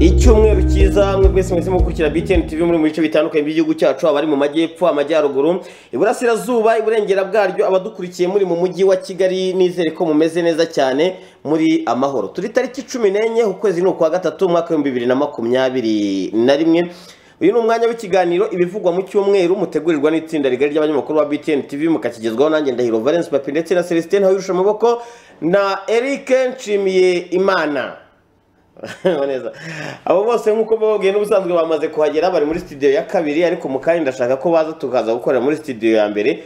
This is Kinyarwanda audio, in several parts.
icyumweru cyiza mwe mwese mwese mukurikira BTN TV muri mu bice bitandukanye by'igihugu cyacu abari mu majyepfo amajyaruguru iburasirazuba iburengera bwaryo abadukurikiye muri mu mujyi wa kigali nizere ko mumeze neza cyane muri amahoro turi tariki cumi n'enye ukwezi ni ukwa gatatu umwaka w'ibihumbi bibiri na makumyabiri na rimwe uyu ni umwanya w'ikiganiro ibivugwa mu cyumweru mutegurirwa n'itsinda rigari ry'abanyamakuru ba BTN TV mukakigezwaho nanjye ndahiro Valence Papi ndetse na Celestin Hawirusha amaboko na Eric Nshimiye Imana neza abo bose nk'uko bababwiye n'ubusanzwe bamaze kuhagera bari muri studio ya kabiri ariko mu kanya ndashaka ko baza tukaza gukorera muri studio ya mbere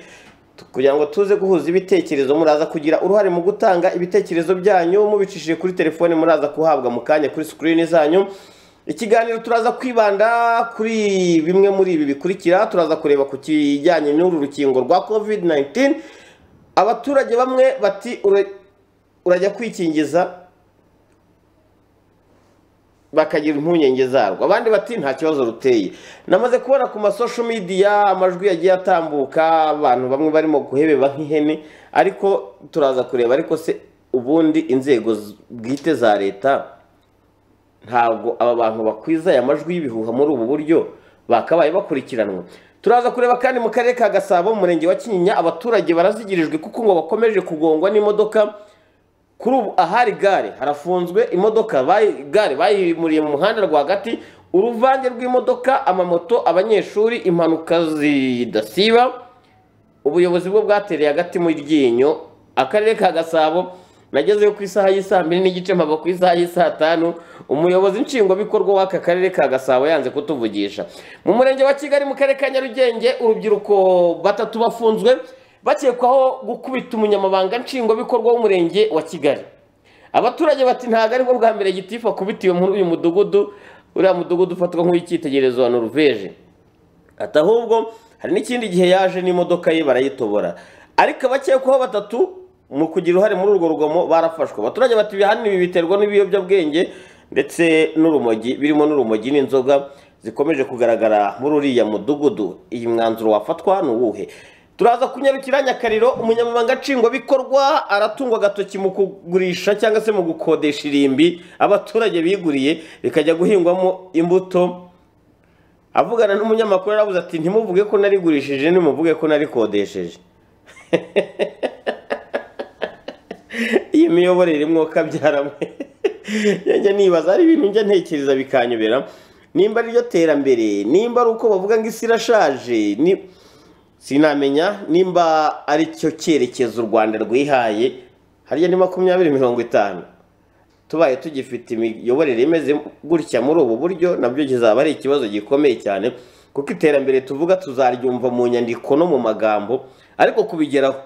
tu- kugira ngo tuze guhuza ibitekerezo muraza kugira uruhare mu gutanga ibitekerezo byanyu mubicishije kuri telefone muraza kuhabwa mu kanya kuri screen zanyu ikiganiro turaza kwibanda kuri bimwe muri ibi bikurikira turaza kureba ku kijyanye n'uru rukingo rwa covid 19 abaturage bamwe bati "Ura- urajya kwikingiza bakagira impungenge zarwo abandi bati nta kibazo ruteye namaze kubona ku masosho midiya amajwi yagiye atambuka abantu bamwe barimo guhebeba nk'ihene ariko turaza kureba ariko se ubundi inzego z- bwite za leta ntabwo aba bantu bakwiza aya majwi y'ibihuha muri ubu buryo bakabaye bakurikiranwa turaza kureba kandi mu karere ka gasabo mu murenge wa kinyinya abaturage barazigirijwe kuko ngo bakomeje kugongwa n'imodoka kuri ubu ahari gare harafunzwe imodoka bayi- gare bayimuriye mu muhanda rwagati uruvange rw'imodoka amamoto abanyeshuri impanuka zidasiba ubuyobozi bwo bwatereye agati mu ryinyo akarere ka gasabo nagezeyo ku isaha y'isaa mbiri n'igice mpava ku isaha y'isaa tanu umuyobozi nshingwabikorwa w'aka karere ka gasabo yanze kutuvugisha mu murenge wa kigali mu karere ka nyarugenge urubyiruko batatu bafunzwe bakekwaho gukubita umunyamabanga nshingwabikorwa w'umurenge wa kigali abaturage bati ntabwo aribwo bwa mbere gitifu akubitiwe muri uyu mudugudu uriya mudugudu ufatwa nk'uw'icyitegererezo wa noruveje ati ahubwo hari n'ikindi gihe yaje n'imodoka ye barayitobora ariko abakekwaho batatu mu kugira uruhare muri urwo rugomo barafashwe abaturage bati ibihani ibi biterwa n'ibiyobyabwenge ndetse n'urumogi birimo n'urumogi n'inzoga zikomeje kugaragara muri uriya mudugudu iyi mwanzuro wafatwa ni uwuhe turaza kunyarukira nyakariro umunyamabanga nshingwabikorwa aratungwa agatoki mu kugurisha cyangwa se mu gukodesha irimbi abaturage biguriye bikajya guhingwamo imbuto avugana n'umunyamakuru arabuze ati ntimuvuge ko narigurishije nimuvuge ko narikodesheje iyi miyoborere mwuka byaramwe njya nibaza hari ibintu njya ntekereza bikanyobera nimba ari ryo terambere nimba ari uko bavuga ngo isi irashaje ni sinamenya nimba ari cyo cyerekezo u rwanda rwihaye hariya ni makumyabiri mirongo itanu tubaye tugifite imiyoborere imeze gutya muri ubu buryo nabyo kizaba ari ikibazo gikomeye cyane kuko iterambere tuvuga tuzaryumva mu nyandiko no mu magambo ariko kubigeraho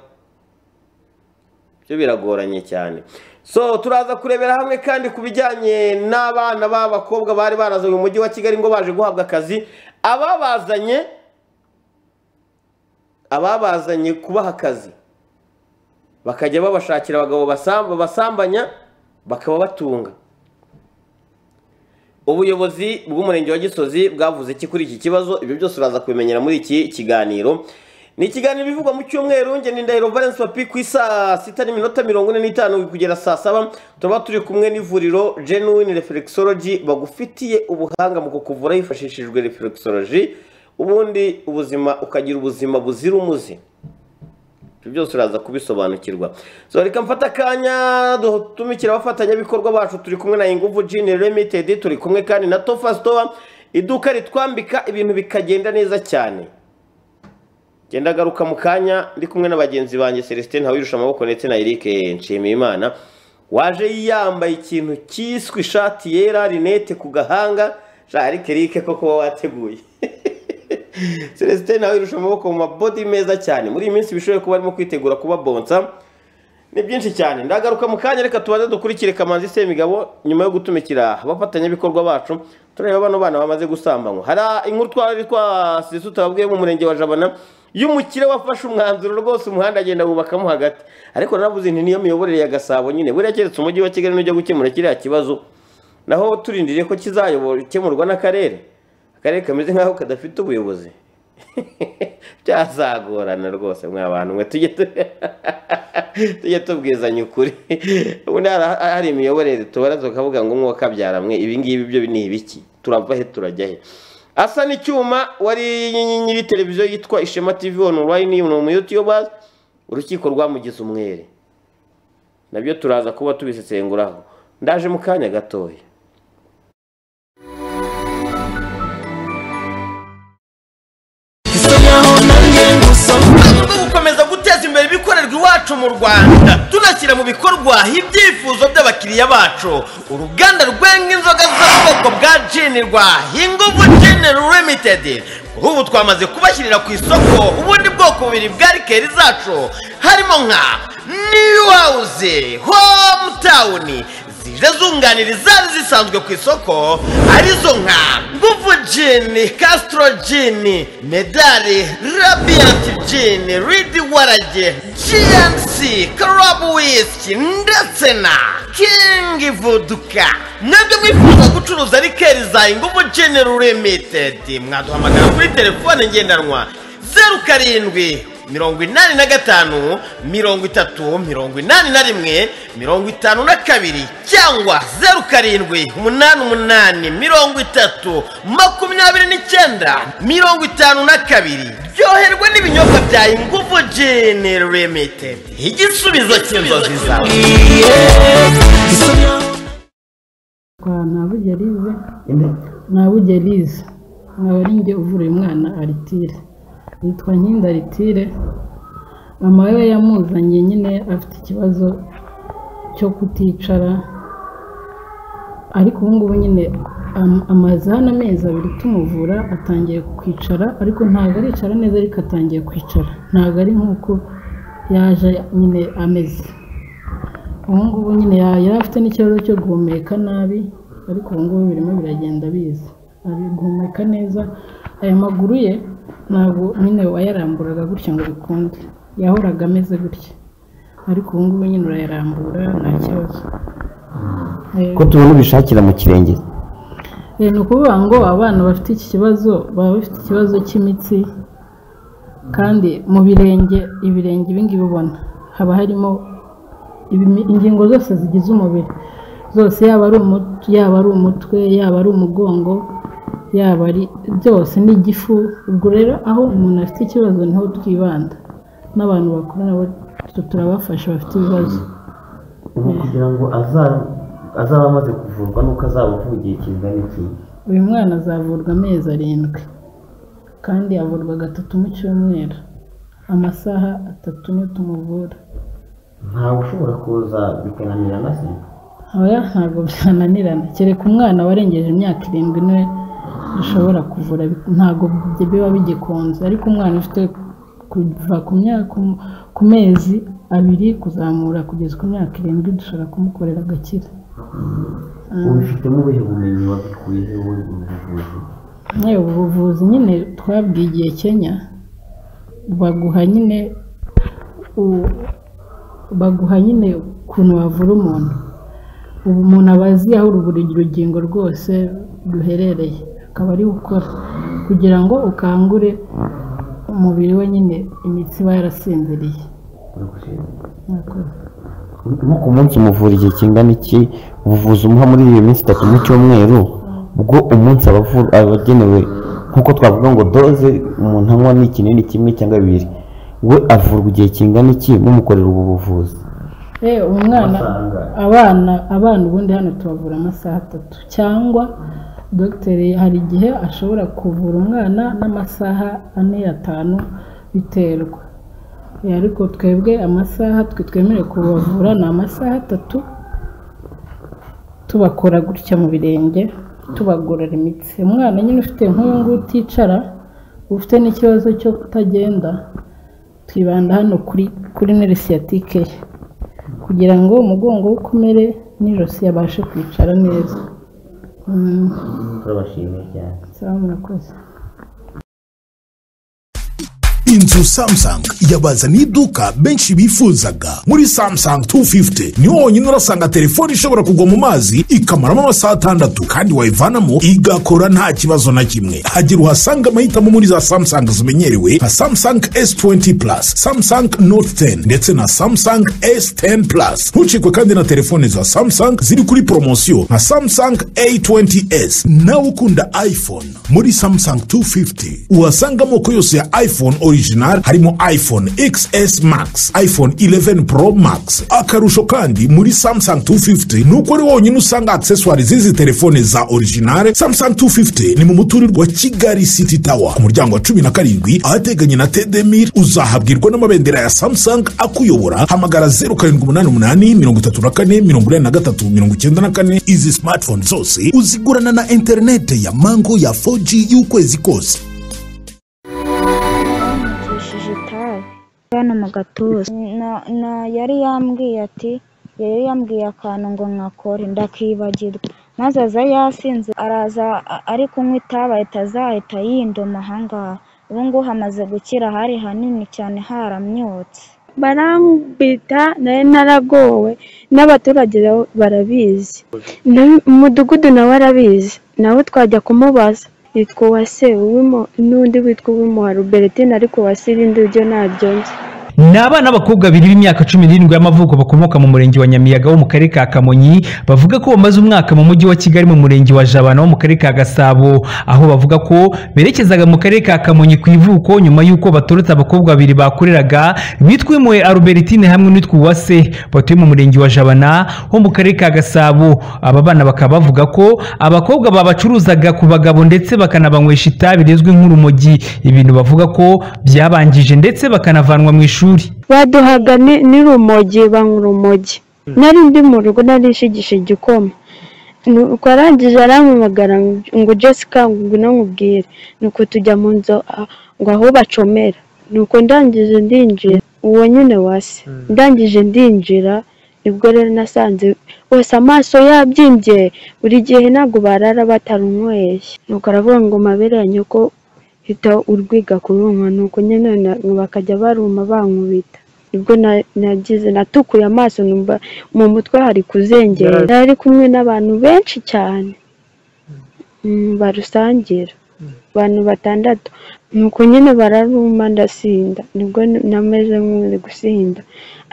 byo biragoranye cyane so turaza kurebera hamwe kandi ku bijyanye n'abana b'abakobwa bari barazanye mu mujyi wa kigali ngo baje guhabwa akazi ababazanye ababazanye kubaha akazi bakajya babashakira abagabo basam- babasambanya bakaba batunga ubuyobozi bw'umurenge wa gisozi bwavuze iki kuri iki kibazo ibyo byose uraza kubimenyera muri iki kiganiro ni ikiganiro bivugwa mu cyumweru nge ni ndahiro valence papi ku isaa sita n'iminota mirongo ine n'itanu kugera saa saba tuba turi kumwe n'ivuriro genuine reflexology bagufitiye ubuhanga mu kukuvura hifashishijwe reflexology ubundi ubuzima ukagira ubuzima buzira umuze ibyo byose uraza kubisobanukirwa so reka mfata akanya dutumikira abafatanyabikorwa bacu turi kumwe na inguvu jini limited turi kumwe kandi na tofa store iduka ritwambika ibintu bikagenda neza cyane genda garuka mu kanya ndi kumwe na bagenzi banjye celestin hawirusha amaboko ndetse na eric nshimiyimana waje yambaye ikintu cyiswe ishati yera rinete ku gahanga sha ariko eric ko kuba wateguye celestin nawe irusha amaboko mu mabodi meza cyane muri iyi minsi bishoboye kuba arimo kwitegura kuba bonsa ni byinshi cyane ndagaruka mu kanya reka tubanze dukurikire kamanzi semigabo nyuma yo gutumikira abafatanyabikorwa bacu tureba bano bana bamaze gusambanywa hari inkuru twari twasize tutababwiye mu murenge wa jabana y'umukire wafashe umwanzuro rwose umuhanda agenda wubakamo hagati ariko naravuze nti niyo miyoborere ya gasabo nyine buriya keretse umujyi wa kigali n'ujya gukemura kiriya kibazo naho turindiriye ko kizayobora gukemurwa n'akarere akarere kameze nk'aho kadafite ubuyobozi byazagorana rwose mwabantu mwe tujye tu- tujye tubwizanya ukuri ubundi hari hari imiyoborere tubara tukavuga ngo umwuka kabyara mwe ibi ngibi byo ni ibiki turava he turajya he asa n'icyuma wari nyiri televiziyo yitwa ishema tv online ni umuyutiyobers urukiko rwamugize umwere nabyo turaza kuba tubisesenguraho ndaje mu kanya gatoya gukomeza guteza imbere ibikorerwa iwacu mu rwanda tunashyira mu bikorwa ibyifuzo by'abakiriya bacu uruganda rwenga inzoga z'ubwoko bwa jini rwa hinguvu jini limitedi kuri ubu twamaze kubashyirira ku isoko ubundi bwoko bubiri bwa rikeri zacu harimo nka new house hometown zije zunganira izari zisanzwe ku isoko arizo nka nguvu jini castro jini medali radiant jini ridi warage gnc karabu whisky ndetse na king voduka mwebwe mwifuza gucuruza rikeri za inguvu jini limited mwaduhamagara kuri telefone ngendanwa zeru karindwi mirongo inani na gatanu mirongo itatu mirongo inani na rimwe mirongo itanu na kabiri cyangwa zeru karindwi umunani umunani mirongo itatu makumyabiri n'icyenda mirongo itanu na kabiri ryoherwa n'ibinyobwa bya ingufu jini limited igisubizo cy'inzozi zawe kwa ntabugerize ntabugerize nkaba ari njye uvuruye umwana aritire yitwa nkinda aritire mama we yamuzanye nyine afite ikibazo cyo kuticara ariko ubu ngubu nyine am- amaze hano amezi abiri tumuvura atangiye kwicara ariko ntabwo aricara neza ariko atangiye kwicara ntabwo ari nk'uko yaje nyine ameze ubu ngubu nyine ya- yari afite n'ikibazo cyo guhumeka nabi ariko ubu ngubu birimo biragenda biza ari guhumeka neza aya maguru ye ntabwo nyine wayaramburaga gutya ngo bikunde yahoraga ameze gutya ariko ubu ngubu nyine urayarambura nta kibazo Eh, ko tubona ubishakira mu kirenge Eh, ni ukuvuga ngo abana bafite iki kibazo baba bafite ikibazo cy'imitsi kandi mu birenge ibirenge ibi ngibi ubona haba harimo ibimi- ingingo zose zigize umubiri zose yaba ari umutwe yaba ari umutwe yaba ari umugongo yaba ari byose ni igifu ubwo rero aho umuntu afite ikibazo niho twibanda n'abantu bakuru nabo turabafasha bafite ibibazo ubu kugira ngo aza- azaba amaze kuvurwa nuko azaba avugiye kingana iki uyu mwana azavurwa amezi arindwi kandi avurwa gatatu mu cyumweru amasaha atatu niyo tumuvura ntawe ushobora kuza bikananira na se oya ntabwo byananirana kereka umwana warengeje imyaka irindwi niwe dushobora kuvura bi- ntabwo bi- biba bigikunze ariko umwana ufite kuva ku myaka ku mezi abiri kuzamura kugeza ku myaka irindwi dushobora kumukorera agakira ubifitemo ubuhe bumenyi wabikuye he wowe mu buvuzi Yewe ubu buvuzi nyine twabwigiye Kenya baguha nyine u- baguha nyine ukuntu wavura umuntu ubu umuntu aba azi aho buri rugingo rwose ruherereye akaba ari gukora kugira ngo ukangure umubiri we nyine imitsi iba yarasinziriye Murakoze. nko ku munsi muvura igihe kingana iki ubuvuzi umuha muri iyo minsi itatu mu cyumweru bwo umunsi aba avu- aba agenewe nk'uko twavuga ngo doze umuntu anywa ni ikinini kimwe cyangwa bibiri we avurwa igihe kingana iki mumukorera ubu buvuzi Eh, umwana Amafaranga. abana abana ubundi hano tubavura amasaha atatu cyangwa dogiteri hari igihe ashobora kuvura umwana n'amasaha ane atanu biterwa Eh, ariko twebwe amasaha twe twemerewe kubavura ni amasaha atatu tubakora gutya mu birenge tubagorora imitsi umwana nyine ufite nk'uyu nguyu uticara ufite n'ikibazo cyo kutagenda twibanda hano kuri kuri nerisiyatike ye kugira ngo umugongo we ukomere n'ijosi yabashe kwicara neza Mm, turabashimiye cyane sawa murakoze inzu samsung yabazaniye iduka benshi bifuzaga muri samsung 250 niho honyine urasanga telefone ishobora kugwa mu mazi ikamaramo amasaha atandatu kandi wayivanamo igakora nta kibazo na kimwe hagira uhasanga amahitamo muri za samsung zimenyerewe nka samsung s20 plus samsung note 10 ndetse na samsung s10 plus ntucikwe kandi na telefone za samsung ziri kuri poromosiyo nka samsung a20s nawe ukunda iphone muri samsung 250 uhasanga amoko yose ya iphone original harimo iphone xs max iphone 11 pro max akarusho kandi muri samsung 250 ni uko ari wonyine usanga accessoire z'izi telefone za original samsung 250 ni mu muturirwa kigali city tower ku muryango wa cumi na karindwi ahateganye na tedemir uzahabwirwa n'amabendera ya samsung akuyobora hamagara 0788 izi smartphone zose uzigurana na interinete ya mango ya 4g y'ukwezi kose yacishije itabi hano mu gatuza Na- na- yari yambwiye ati yari yambwiye akantu ngo nkakore ndakibagirwa maze aza yasinze araza a- ari kunywa itabi ahita azahita yindoma ahangaha ubu ngubu hamaze gukira hari hanini cyane haramyotse barambita nari naragowe n'abaturage nabo barabizi Na- umudugudu nawe arabizi nawe twajya kumubaza yitwa uwase uwimo n'undi witwa uwimo wa ruberetine ariko uwase irindi ryo naryo nzi ni abana b'abakobwa babiri b'imyaka cumi n'irindwi y'amavuko bakomoka mu murenge wa nyamiyaga wo mu karere ka kamonyi bavuga ko bamaze umwaka mu mujyi wa kigali mu murenge wa jabana wo mu karere ka gasabo aho bavuga ko berekezaga mu karere ka kamonyi ku ivuko nyuma y'uko batorotse abakobwa babiri bakoreraga bitwa uwimuwe arubertine hamwe n'uwitwa uwase batuye mu murenge wa jabana ho mu karere ka gasabo aba bana bakaba bavuga ko abakobwa babacuruzaga ku bagabo ndetse bakanabanywesha itabi rizwi nk'urumogi ibintu bavuga ko byabangije ndetse bakanavanwa mu ishuri baduhaga ni- n'urumogi banywa urumogi nari ndi mu rugo nari nshigisha igikoma nuko arangije arampamagara ngo jessica ngwino nkubwire nuko tujya mu nzu ah, ngo aho bacomera nuko ndangije ndinjira uwo nyine wase ndangije ndinjira nibwo rero nasanze wese amaso yabyimbye buri gihe ntabwo barara batarunyweye nuko aravuga ngo mabere ya nyoko hita urwiga kurunwa nuko nyine na- bakajya baruma bankubita nibwo na- nagize natukuye amaso numva mu mutwe hari kuzengera nari kumwe n'abantu benshi cyane Mm, barusangira abantu batandatu nuko nyine bararuma ndasinda nibwo n- nameze nk'uri gusinda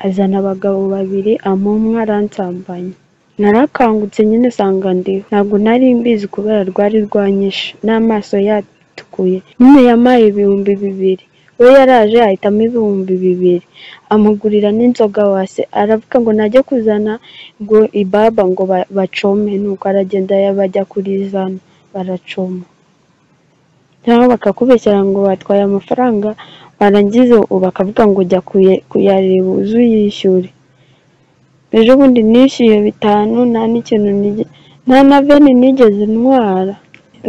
azana abagabo babiri amumwe aransambanya narakangutse nyine sanga ndiho ntabwo nari mbizi kubera rwari rwanyishe n'amaso yatukuye nyine yampaye ibihumbi bibiri we yaraje ahitamo ibihumbi bibiri amugurira n'inzoga wase aravuga ngo najye kuzana ngo ibaba ngo ba- bacome nuko aragenda ya- bajya kurizana baracoma cyangwa bakakubeshyera ngo batwaye amafaranga barangiza ubu bakavuga ngo jya kuye- kuyareba uze uyishyure ejo bundi nishyuye bitanu nta n'ikintu nige- nta na veni nigeze ntwara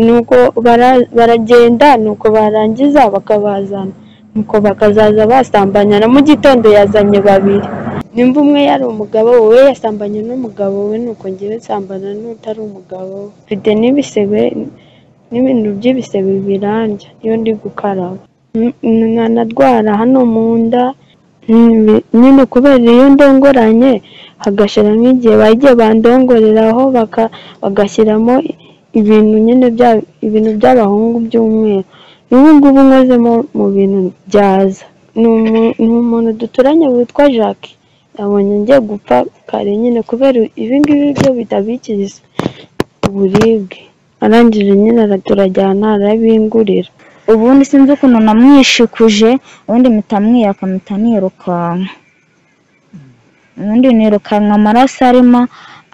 nuko bara- baragenda nuko barangiza bakabazana nuko bakazaza basambanya na mu gitondo yazanye babiri nimba umwe yari umugabo we yasambanye n'umugabo we nuko ngewe nsambana n'utari umugabo we mfite n'ibisebe n'ibintu by'ibisebe birandya iyo ndi gukaraba N- n- nkanarwara hano mu nda Mm, nyine kubera iyo ndongoranye hagashira nk'igihe bagiye bandongoreraho baka- bagashyiramo ibintu nyine bya ibintu by'abahungu by'umweru n'ubu ngubu nkozemo mu bintu byaza ni umu- ni umuntu duturanye witwa jacques yabonye ngiye gupfa kare nyine kubera ibi ngibi byo bitabikiza uburibwe arangije nyine ara- turajyana arabingurira ubundi sinzi ukuntu namwishikuje ubundi mpita mwiyaka mpita nirukanka ubundi nirukanka amaraso arimo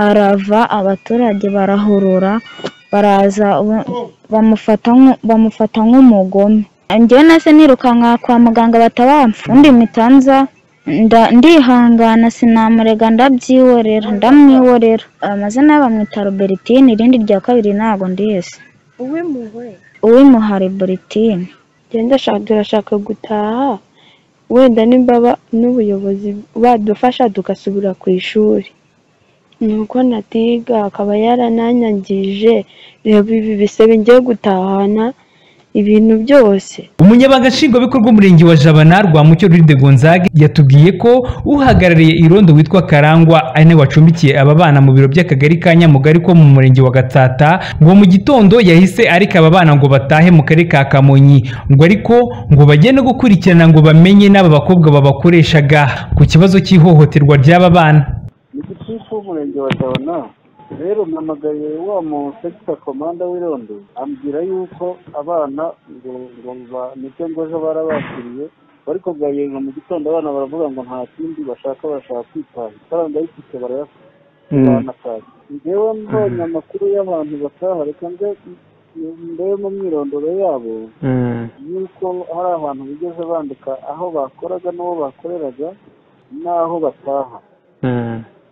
arava abaturage barahurura baraza ubu- bamufata nk'u- bamufata nk'umugome njyewe nase nirukanka kwa muganga batabamfa ubundi mpita nza nda- ndihangana sinamurega ndabyihorera ndamwihorera amazina ye bamwita robertine irindi rya kabiri ntago ndizi uwimugore uwimuhari buritine genda sha- turashaka gutaha wenda nimba ba- n'ubuyobozi badufasha tugasubira ku ishuri nuko natiga akaba yarananyangije reba ibi bisebe ngiye gutahana ibintu byose umunyabanga nshingwabikorwa w'umurenge wa jabana rwamucyo ruride gonzaga yatubwiye ko uhagarariye irondo witwa karangwa ari nawe wacumbikiye aba bana mu biro by'akagari ka nyamugari ko mu murenge wa gatsata ngo mu gitondo yahise areka aba bana ngo batahe mu karere ka kamonyi ngo ariko ngo bagende gukurikirana ngo bamenye n'aba bakobwa babakoreshaga ku kibazo cy'ihohoterwa ry'aba bana igitifu w'umurenge wa jabana rero mpamagaye wa mu sekita komanda w'irondo ambwira yuko abana ngo ngo ba- nicyo ngo ejo barabakiriye ariko bwayega mu gitondo abana baravuga ngo nta kindi bashaka barashaka kwitanga ifaranga ayifite barayafite abana kazi njyewe mbonye amakuru y'abantu bataha reka nze mbe mu myirondoro yabo yuko hari abantu bigeze bandika aho bakoraga n'uwo bakoreraga n'aho bataha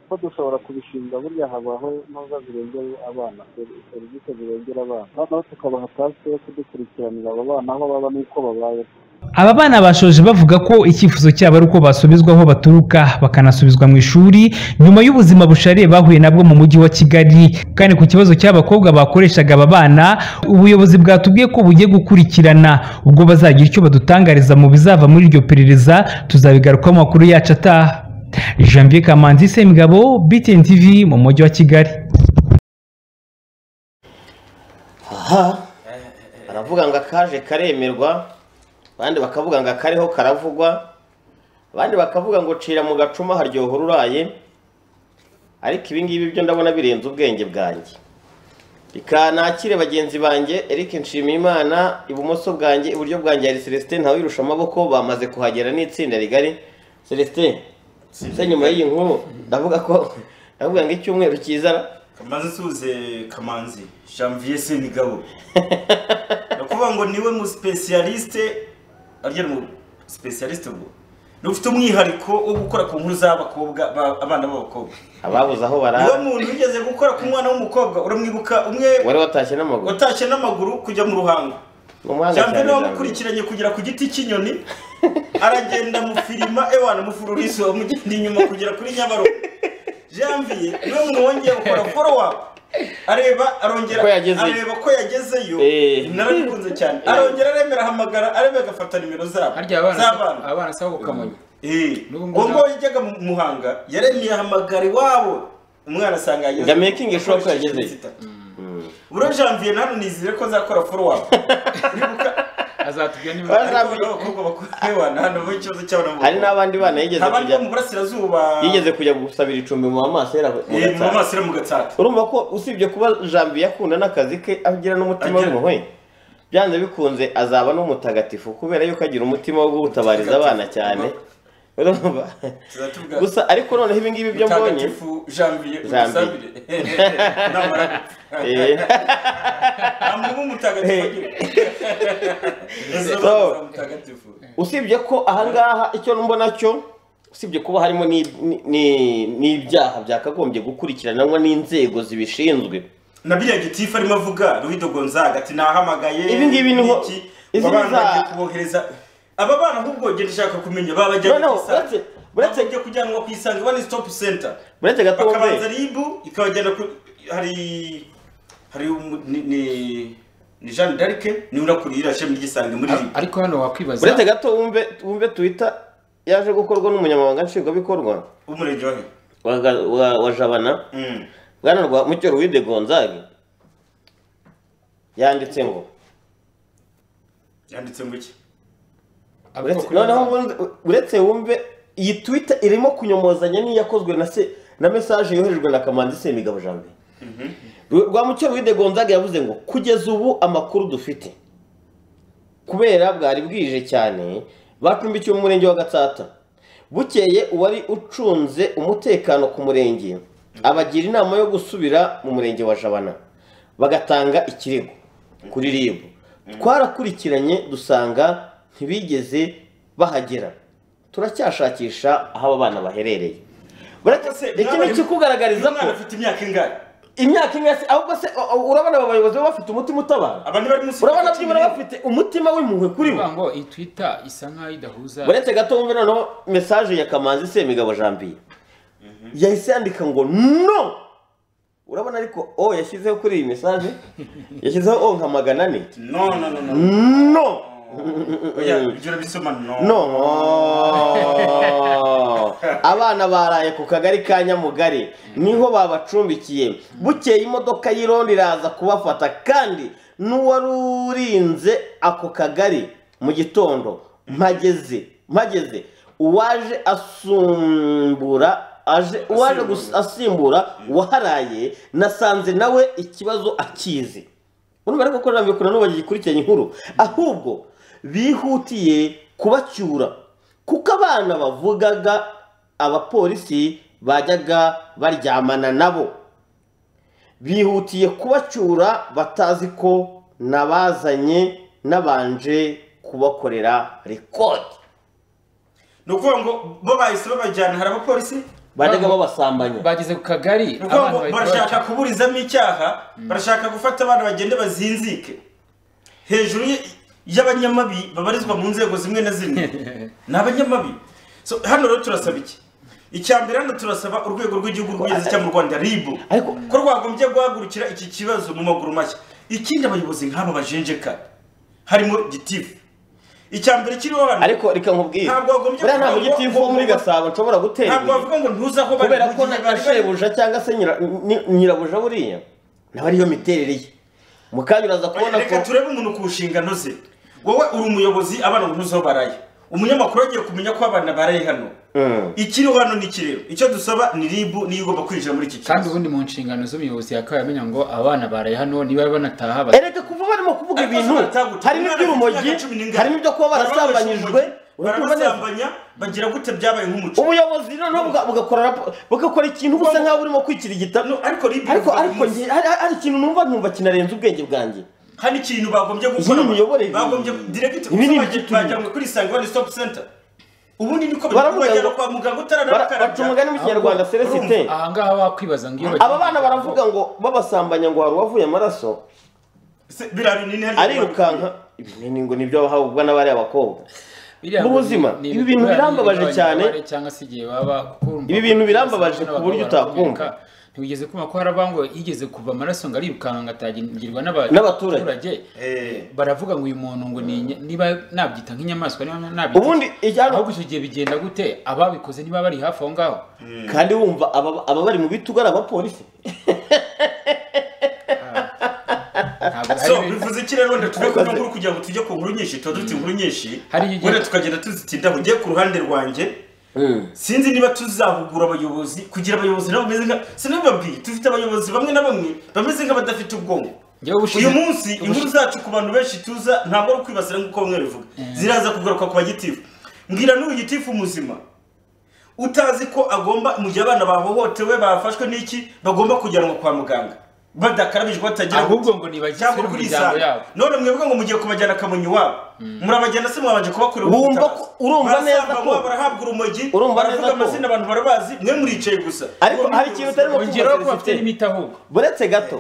ko dushobora kubishinga burya habaho nubwo zirengera abana seri- serivisi zirengera abana noneho tukabaha tasike yo kudukurikiranira abo bana aho baba n'uko babayeho aba bana bashoje bavuga ko icyifuzo cyabo ari uko basubizwa aho baturuka bakanasubizwa mu ishuri nyuma y'ubuzima bushariye bahuye nabwo mu mujyi wa kigali kandi ku kibazo cy'abakobwa bakoreshaga aba bana ubuyobozi bwatubwiye ko bugiye gukurikirana ubwo bazagira icyo badutangariza mu bizava muri iryo perereza tuzabigarukaho mu makuru yacu ataha janvier kamanzi semugabo btn tv mu mujyi wa kigali aha baravuga ngo akaje karemerwa abandi bakavuga ngo akariho karavugwa abandi bakavuga ngo cira mu gacuma haryoha ururaye ariko ibingibi byo ndabona birenze ubwenge bwanjye reka nakire bagenzi banjye eric nshimiyimana ibumoso bwanjye iburyo bwanjye hari celestin ntawirusha amaboko bamaze kuhagera n'itsinda rigari celestin se nyuma y'iyi nkuru ndavuga ko ndavuga ngo icyumweru kizara kamaze suze kamanzi janvier senigabo ndakuvuga ngo niwe mu specialiste arya mu specialiste ubwo ni ufite umwihariko wo gukora ku nkuru z'abakobwa ba- abana b'abakobwa ababuze aho niwe barara muntu wigeze gukora ku mwana w'umukobwa uramwibuka umwe wari watashye n'amaguru watashye n'amaguru kujya mu ruhango umuhanga janvier cyane niwe Janvier. wamukurikiranye kugera ku giti cy'inyoni aragenda mufirima ewana mufururizo amugenda inyuma kugera kuri nyabarongo janvier niwe muntu wongeye gukora follow up areba arongera Ko yagezeyo. areba ko yagezeyo Eh. narabikunze cyane arongera aremera ahamagara arebe agafata nimero zabo harya abana z'abana abana sabo kamonyi Eh, N'ubu ngubu ubwo yajyaga mu muhanga yaremeye ahamagara iwabo umwana asanga yageze Nga making sure ko yagezeyo. buriya janvier nano nizere ko nzakora follow up Nibuka- azatubwira niba Abana- ariko hari abakobwa bakorana hano mu ikibazo cy'abana hari n'abandi bana yigeze abandi kujya bo mu burasirazuba yigeze kujya gusabira icumbi mu maso Eh, mu maso mu gatsata urumva ko usibye kuba janvier akunda n'akazi ke agira n'umutima Agira. w'impuhwe byanze bikunze azaba n'umutagatifu kubera yuko agira umutima wo gutabariza abana cyane urumva tuzatuvuga gusa ariko noneho ibingibi byo mbonye mutagatifu janvier Janvier. udusabire namara Eh, amwe mu mutagatifu agira Izo So. bana za mutagatifu usibye ko ahangaha icyo mbona cyo usibye kuba harimo ni- ni- ni- n'ibyaha byakagombye gukurikiranwa n'inzego zibishinzwe na biriya gitifu arimo avuga ruhido gonzaga ati nahamagaye Ibi ngibi niho- iki, izi aba bana niza- bagiye kubohereza aba bana ahubwo ngenda ushaka kumenya babajyanye noneho ku uretse isange uretse bagiye kujyanwa ku isange one stop center uretse gato bakabanza wumve ribu ikabagenda ku hari hari umu- ni ni- ni Jeanne d'Arc niwe urakurira shami ry'isange muri ribu ariko hano wakwibaza uretse gato wumve wumve twita yaje gukorwa n'umunyamabanga nshingwabikorwa w'umurenge wa he wa, wa, wa jabana Mm. bwana rwa mucyo ruwide gonzage yanditse ngo yanditse ngo iki avuga uretse- ko noneho wumve- uretse wumve iyi twitter irimo kunyomozanya n'iyakozwe na se na mesaje yoherejwe na kamanzi semigabo jambe rwa mucyo ruwide gonzage yavuze ngo kugeza ubu amakuru dufite kubera bwari bwije cyane bacumbikiwe mu murenge wa gatsata bukeye uwari ucunze umutekano ku murenge abagira inama yo gusubira mu murenge wa jabana bagatanga ikirego kuri rib twarakurikiranye dusanga ntibigeze bahagera turacyashakisha aho aba bana baherereye iki ni ikikugaragariza uyu ko mwana afite imyaka ingahe imyaka imwe se ahubwo se o- o- urabona aba bayobozi baba bafite umutima utabara abantu bari munsi urabona y'imyaka byibura bafite umutima w'impuhwe kuri bo kuvuga ngo iyi twitter isa nkaho idahuza uretse gato wumve noneho mesaje ya kamanzi semigabo jambiye yahise yandika ngo no urabona ariko o yashyizeho kuri iyi mesaje yashyizeho o nka magana ane no no no no no oya ibyo urabisoma no no abana baraye ku kagari ka nyamugari niho babacumbikiye bukeye imodoka y'irondo iraza kubafata kandi n'uwari urinze ako kagari mu gitondo mpageze mpageze uwaje asumbura aje uwaje gus- asimbura waharaye nasanze nawe ikibazo akizi urumva ariko ko nabikora n'ubu bagikurikiranye inkuru ahubwo bihutiye kubacyura kuko abana bavugaga abapolisi bajyaga baryamana nabo bihutiye kubacyura batazi ko nabazanye nabanje kubakorera rekodi ni ukuvuga ngo bo bahise babajyana hari abapolisi bajyaga babasambanya bageze ku kagari ni ukuvuga ngo abana bahita barashaka kuburizamo icyaha barashaka gufata abana bagende bazinzike hejuru y- y'abanyamabi babarizwa mu nzego zimwe na zimwe ni abanyamabi So, hano rero turasaba iki icya mbere hano turasaba urwego rw'igihugu rw'ubugezi cya mu rwanda ribu ariko- ko rwagombye guhagurukira iki kibazo mu maguru mashya ikindi abayobozi nk'aba bajenjeka harimo gitifu icya mbere kiriho hano ariko reka nkubwire Ntabwo wagombye buriya nta kuvuga ngo- mugitifu wo muri gasabo nshobora gutera ntabwo ibuye bavuga ngo ntuze aho bari kubera mu ko gihe na bari bari- shebuja cyangwa se nyira- ni- nyirabuja buriya nawe ariyo miterere ye mu kanya uraza kubona ko reka turebe umuntu ku nshingano ze wowe uri umuyobozi abana ubu ntuzo baraye umunyamakuru agiye kumenya ko abana baraye hano Mm. ikiriho hano ni iki rero icyo dusaba ni ribu niyo igomba kwinjira muri iki kandi kibazo ubundi mu nshingano z'umuyobozi yakabaye amenya ngo abana baraye hano niba banataha Eh, bati reka kuva barimo kuvuga Ariko ibintu zirataguta. harimo Umwana afite iby'urumogi imyaka cumi n'ingani. harimo ibyo kuba barasambanyijwe uratumva neza barabasambanya bagira gute byabaye nk'umuco ubuyobozi noneho buga- bugakora rapo- bugakora ikintu busa nkaho burimo kwikirigita No, ariko ribu ariko bivuga ariko umunsi. njye- hari hari ikintu numva nkumva kinarenze ubwenge bwanjye hari ikintu bagombye Iyi gukora ni imiyoborere. bagombye diregiti Ibi ni iby'uturimo. bajyanwe kuri isange wani stopu senta ubundi niko Baravuga bagera ngo- kwa muganga Bara- baca utaranarakarabya umugani mu kinyarwanda celestin aha ngaha wakwibaza ngo iyo bagiye aba bana baravuga ngo babasambanya ngo hari uwavuye amaraso birari ni ntihari arirukanka ibinini ngo nibyo bahabwa n'abari abakobwa Biriya mu ngo ni- buzima, ni ibi ibikorwa bintu birambabaje biba cyane. abanyamagare cyangwa se igihe baba kuko urumva Ibi ko bintu basa birambabaje n'abagabo ku buryo barakomereka. utakumva. ntiwigeze kumva ko hari abangwa yigeze kuva amaraso ngo arirukanka atagirwa N'abaturage. baravuga ngo uyu muntu ngo ni inye- niba nabyita nk'inyamaswa niba nabyita ubundi ijyana ahubwo icyo gihe bigenda gute ababikoze niba bari hafi aho ngaho kandi wumva aba aba bari mu bitugu ari abapolisi ntabwo hari so ibintu- bivuze iki rero wenda tuve kuno nkuru kugira ngo tujye ku nkuru nyinshi tuba dufite inkuru nyinshi Hari igihe- wenda tukagenda tuzitindaho ugiye ku ruhande rwanjye sinzi niba tuzahugura abayobozi kugira abayobozi nabo bameze nka sinabibabwiye dufite abayobozi bamwe na bamwe bameze nk'abadafite ubwonko Njyewe ubushize- uyu munsi ubushize- inkuru zacu ku bantu benshi tuza ntabwo ari ukwibasira nk'uko bamwe bivuga ziraza kugaruka ku bagitifu mbwira n'uyu gitifu muzima utazi ko agomba mu gihe abana bahohotewe bafashwe n'iki bagomba kujyanwa kwa muganga badakarabijwe batagira ahubwo ngo nibajya cyangwa kuri kuri imiryango isanga yabo none mwebwe ngo mugiye kubajyana kamonyi iwabo murabajyana se mwabanje kubakorera Wumva ubutabazi. ko- urumva neza Barasambanywa, ko- barahabwa urumogi Urumva neza ko- baravuga amazina abantu barabazi mwe muricaye gusa ariko Mwembi hari ikintu utarimo ongeraho ko kumva bafite celestin n'imiti ahubwo buretse gato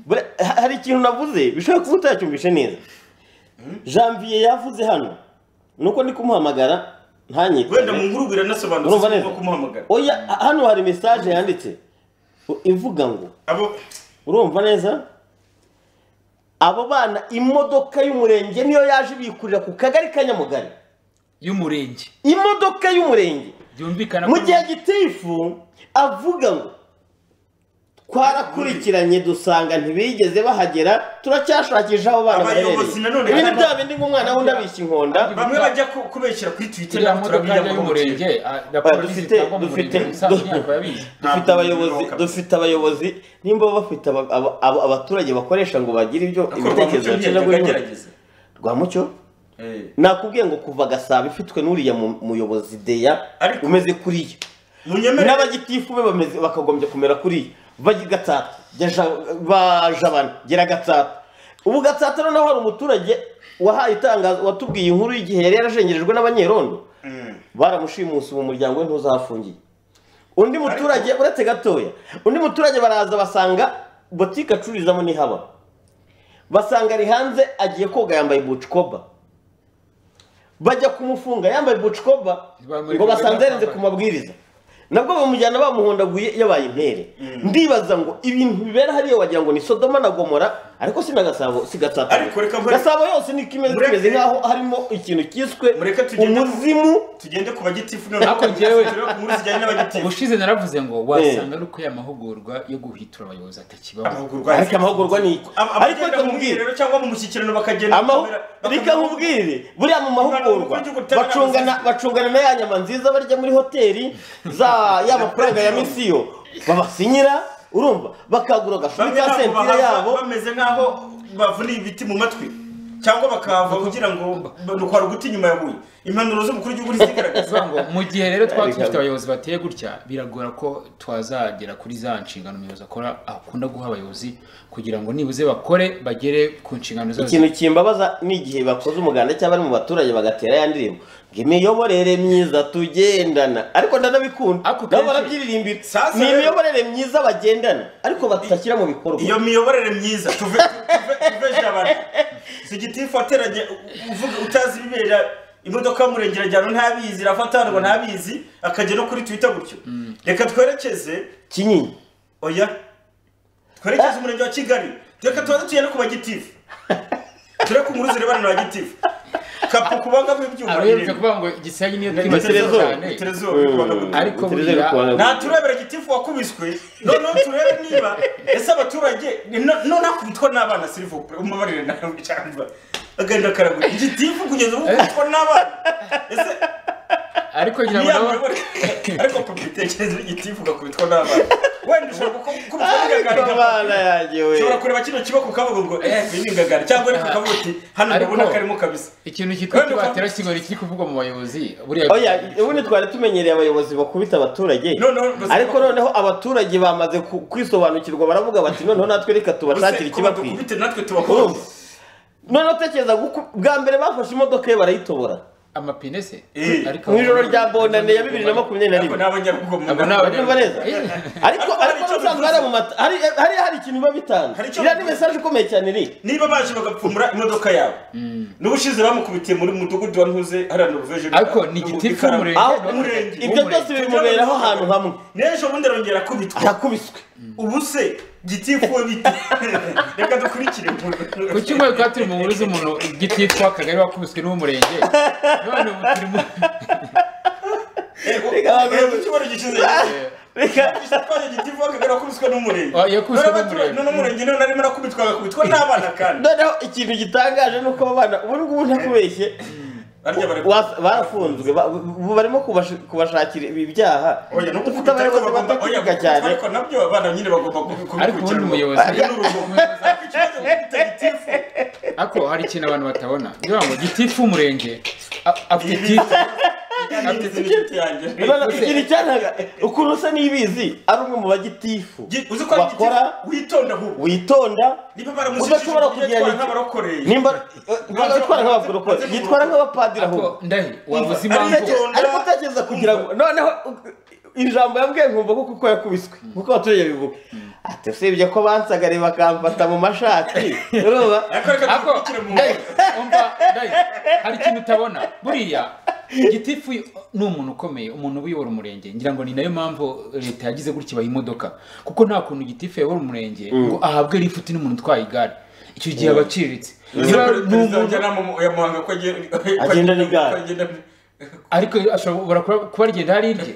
bure- ha- hari ikintu navuze bishobora kuba utacyumvishe neza janvier yavuze hano nuko ndi kumuhamagara ntanyitwe wenda mu nkuru biranasobanutse urumva sinigomba neza kumuhamagara oya ha- hano hari mesaje yanditse u- ivuga ngo abo urumva neza abo bana imodoka y'umurenge niyo yaje ibikurira ku kagari ka nyamugari y'umurenge imodoka y'umurenge byumvikana mu gihe gitifu avuga ngo twarakurikiranye dusanga ntibigeze bahagera turacyashakisha abo bana baherereye Abayobozi nanone ibintu kandi- bya bindi ngo umwana wundi abishya inkonda bamwe bajya ku- kubeshyera kuri twitter turiya nawe modoka turabijya yajya y'umurenge ah, Oya, raporo dufite zitangwa mu dufite murenge ubusanzwe ntako yabizi dufite abayobozi dufite abayobozi nimba bafite aba- aba- aba- abaturage bakoresha ngo bagire ibyo ibitekerezo bacana ibitekerezo guhindura by'agerageza rwamucyo nakubwiye ngo kuva gasabo ifitwe n'uriya mu- muyobozi deya Ariko- umeze kuriya munyemere n'abagitifu be bameze bakagombye kumera kuriya bajya gatsata bajabana gera gatsata ubu gatsata noneho hari umuturage wahaye itangazo watubwiye inkuru y'igihe yari yarashengerejwe n'abanyerondo baramushimusi mu muryango we ntuzafungiye undi muturage uretse gatoya undi muturage baraza basanga botike acururizamo ntihaba basanga ari hanze agiye koga yambaye bucikoba bajya kumufunga yambaye bucikoba Bamuri- ngo basanze yarenze ku mabwiriza nabwo bamujyana bamuhondaguye yabaye impere ndibaza ngo ibintu bibera hariya wagira ngo ni sodoma na gomora ariko si na gasabo si gatsata Ariko reka mpore- gasabo yose ni kimeze Mureke- kimeze nkaho harimo ikintu cyiswe mureke tugende ku- umuzimu tugende ku bagitifu Ariko njyewe- tugere ku nkuru zijyanye n'abagitifu ubushize naravuze ngo wasanga ari uko ya mahugurwa yo guhitura abayobozi atakibaho amahugurwa ariko amahugurwa ni iki ariko ariko reka mu nkubwire mwiherero cyangwa mu mushyikirano bakagenda Amahu- bakamera- reka nkubwire buriya mu mahugurwa Umwana w'umukunzi bacungana ugutabara bacungana na ya nyama nziza barya muri hoteli za ya mafaranga ya misiyo babasinyira urumva bakagura agashumi bamwe ka ntabwo sentire bahava, yabo bameze nk'aho bavuniye ibiti mu matwi cyangwa bakahava kugira ngo nukwara uguti inyuma ya buye impanuro z'umukuru w'igihugu bivuga ntizigaragaza ngo mu gihe rero twaba dufite abayobozi bateye gutya biragora ko twazagera kuri za nshingano umuyobozi akora akunda guha abayobozi kugira ngo nibuze bakore bagere ku nshingano zose ikintu kimbabaza ni igihe bakoze umuganda cyangwa bari mu baturage bagatera ya ndirimbo ngo imiyoborere myiza tugendana ariko ndanabikunda Ako nabo kenshi- barabyiririmbira Sasa ni rero- imiyoborere myiza bagendana ariko batashyira mu bikorwa iyo miyoborere myiza tuve tuve- tuveje abantu si igitifu wateranye uvuga utazi ibibera imodoka y'umurenge irajyana ntabizi irafatanwa ntabizi akajya no kuri twita gutyo reka twerekeze kinyinya oya twerekeze umurenge wa kigali reka tubanze tugende ku bagitifu tureke inkuru zirebana na bagitifu kapu kubangamo ibyuma abayobozi irindwi kuvuga ngo igisenyi niyo twibasiye Terezo. cyane Terezo, kubangamo- ariko Terezo burira- kubangamo. nta turebera gitifu wakubiswe noneho turebe niba ese abaturage none akubitwa n'abana sirivopure umubabarire nawe wicarwa agenda karagura igitifu kugeza ubu kubitwa n'abana ese ariko ngira ngo nabo niyamuyobore ariko ku bitekerezo igitifu ugakubitwa n'abana wenda ushobora gukubitwa n'ingangari abana yanjye we ushobora kureba kino kiboko ukavuga ngo eh iyi ni ingangari cyangwa ariko ukavuga uti hano Ariko- ndabona karimo kabisa ikintu cyitwa Wenda tubatera ukaba- kigori kiri kuvugwa mu bayobozi buriya oya ubundi twari tumenyereye abayobozi bakubita abaturage Noneho basi- ariko noneho abaturage bamaze ku- kwisobanukirwa baravuga bati noneho natwe reka tubashakire kuba ikibakwiye dukubite natwe tubakubite noneho tekereza guku- bwa mbere bafashe imodoka ye barayitobora amapine se Eh, Ariko- mu ijoro rya bondane ya bibiri na makumyabiri na ariko ni rimwe abanyarugomo Abo ni abanya- Urumva neza? Eh, ariko Ariko hari ariko icyo n'ubusanzwe bivuze. hariya mu mata- hari hari hari ikintu biba bitanga Hari icyo iriya ni bivuze. mesaje ikomeye cyane iri niba baje bagapfumura imodoka yabo n'ubushize bamukubitiye muri mudugudu wa ntuze hariya noruveje ariko ni igitifu umurenge Aho- no- umurenge. ibyo byose bimuberaho ahantu hamwe n'ejo bundi arongera akubitwa arakubiswe ubu se gitifu we bita reka dukurikire ku cyumweru twari turi mu nkuru z'umuntu igititwa akagari wakubiswe n'uw'umurenge none ubu turi mu icyumweru gishize reka twaje gitifu akagari wakubiswe n'umurenge Ah, yakubiswe None n'umurenge. abaturage- none umurenge none arimo arakubitwa agakubitwa n'abana kandi noneho ikintu gitangaje ni uko abo bana ubu ngubu ntakubeshye barya bari Wa- barafunzwe ba- ubu barimo kubash- kubashakira ibi byaha Oya, dufite no gukubita ariko abayobozi bagomba- oya, batakivuga cyane ariko nabyo abana nyine bagomba kubikurikirana ariko ubundi umuyobozi gitifu ariko hari ikintu abantu batabona ni ukuvuga ngo gitifu w'umurenge a- afite gitifu Yangiritse n'inshuti yanjye. Noneho ikintu cyantaga ukuntu usa n'ibizi ari umwe mu bagitifu Gi- uzi ko ari igiti- bakora witonda ahubwo witonda niba baramushyikije udashobora ugiye kugira atwara ni- nk'abarokore nimba yitwara nk'abakorokore yitwara nk'abapadiri ariko ahubwo ndahi wabuze Ariko- impamvu ariko utekereza kugira ngo noneho ijambo yabwiye nkumva ko kuko yakubiswe nkuko abaturage bivuga ati usibye ko bansagariye bakamfata mu mashati urumva ariko reka Ako, dukurikire mu ndahi, umva, ndahi, hari ikintu utabona buriya gitifu ni umuntu ukomeye umuntu uyobora umurenge ngira ngo ni nayo mpamvu leta yagize gutya ibaha imodoka kuko nta kuntu gitifu yayobora umurenge ngo ahabwe lifuti n'umuntu utwaye igare icyo gihe aba aciriritse Perezida Niba ni wa umuntu- Njyanama mu- ya Muhanga ko agiye- ko Agenda agiye- n'igare. ko agenda- ariko ashobora kuba- kuba rigenda hari irye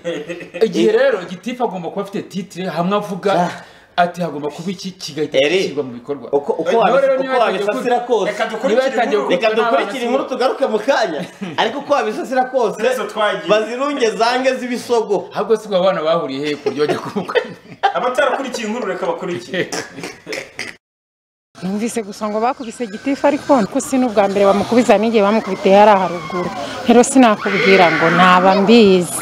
igihe rero gitifu agomba kuba afite titire hamwe avuga ati hagomba kuba iki kigahita Eri, gishyirwa mu bikorwa uko uko Nawe wabi- rero uko niba yatangiye wabisasira ku- kose Reka niba dukurikire yatangiye inkuru. ku- reka Kuko n'abana dukurikire inkuru tugaruke mu kanya ariko uko wabisasira kose Zezo twagiye. bazirunge zange z'ibisogo ahubwo si ubwo abana bahuriye he ku buryo bajya kubukana abatarakurikiye inkuru reka bakurikire Numvise gusa ngo bakubise gitifu ariko ko si n'ubwa mbere bamukubise hari n'igihe bamukubitiye hari haruguru rero sinakubwira ngo ntaba mbizi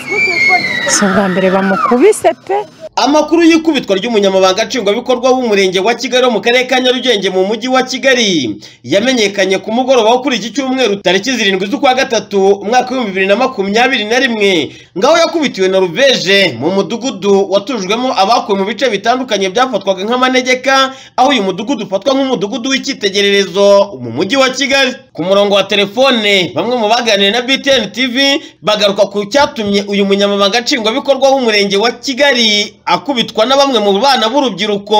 si ubwa mbere bamukubise pe Amakuru y'ikubitwa ry'umunyamabanga nshingwabikorwa w'umurenge wa Kigali wo mu karere ka Nyarugenge mu mujyi wa Kigali yamenyekanye ku mugoroba wo kuri iki cyumweru tariki zirindwi z'ukwa gatatu umwaka w'ibihumbi bibiri na makumyabiri na rimwe ngaho yakubitiwe na rubeje mu mudugudu watujwemo abakuwe mu bice bitandukanye byafatwaga nk'amanegeka aho uyu mudugudu ufatwa nk'umudugudu w'icyitegererezo mu mujyi wa Kigali ku murongo wa telefone bamwe mu baganiriye na btn tv bagaruka ku cyatumye uyu munyamabanga nshingwabikorwa w'umurenge wa kigali akubitwa na bamwe mu bana b'urubyiruko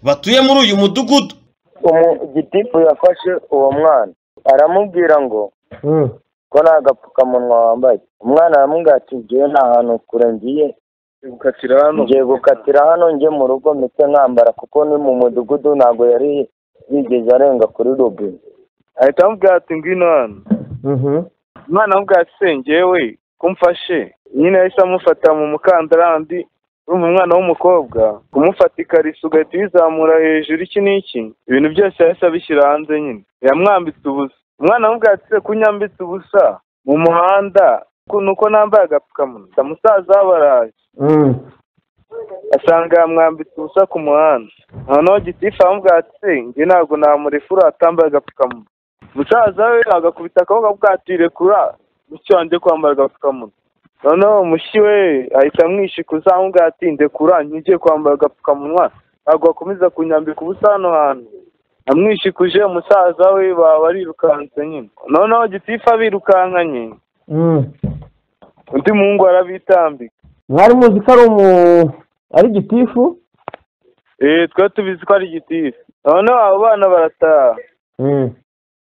batuye muri uyu mudugudu umugitifu yafashe uwo mwana aramubwira ngo ko nta gapfukamunwa wambaye umwana aramubwira ati ngiye nta hantu kure ngiye gukatira hano ngiye gukatira hano njye mu rugo mpite nkambara kuko ni mu mudugudu ntabwo yari yigeze arenga kuri robine ahita amubwira ati ngwino hano umwana amubwira ati sengewe kumfashe nyine yahise amufata mu mukandarandi urumva umwana w'umukobwa kumufata ikariso ugahita uyizamura hejuru iki n'iki ibintu byose yahise abishyira hanze nyine yamwambitse ubusa umwana amubwira ati se kunyambitse ubusa mu muhanda ku- ni uko nambaye agapfukamunwa musaza we araje asanga yamwambitse ubusa ku muhanda noneho gitifu aramubwira ati se njye ntabwo namurefura atambaye agapfukamunwa musaza we agakubita akaboko avuga ati rekura mushiki wanjye kwambara agapfukamunwa noneho mushiki we ahita amwishikuza aramubwira ati ndekura njye kwambara agapfukamunwa ntabwo wakomeza kunyambika ubusa hano hantu amwishikuje umusaza we baba barirukanse nyine noneho gitifu abirukankanye undi muhungu arabitambika mwari muzi ko ari umu ari gitifu eee twari tubizi ko ari gitifu noneho abo bana barataha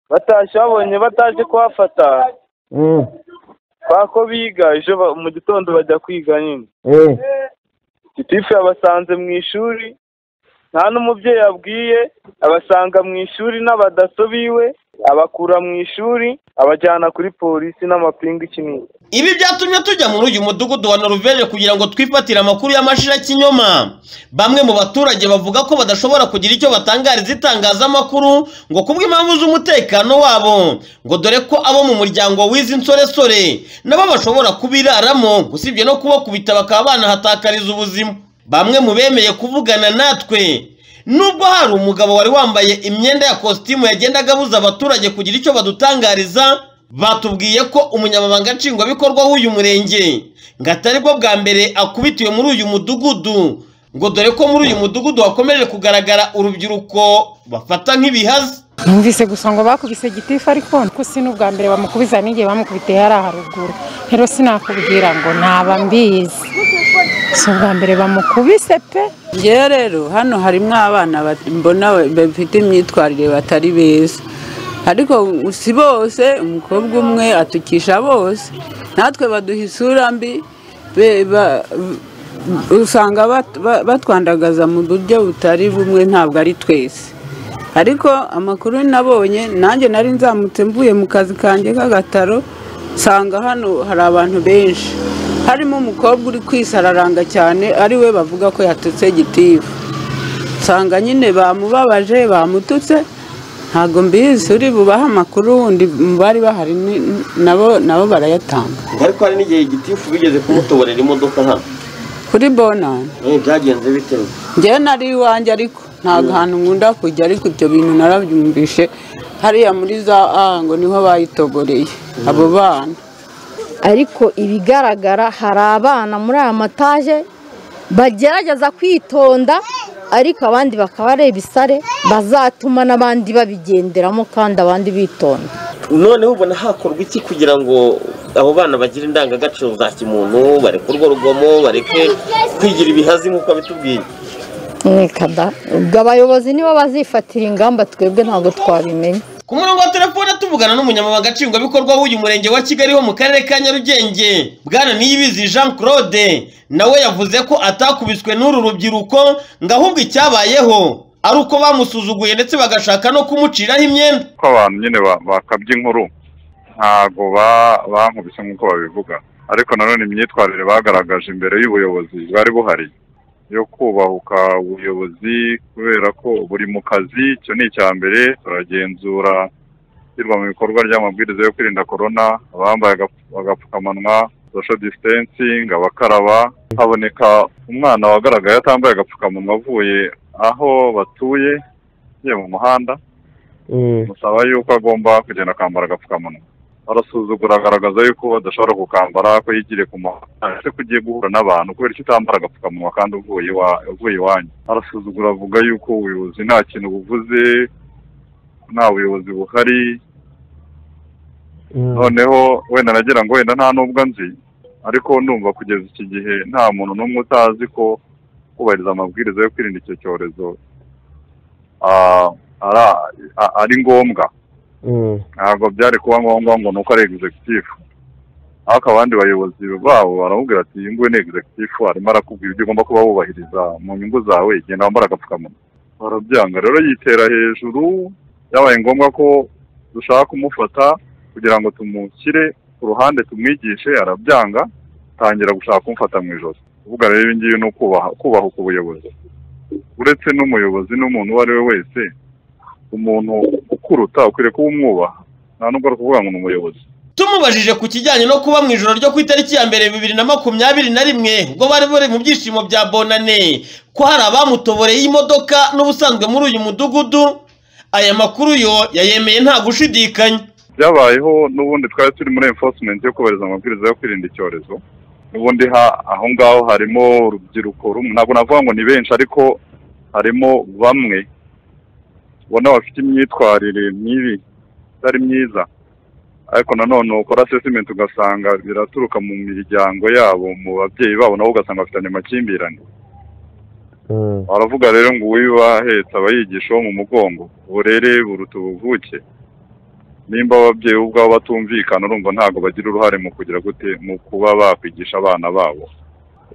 batashye babonye bataje kuhafata ko biga ejo ba- mu gitondo bajya kwiga nyine gitifu yabasanze mu ishuri nta n'umubyeyi abwiye abasanga mu ishuri n'abadaso biwe abakura mu ishuri abajyana kuri polisi n'amapingu iki n'iki ibi byatumye tujya muri uyu mudugudu wa noruveje kugira ngo twifatire amakuru y'amashira kinyoma bamwe mu baturage bavuga ko badashobora kugira icyo batangariza itangazamakuru ngo kubw'impamvu z'umutekano wabo ngo dore ko abo mu muryango w'izi nsoresore nabo bashobora kubiraramo usibye no kubakubita bakaba banahatakariza ubuzima bamwe mu bemeye kuvugana natwe nubwo hari umugabo wari wambaye imyenda ya kositimu yagendaga abuza abaturage kugira icyo badutangariza batubwiye ko umunyamabanga nshingwabikorwa w'uyu murenge ngo atari bwo bwa mbere akubitiwe muri uyu mudugudu ngo dore ko muri uyu mudugudu hakomeje kugaragara urubyiruko bafata nk'ibihazi numvise gusa ngo bakubise gitifu ariko ko si n'ubwa mbere bamukubiza n'igihe bamukubitiye hari haruguru rero sinakubwira ngo ntaba mbizi si ubwa mbere bamukubise pe ngewe rero hano harimo abana bat- mbona bafite imyitwarire batari beza ariko si bose umukobwa umwe atukisha bose natwe baduha isura mbi be- ba- usanga bat- ba- batwandagaza mu buryo butari bumwe ntabwo ari twese ariko amakuru nabonye nanjye nari nzamutse mvuye mu kazi kanjye k'agataro nsanga hano hari abantu benshi harimo umukobwa uri kwisararanga cyane ari we bavuga ko yatutse gitifu nsanga nyine bamubabaje bamututse ntabwo mbizi uri bubahe amakuru wundi mu bari bahari ni- nabo nabo barayatanga ariko hari n'igihe gitifu bigeze kumutoborera imodoka hano kuri bonani Eh, byagenze bitewe njyewe nari iwanjye ariko ntabwo ahantu nkunda kujya ariko ibyo bintu narabyumvishe hariya muri za a ngo niho bayitogoreye abo bana ariko ibigaragara hari abana muri aya mataje bagerageza kwitonda ariko abandi bakaba ari ibisare bazatuma n'abandi babigenderamo kandi abandi bitonda noneho ubona hakorwa iki kugira ngo abo bana bagire indangagaciro za kimuntu bareke urwo rugomo bareke kwigira ibihazi nk'uko bitubwiye Reka da, ubwo abayobozi nibo bazifatira ingamba twebwe ntabwo twabimenya ku murongo wa telefone tuvugana n'umunyamabanga nshingwabikorwa w'uyu murenge wa kigali wo mu karere ka nyarugenge bwana niyibizi jean claude nawe yavuze ko atakubiswe n'uru rubyiruko ngo ahubwo icyabayeho ari uko bamusuzuguye ndetse bagashaka no kumuciraho imyenda ko abantu nyine ba- bakabya inkuru ntabwo ba- bankubise nk'uko babivuga ariko nanone imyitwarire bagaragaje imbere y'ubuyobozi bwari buhari yo kubahuka ubuyobozi kubera ko buri mu kazi icyo ni icya mbere turagenzura ishyirwa mu bikorwa ry'amabwiriza yo kwirinda korona abambaye agapf- agapfukamunwa social distancing abakaraba haboneka umwana wagaragaye atambaye agapfukamunwa avuye aho batuye agiye mu muhanda musaba yuko agomba kugenda akambara agapfukamunwa arasuzugura agaragaza yuko adashobora kukambara ko yigiriye ku muhanda ndetse ko ugiye guhura n'abantu kubera icyo utambara agapfukamunwa kandi uvuye iwa- uvuye iwanyu arasuzugura avuga yuko ubuyobozi nta kintu buvuze nta buyobozi buhari noneho wenda nagira ngo wenda nta n'ubwo nzi ariko numva kugeza iki gihe nta muntu n'umwe utazi ko kubahiriza amabwiriza yo kwirinda icyo cyorezo ah, ara- a- ari ngombwa ntabwo byari kuba ngombwa ngo ni uko ari egizegitifu ariko abandi bayobozi babo baramubwira ati iyi nguyu ni egizegitifu arimo arakubwira ibyo ugomba kuba wubahiriza mu nyungu zawe genda wambara agapfukamunwa barabyanga rero yitera hejuru byabaye ngombwa ko dushaka kumufata kugira ngo tumushyire ku ruhande tumwigishe arabyanga tangira gushaka kumufata mu ijosi kuvuga rero ibi ngibi ni ukubaha kubaha ku buyobozi uretse n'umuyobozi n'umuntu uwo ari we wese umuntu ukuruta ukwiriye kuba umwubaha nta nubwo ari ukuvuga ngo ni umuyobozi tumubajije ku kijyanye no kuba mu ijoro ryo ku itariki ya mbere bibiri na makumyabiri na rimwe ubwo bari bari mu byishimo bya bonane ko hari abamutoboreye imodoka n'ubusanzwe muri uyu mudugudu aya makuru yo yayemeye nta gushidikanya byabayeho n'ubundi twari turi muri enforcement yo kubahiriza amabwiriza yo kwirinda icyorezo n'ubundi ha- aho ngaho harimo urubyiruko rumwe ntabwo navuga ngo ni benshi ariko harimo bamwe ubona bafite imyitwarire mibi itari myiza ariko nanone ukora assessment ugasanga biraturuka mu miryango yabo mu babyeyi babo nabo ugasanga bafitanye amakimbirane baravuga rero ngo uwiba ahetse aba yigisha uwo mu mugongo uburere buruta ubuvuke nimba ababyeyi ubwabo batumvikana urumva ntabwo bagira uruhare mu kugira gute mu kuba bakwigisha abana babo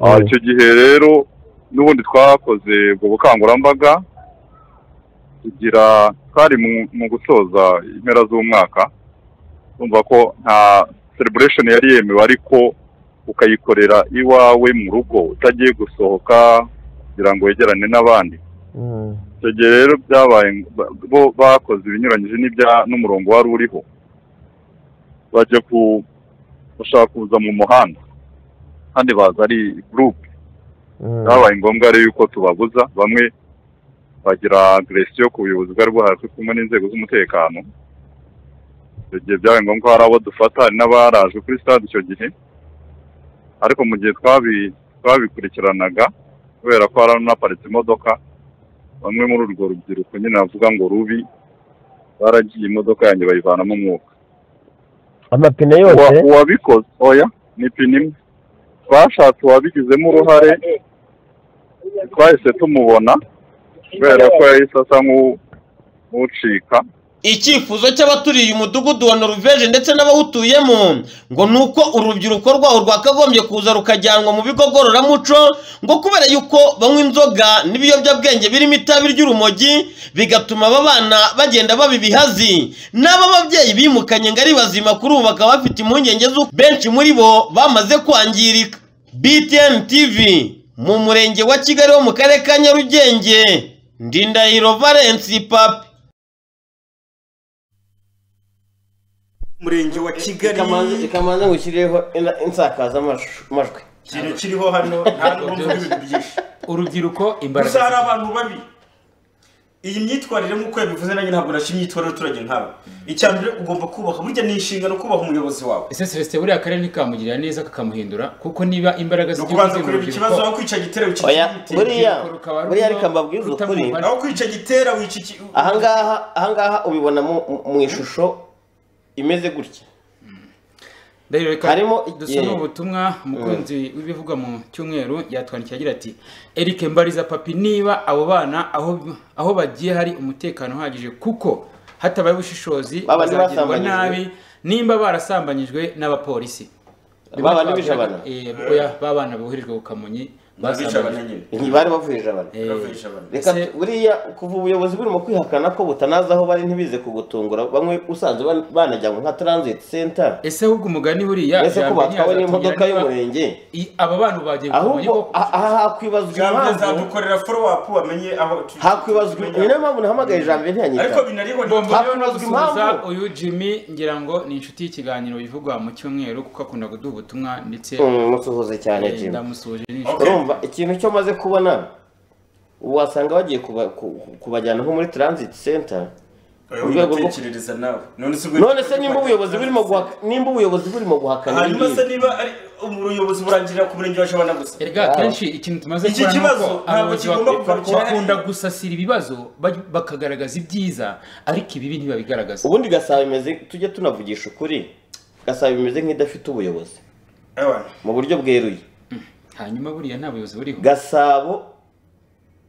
Ah, icyo gihe rero n'ubundi twakoze ubwo bukangurambaga kugira twari mu, mu gusoza impera z'umwaka urumva ko nta celebration yari yemewe ariko ukayikorera iwawe mu rugo utagiye gusohoka kugira ngo wegerane n'abandi icyo gihe rero byabaye ba- bo bakoze ibinyuranyije n'ibya n'umurongo wari uriho bajya ku bashaka kuza mu muhanda kandi baza ari gurupe byabaye ngombwa rero yuko tubabuza bamwe bagira agresiyo ku buyobozi bwari buhari turi kumwe n'inzego z'umutekano icyo gihe byabaye ngombwa ko hari abo dufata hari n'abaraje kuri stade icyo gihe ariko mu gihe twabi- twabikurikiranaga kubera ko hari n'aparitse imodoka bamwe muri urwo rubyiruko nyine bavuga ngo rubi baragiye imodoka yanjye bayivanamo umwuka amapine yose Uwa- uwabikoze oya ni pine imwe twashatse uwabigizemo uruhare twahise tumubona kubera ko yahise asa nk'u- nk'ucika icyifuzo cy'abaturiye umudugudu wa noruveje ndetse n'abawutuyemo ngo ni uko urubyiruko rwawo rwakagombye kuza rukajyanwa mu bigo ngororamuco ngo kubera yuko banywa inzoga n'ibiyobyabwenge birimo itabi ry'urumogi bigatuma aba bana bagenda baba ibihazi n'aba babyeyi bimukanye ngo ari bazima kuri ubu bakaba bafite impungenge z'uko benshi muri bo bamaze kwangirika btn tv mu murenge wa kigali wo mu karere ka nyarugenge ndindahiro valensi papi murenge wa kigali ikamanza ngo ushyireho ina- insakazamajwi ikintu kiriho hano nta n'ubwo mvuga ibintu byinshi urubyiruko imbaraga gusa hari abantu babi iyi myitwarire nk'uko yabivuze nanjye ntabwo nashimye imyitwarire y'abaturage nkabo icya mbere ugomba kubaha burya ni inshingano kubaha umuyobozi wawe ese celestin buriya akarere ntikamugirira neza kakamuhindura kuko niba imbaraga ni ukubanza kureba ikibazo aho kwica gitera Oya, wikikira buriya buriya reka mbabwize ukuri aho kwica gitera wikikira ahangaha ahangaha ubibona mu mu ishusho imeze gutya ndahiro reka Harimo- dusome yeah. ubutumwa umukunzi w'ibivugwa mu cyumweru yatwandikiye agira ati eric mbariza papi niba abo bana aho aho bagiye hari umutekano uhagije kuko hatabaye ubushishozi Ba bandi bazagirwa basambanyijwe. nabi nimba barasambanyijwe n'abapolisi Ba bandi bijabana. Eh, oya, ba bana boherejwe ku kamonyi N'abijabana nyine. Bari bavurije abantu. reka tu- buriya kuva ubuyobozi burimo kwihakana ko butanazi aho bari ntibize kugutungura bamwe usanzwe ban- banajyanwa nka transit center ese ahubwo umugani buriya mbese ko ijambo batwawe ntiyazatubwira n'imodoka niba- y'umurenge I- aba bana ubu bagiye ku kamonyi ahubwo koko. aha hakwibazwa Jambo impamvu azadukorera follow up wamenye aho tu- hakwibazwa ni nayo mpamvu nahamagaye jambo ntiyanyita ariko binariho Mbona rero no hakwibazwa impamvu gusubiza uyu Jimmy ngira ngo ni inshuti y'ikiganiro bivugwa mu cyumweru kuko akunda kuduha ubutumwa ndetse Mm, musuhuze cyane, Eh, Jimmy. ndamusuhuje ni inshuti urumva ikintu cyo maze kubona ubu wasanga bagiye kuba- ku- ku- kubajyana nko muri transit center mu rwego rwo ugatekerereza nawe none se ubwo- none se nimba ubuyobozi burimo guhaka- nimba ubuyobozi burimo guhakana hanyuma ibi se niba ari ubuyobozi burangirira ku murenge wa jabana gusa erega akenshi ikintu tumaze iki kubona ni kibazo uko ntabwo abayobozi kigomba bak- kugarukira bakunda gusasira ibibazo baj- bakagaragaza ibyiza ariko ibibi ntibabigaragaza ubundi gasaba bimeze tujye tunavugisha ukuri gasabo imeze nk'idafite ubuyobozi mu buryo bweruye hanyuma buriya nta buyobozi buriho gasabo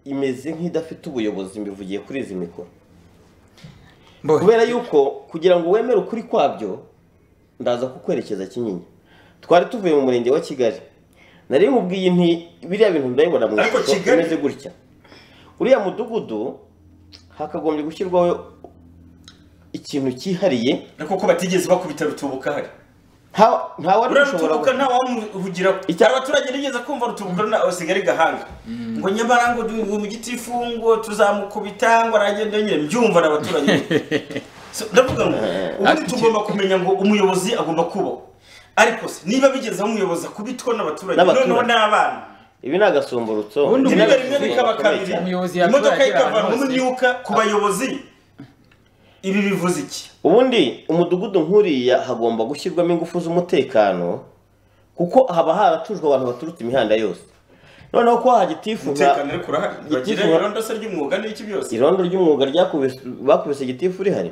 imeze nk'idafite ubuyobozi mbivugiye kuri izi mikoro kubera yuko kugira ngo wemere ukuri kwabyo ndaza kukwerekeza kinyinya twari tuvuye mu murenge wa kigali nari nkubwiye nti biriya bintu ndabibona mu ifoto imeze gutya uriya mudugudu hakagombye gushyirwaho ikintu cyihariye ariko ko batigeze bakubita rutubuka hari nta wari uriya ushobora rutubuka nta wamuvugira abaturage nigeze kumva rutubuka na usigare gahanga ngo nyamara ngo du- mu giti ifungo tuzamukubita ngo aragenda nyine mbyumva n'abaturage So, ndavuga ngo ubundi tugomba kumenya ngo umuyobozi agomba kubahwa ariko se niba bigeze aho umuyobozi akubitwa n'abaturage N'abaturage. noneho n'abana ibi ni agasumburutso ubundi Ibi ni rimwe rimwe agasumburutso bikaba gakomeye kabiri cyane. imodoka ikavanwa umwuka ku bayobozi ibi bivuze iki ubundi umudugudu nk'uriya hagomba gushyirwamo ingufu z'umutekano kuko haba haratujwe abantu baturutse imihanda yose noneho ko hagitifu nka umutekano ariko urahari bagira gitifu nka- irondo se ry'umwuga n'iki byose irondo ry'umwuga ryakubise bakubise gitifu rihari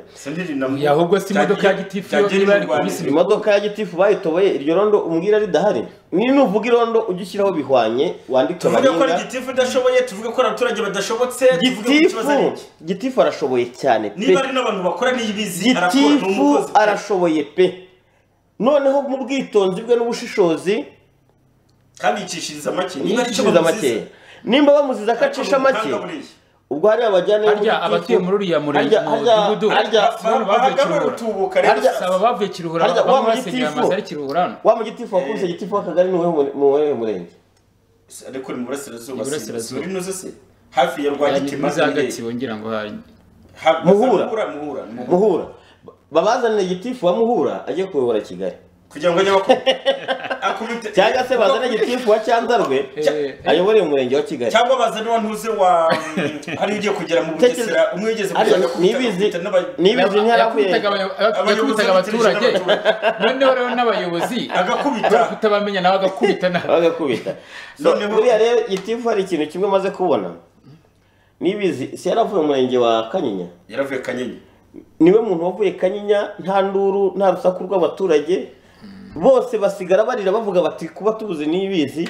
Ya, ahubwo se imodoka ya gitifu yo niba ari kubisa ibi- imodoka ya gitifu bayitoboye iryo rondo umbwira ridahari ni nuvuga irondo ujye ushyiraho bihwanye wandike tuvuge ko ari abaringa gitifu idashoboye tuvuge ko ari abaturage badashobotse tuvuge ko ikibazo ari gitifu iki gitifu arashoboye cyane pe niba ari n'abantu bakora n'ibizi arakora ni gitifu umukozi arashoboye pe noneho mu bwitonzi bwe n'ubushishozi kandi yicishiriza make niba aricyo yicishiriza bamuziza make nimba bamuziza ko acisha make ubwo hariya bajyana harya abatuye muri uriya murenge mu mudugudu saba bavuye kiruhura harya wa bamuhasenyera amazu ari mugitifu kiruhura hano wa mugitifu wakubise gitifu w'akagari ni uwuhe mu uwuhe murenge ariko ni mu burasirazuba Ni si- burasirazuba. uri n'uze se hafi ya rwagitima za gatsibo ngira ngo hari Ha- Muhura. muhura muhura muhura. muhura babazanire gitifu wa muhura ajye kuyobora kigali kugira ngo ajye akubite cyangwa se bazane gitifu wa cyanzarwe ayobore umurenge wa kigali cyangwa bazane wa ntuze wa hari ugiye kugera mu bugesera umwe yigeze Arya, nibizi nibizi ntiyaravuye yakubitaga abaturage noneho rero n'abayobozi agakubita kutabamenya nawe agakubita nawe bagakubita so buriya rero gitifu hari ikintu kimwe maze kubona nibizi si yaravuye umurenge wa kanyinya yaravuye kanyenyi niwe muntu wavuye kanyinya nta nduru nta rusaku rw'abaturage bose basigara barira bavuga bati kuba tubuze n'ibizi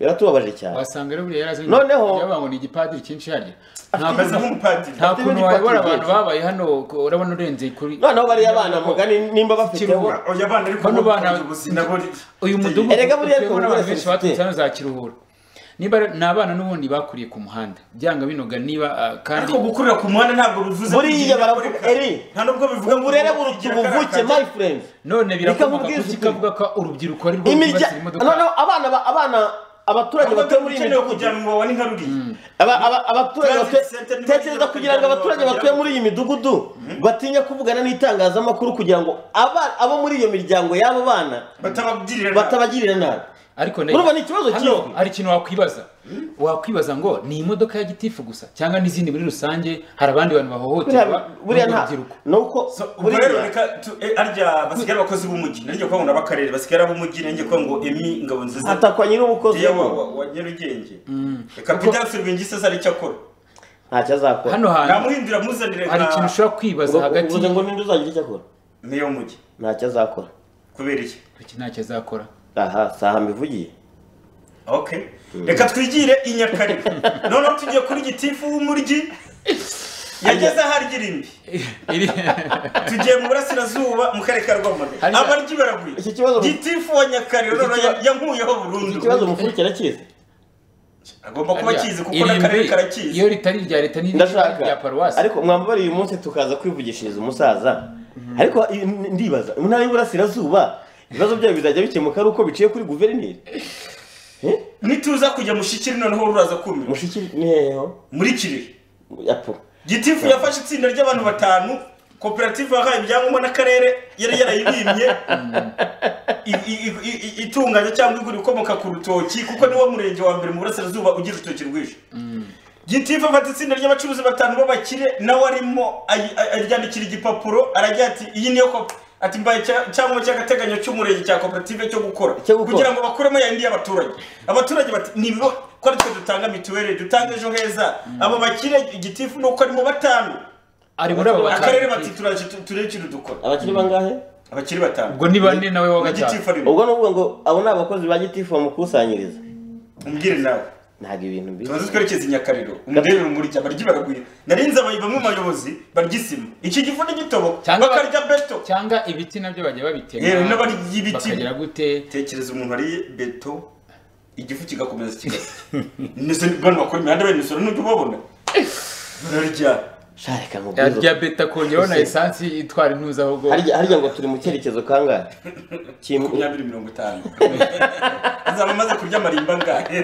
biratubabaje cyane wasanga rero buriya yarazanye Noneho- yabaga ngo ni igipadiri cyinshi hariya Nta Ameze kuntu- nk'umupadiri. nta Afite kuntu n'igipadiri wayobora abantu cyinshi. babaye hano ko- urabona urenze kuri noneho bariya bana mugani nimba bafiteho Kiruhura. oya abana ariko Bano bana uyu mudugudu Erega buriya ariko utuyemo n'abantu buriya benshi serivisi. baturutse hano za kiruhura niba rero- ni abana n'ubundi bakuriye ku muhanda byanga binoga niba ah, kandi ariko gukurira ku muhanda ntabwo bivuze buriya baravuga eri nta nubwo bivuga ngo uburere buruta ubuvuke my friend none birakomoka Reka ku nkubwire iki kavuga ko urubyiruko ari rwo imirya rwibasira imodoka noneho abana ba- abana abaturage batuye muri iyi midugudu Aba- aba- abaturage batuye tekereza kugira ngo abaturage batuye muri iyi midugudu batinye kuvugana n'itangazamakuru kugira ngo aba- abo muri iyo miryango y'abo bana batabagirira nabi ariko urumva ni ikibazo Hano kinini hari ikintu wakwibaza wakwibaza ngo ni imodoka ya gitifu gusa cyangwa n'izindi muri rusange hari abandi bantu bahohoterwa Buriya- buriya nta nuko ubwo rero reka tu- eh, arya basigara abakozi b'umujyi nanjye kuvuga ngo n'abakarere basigara ab'umujyi nanjye kuvuga ngo emi ngabo nziza atakwa nyir'umukozi Yewe, wa wa- wa nyarugenge reka peter silvingi se ari icyo akora ntacyo azakora Hano hantu- namuhindura muzanire hari ikintu ushobora kwibaza hagati uvuze ngo ninde uzagira icyo akora meya w'umujyi ntacyo azakora kubera iki iki ntacyo azakora aha si aha mbivugiye okay reka twigire i nyakare noneho tugiye kuri gitifu w'umujyi yageze aho arya irimbi tugiye mu burasirazuba mu karere ka rwamagana Hariya- abaryi baraguye Iki kibazo- gitifu wa nyakariro Iki noneho kiba- yankuyeho burundu iki kibazo umufurikira akizi agomba kuba akizi kuko Irimbi, n'akarere karakizi iyo ritari irya leta ni ndashaka ariko mwambara uyu munsi tukaza kwivugishiriza umusaza ariko i- n- ndibaza mu ntara y'uburasirazuba ibibazo byayo bizajya bikemuka ari uko biciye kuri guverineri nituza kujya mushikiri noneho uraza kumira mushikiri ni heho muri kirehe yapo gitifu yafashe itsinda ry'abantu batanu koperative yahaye ibyangombwa n'akarere yari yarayibimye i- i- i- i- i- itunganya cyangwa igura ikomoka ku rutoki kuko niwo murenge wa mbere mu burasirazuba ugira urutoki rwinshi gitifu afata itsinda ry'abacuruzi batanu b'abakire nawe arimo ayi- a- aryandikira igipapuro aragira ati iyi niyo kopi ati mbaye cya- icyangombwa cy'agateganyo cy'umurenge cya koperative cyo gukora kugira ngo bakuremo yayindi y'abaturage abaturage bati ni ibigo ko aritwe dutanga mituweli dutanga ejo heza abo bakire igitifu ni uko arimo batanu ari muri abo batanu. akarere bati turaje turebe ikintu dukora abakiri bangahe abakiri batanu ubwo ni bane nawe wa gatanu ubwo ni ukuvuga ngo abo ni abakozi ba gitifu bamukusanyiriza umbwire nawe ntabwo ibintu mbizi tubanze twerekeze i nyakariro umudebe urumuri cyane barya baragwira narinze abayi bamwe mu bayobozi barya isima iki gifu ni gitobo bakarya beto cyangwa ibiti nabyo bajya babitema yewe n'abarya ibiti bakagira gute tekereza umuntu ariye beto igifu kigakomeza kigasa mbese bantu bakora imihanda bene imisoro n'ujya ubabona bararya shareka mu arya beta akongeraho na esansi itwara intuza ahubwo harya harya ngo turi mu cyerekezo kangahe makumyabiri mirongo itanu azaba amaze kurya amarimba angahe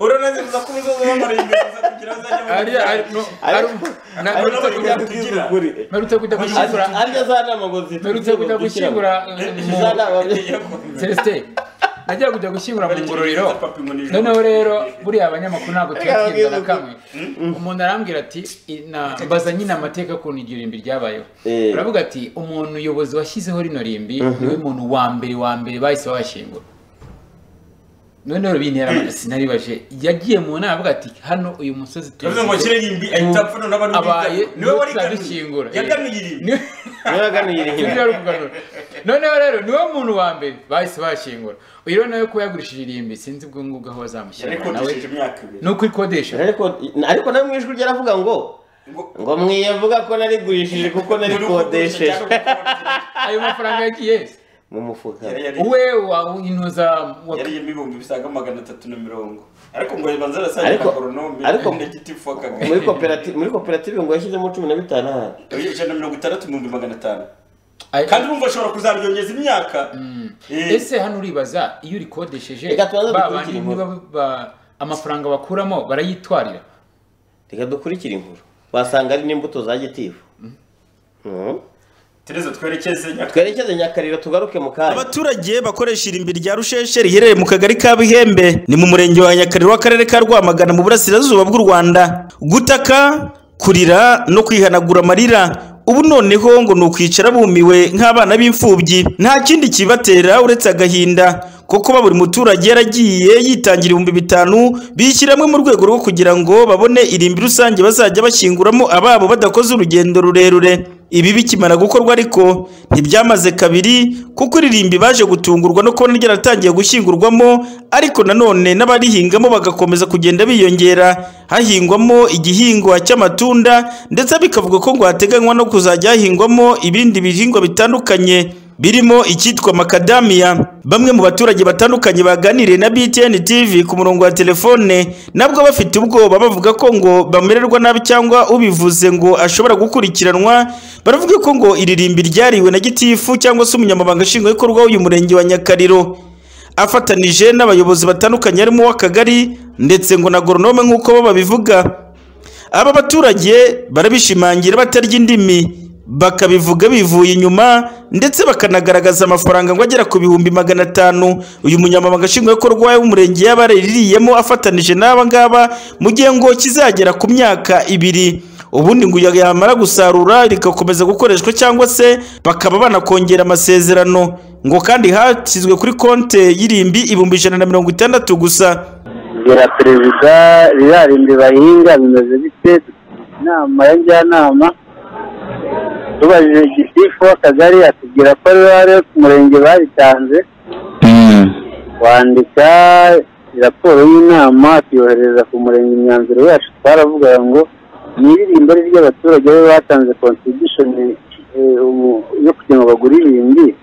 uranaze kuza kuba uzoza w'amarimba uza kugira azajya mu Ariya, ari- no, ari- na- narutse kujya gushyingura narutse kujya gushyingura arya za nama ngo zitugire narutse kujya ngo dukire. gushyingura mu Za nama- celestin najya kujya gushyingura mu ngororero noneho rero buriya abanyamakuru ntabwo tuyakirwa na kamwe umuntu arambwira ati "Ina- mbaza nyine amateka ukuntu iryo rimbi ryabayeho Eh. baravuga ati umuntu uyobozi washyizeho rino rimbi Mhm. niwe muntu wa mbere wa mbere bahise babashyingura noneho bintera amadasi naribaje yagiye mu nama avuga ati hano uyu musozi Yavuze ngo akire rimbi, ahita apfa noneho abantu abaye biganuye. Niwe wari ganuye. dushyingura Yaganuye rimbi Nibyo ari ukuganura. noneho rero niwe muntu wa mbere bahise bashyingura uyu rero nawe kuba yagurishije irimbi sinzi ubwo ngubwo aho bazamushyira nawe yarikodesheje imyaka ibiri ni uko ikodesha ariko ariko nawe mu ijwi rye aravuga ngo ngo mwiyavuga ko narigurishije kuko narikodesheje ayo mafaranga yagiye he? mu mufuka uwe wa intuza yari ibihumbi bisaga magana atatu na mirongo ariko ngo ribanza arasangira ariko agoronome ariko na gitifu w'akagari muri koperative muri koperative ngo yashyizemo cumi na bitanu ahandi ijana na mirongo itandatu ibihumbi magana atanu kandi urumva ashobora kuzaryongeza imyaka ese hano uribaza iyo urikodesheje Reka tubanze ba dukurikire bandi inkuru. niba ba- amafaranga bakuramo barayitwarira reka dukurikire inkuru wasanga ari n'imbuto za gitifu tereza twerekeze twerekeze nyakariro tugaruke mu kanya abaturage bakoresha irimbi rya rusheshe riherereye mu kagari ka bihembe ni mu murenge wa nyakariro w'akarere ka rwamagana mu burasirazuba bw'u rwanda gutaka kurira no kwihanagura amarira ubu noneho ngo ni ukwicara bumiwe nk'abana b'imfubyi nta kindi kibatera uretse agahinda kuko kuba buri muturage yaragiye yitangira ibihumbi bitanu bishyiramo mu rwego rwo kugira ngo babone irimbi rusange bazajya bashyinguramo ababo badakoze urugendo rurerure ibi bikimara gukorwa ariko ntibyamaze kabiri kuko iririmbi baje gutungurwa no kubona ryaratangiye gushyingurwamo ariko nanone n'abarihingamo bagakomeza kugenda biyongera hahingwamo igihingwa cy'amatunda ndetse bikavuga ko ngo hateganywa no kuzajya hahingwamo ibindi bihingwa bitandukanye birimo icyitwa makadamiya bamwe mu baturage batandukanye baganiriye na btn tv ku murongo wa telefone nabwo bafite ubwoba bavuga ko ngo bamererwa nabi cyangwa ubivuze ngo ashobora gukurikiranwa baravuga ko ngo iri rimbi ryariwe na gitifu cyangwa se umunyamabanga nshingwabikorwa w'uyu murenge wa nyakariro afatanije n'abayobozi batandukanye harimo uw'akagari ndetse ngo na goronome nk'uko bo babivuga aba baturage barabishimangira batarya indimi bakabivuga bivuye inyuma ndetse bakanagaragaza amafaranga ngo agera ku bihumbi magana atanu uyu munyamabanga nshingwabikorwa w'umurenge yabaririyemo afatanije n'aba ngaba mu gihe ngo kizagera ku myaka ibiri ubundi ngo yamara gusarura rigakomeza gukoreshwa cyangwa se bakaba banakongera amasezerano ngo kandi hashyizwe kuri konte y'irimbi ibihumbi ijana na mirongo itandatu gusa bwira perezida biriya rimbi bahinga bimeze bite inama ya njyanama tubajije gitifu w'akagari atubwira ko ariwe wari ku murenge baritanze wandika raporo y'inama tuyohereza ku murenge imyanzuro yacu twaravugaga ngo ni iririmbo ari ry'abaturage be batanze kontribishoni yo kugira ngo bagure irimbi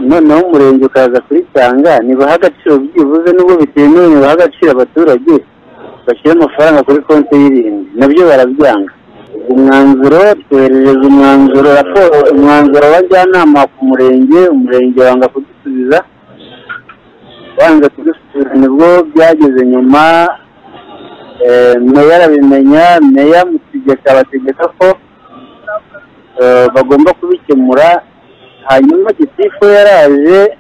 noneho umurenge ukaza kuritanga nibaha agaciro byibuze nubwo bitemewe nibaha agaciro abaturage bashyira amafaranga kuri konti y'irindi nabyo barabyanga umwanzuro twoherereza umwanzuro raporo umwanzuro w'abajyanama ku murenge umurenge wanga kudusubiza banze kudusubiza nibwo byageze nyuma eh, meya arabimenya meya mutegeka abategeka ko eh, bagomba kubikemura hanyuma gitifu yaraje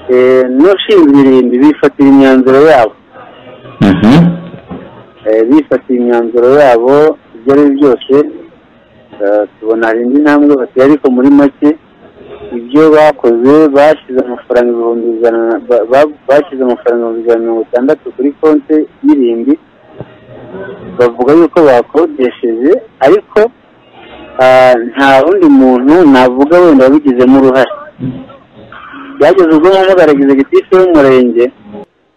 eh, n'ushinzwe irimbi bifatira imyanzuro yabo Eh, bifatira imyanzuro yabo ibyo ari byo byose eh, tubona hari indi ntambwe bateye ariko muri make ibyo bakoze bashyize amafaranga ibihumbi ijana na- ba- ba- bashyize amafaranga ibihumbi ijana na mirongo itandatu kuri konti y'irimbi bavuga yuko bakodesheje ariko ah, nta wundi muntu navuga wenda wabigizemo uruhare byageze ubwo mugaragaza gitifu y'umurenge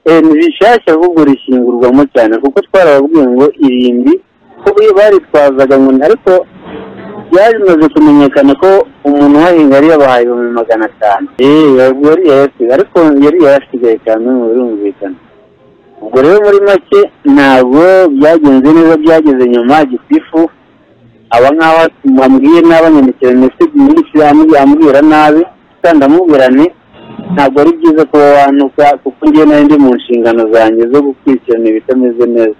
eh, ni rishyashya ahubwo rishingurwamo cyane kuko twarababwiye ngo irimbi ko iyo baritwazaga ngo ni- ariko byamaze kumenyekana ko umuntu uhahinga yari yabahaye ibihumbi magana atanu Eh, ubwo yari yayasigaye ariko yari yayasigaye cyane mu birumvikana ubwo rero muri make ntabwo byagenze neza byageze nyuma gitifu aba nk'aho ambwiye n'abanyamikino ndetse ambwira nabi kandi amubwira nti ntabwo ari byiza kuba wanuka kuko ngewe nari ndi mu nshingano zanjye zo gukurikirana ibitameze neza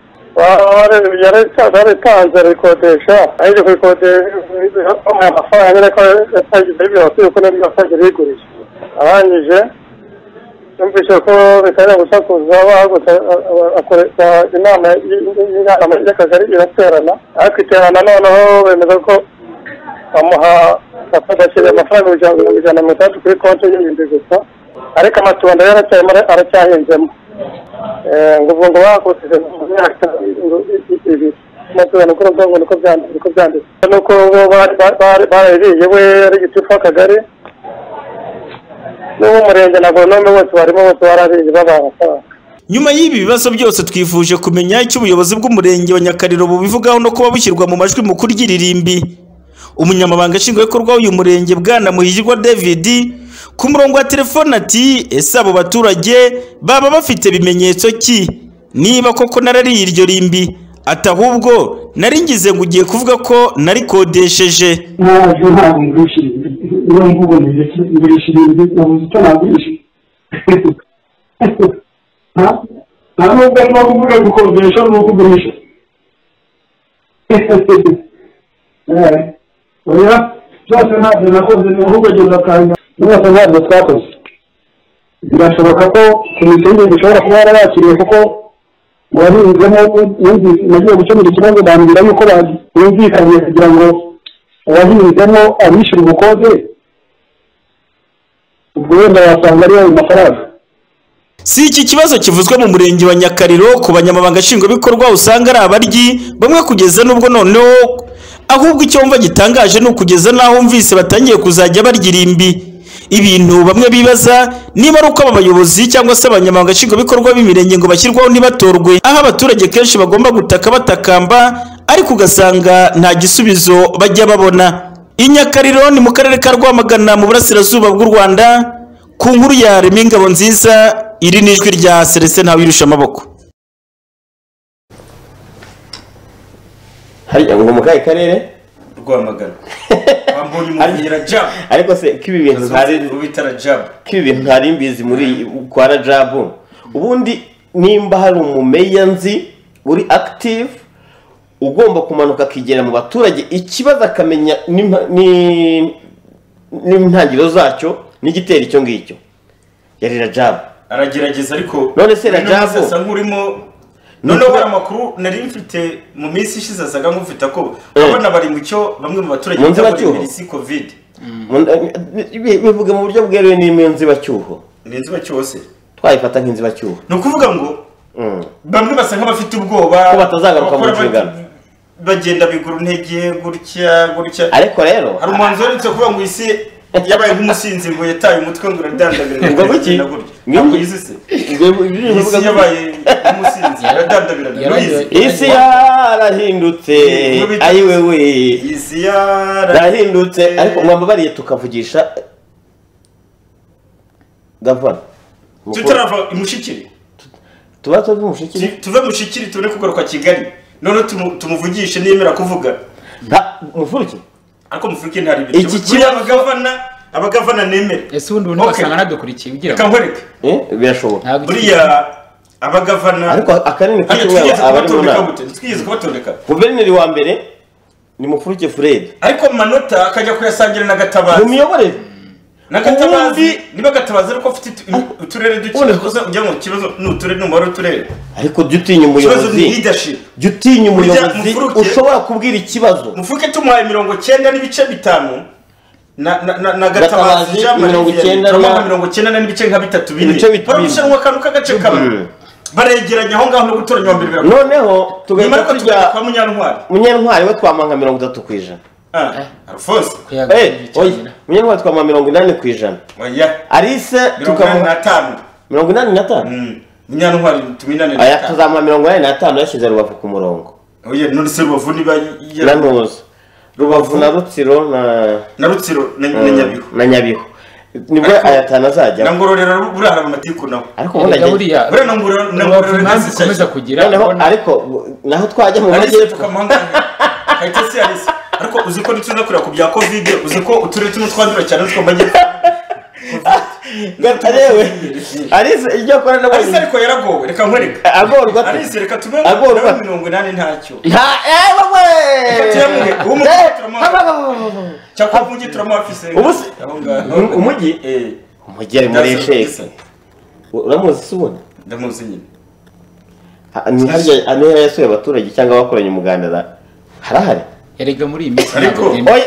yaritanze arikodesha ariko kuyikodesha amafaranga ariko yatagize yose uko nabyo yasanze yigurije arangije yumvise ko bitangira gusakuza bahagutse akoresha inama y'inama y'akagari iraterana ariko iterana noneho bemeza ko bamuha batakiriye amafaranga ibihumbi mirongo ijana na mirongo itandatu kuri konti y'ibihumbi gusa ariko amatunda yaracyarimo aracyahinzemo Eh, ngo ubwo ngo bakoze mu myaka ibiri amatunda ni ukuvuga ngo niko byanditse niko byanditse nuko bo bari- bari- barabiriye we ari gitifu w'akagari n'uw'umurenge na goronome bose barimo bose barariye babaha amafaranga nyuma y'ibi bibazo byose twifuje kumenya icyo ubuyobozi bw'umurenge wa nyakariro bubivugaho no kuba bushyirwa mu majwi mu kuryiririmbi umunyamabanga nshingwabikorwa w'uyu murenge bwana muhigirwa david ku murongo wa telefone ati ese abo baturage baba bafite bimenyetso ki niba koko narariye iryo rimbi ati ahubwo nari ngize ngo ugiye kuvuga ko narikodesheje naje ntabwo ngurishiriza niba nkuboneye ngurishiriza nabuze icyo nagurisha nta- nta nubwo arimo kuvuga gukodesha no kugurisha Eh, oya byose ntabyo nakoze ni ahubwo ageza akanya byose ntabyo twakoze birashoboka ko komisiyo y'igihugu ishobora kuba yarabakiriye kuko uwahinzemo yumvise- nagiye gukemura ikibazo bambwira yuko bumvikanye kugira ngo uwahinzemo abishyura ubukode ubwo wenda wasanga ari ayo mafaranga Si iki kibazo kivuzwe mu murenge wa Nyakariro ku banyamabanga nshingwabikorwa usanga ari abaryi bamwe kugeza n'ubwo noneho ahubwo icyo mva gitangaje ni ukugeza n'aho mvise batangiye kuzajya barya irimbi ibintu bamwe bibaza niba ari uko aba bayobozi cyangwa se abanyamabanga nshingwabikorwa b'imirenge ngo bashyirwaho ntibatorwe aho abaturage kenshi bagomba gutaka batakamba ariko ugasanga nta gisubizo bajya babona i Nyakariro ni mu karere ka Rwamagana mu burasirazuba bw'u Rwanda ku nkuru ya Remy Ingabo nziza iri ni ijwi rya Celestin Ntawirusha amaboko hariya ngo mu kahe karere rwamagana wambonye umubwira jab ariko se ko ibi bintu ntari ubitara jab ko ibi bintu ntari mbizi muri kwa rajabu ubundi nimba hari umumeya nzi uri active ugomba kumanuka akigera mu baturage ikibazo akamenya n'impa- ni- n'intangiriro zacyo n'igitera icyo ngicyo yari rajabu aragerageza ariko none se uyu munsi rajabu asa nk'urimo noneho hari amakuru nari mfite mu minsi ishize asaga nk'ufite ako abana bari mu cyo bamwe mu baturage Mu nzibacyuho? bita isi covid bivuga mu buryo bweruye n'imwe nzibacyuho ni inzibacyuho se twayifata nk'inzibacyuho ni ukuvuga ngo bamwe basa nk'abafite ubwoba Ko batazagaruka mu abakora nshingano. bati- bagenda bigura intege gutya gutya ariko rero hari umuhanzi uherutse kuvuga ngo isi yabaye nk'umusinzi ngo yataye umutwe ngo uradandabira Ngo kuki? ntabwo yizi se isi yabaye nk'umusinzi uradandabira isi yarahindutse ayiwe we isi yarahindutse yarahindutse ariko mwambabariye tukavugisha gavana tutarava imushikiri tuba tuva imushikiri tuve mushikiri tubone kugaruka kigali noneho tumu- tumuvugishe niyemera kuvuga mufurike ariko mufurike ntari bityo Iki buriya abagavana abagavana nemere ese ubundi ubundi wasanga nadukurikiye ugira reka nkwereke birashoboka buriya abagavana ariko akanini Hano kacyo twigeze abari mu kubatondeka nama gute twigeze kubatondeka guverineri wa mbere ni mufurike fred ariko mu manota akajya kuyasangira na gatabazi mu miyoborere na gatabazi niba gatabazi ariko afite utu- uturere duke kuza ujya mu kibazo ni uturere n'umubare w'uturere ariko jya utinya ikibazo ni umuyobozi leadership jya utinya Burya umuyobozi mufuruke- ushobora kubwira ikibazo mufuke tumuhaye mirongo cyenda n'ibice bitanu na na na, na Gatabazi gatabazi ijambo mirongo rigiye cyenda na- rituma mirongo cyenda na n'ibice nka bitatu bine Ibice bitatu bine. barushanwa akantu k'agace kamwe Mm. baregeranya aho ngaho no gutoranya wa mbere noneho tugahita ariko tugahita tujya kwa munyantwari munyantwari we twampa nka mirongo itatu ku ijana alphonse munyarwanda twamuha mirongo inani ku ijana arise inani tukamuha mirongo inani na tanu munyantwari tuminane na aya tanu. tuzamuha mirongo inani na tanu yashyize rubavu ku murongo oya none se rubavu niba ya- nanuza rubavu na rutsiro na na rutsiro na na nyabihu na nyabihu nibwo Ariko- aya tanu azajya na ngororero buriya hari amatiku nawe ariko ubundi Erega agiye- buriya buriya na ngororero na ngororero nasi ukomeza kugira noneho ariko naho twajya mu majyepfo kayitesi yarisi ariko uzi ko ntituza kureba ku bya covid uzi ko uturere tumwe twandura cyane two majye gatarewe arisi iryo kora na arisi ariko yaragowe reka nkwereka agorwa ate? arisi reka tume Agorwa. nawe mirongo inani ntacyo nta ewe we Reka tuyamwe, uwo mugore Eh, turamuha. cyakora umujyi turamwafise Ubu se- Um- umujyi umujyi ari muri Ndazi- sheke uramuzi se ubundi ndamuzi nyine Ha- ni harya ni harya yasuye abaturage cyangwa abakoranye umuganda na harahari erega muri iyi minsi Ariko- ntabwo byemewe.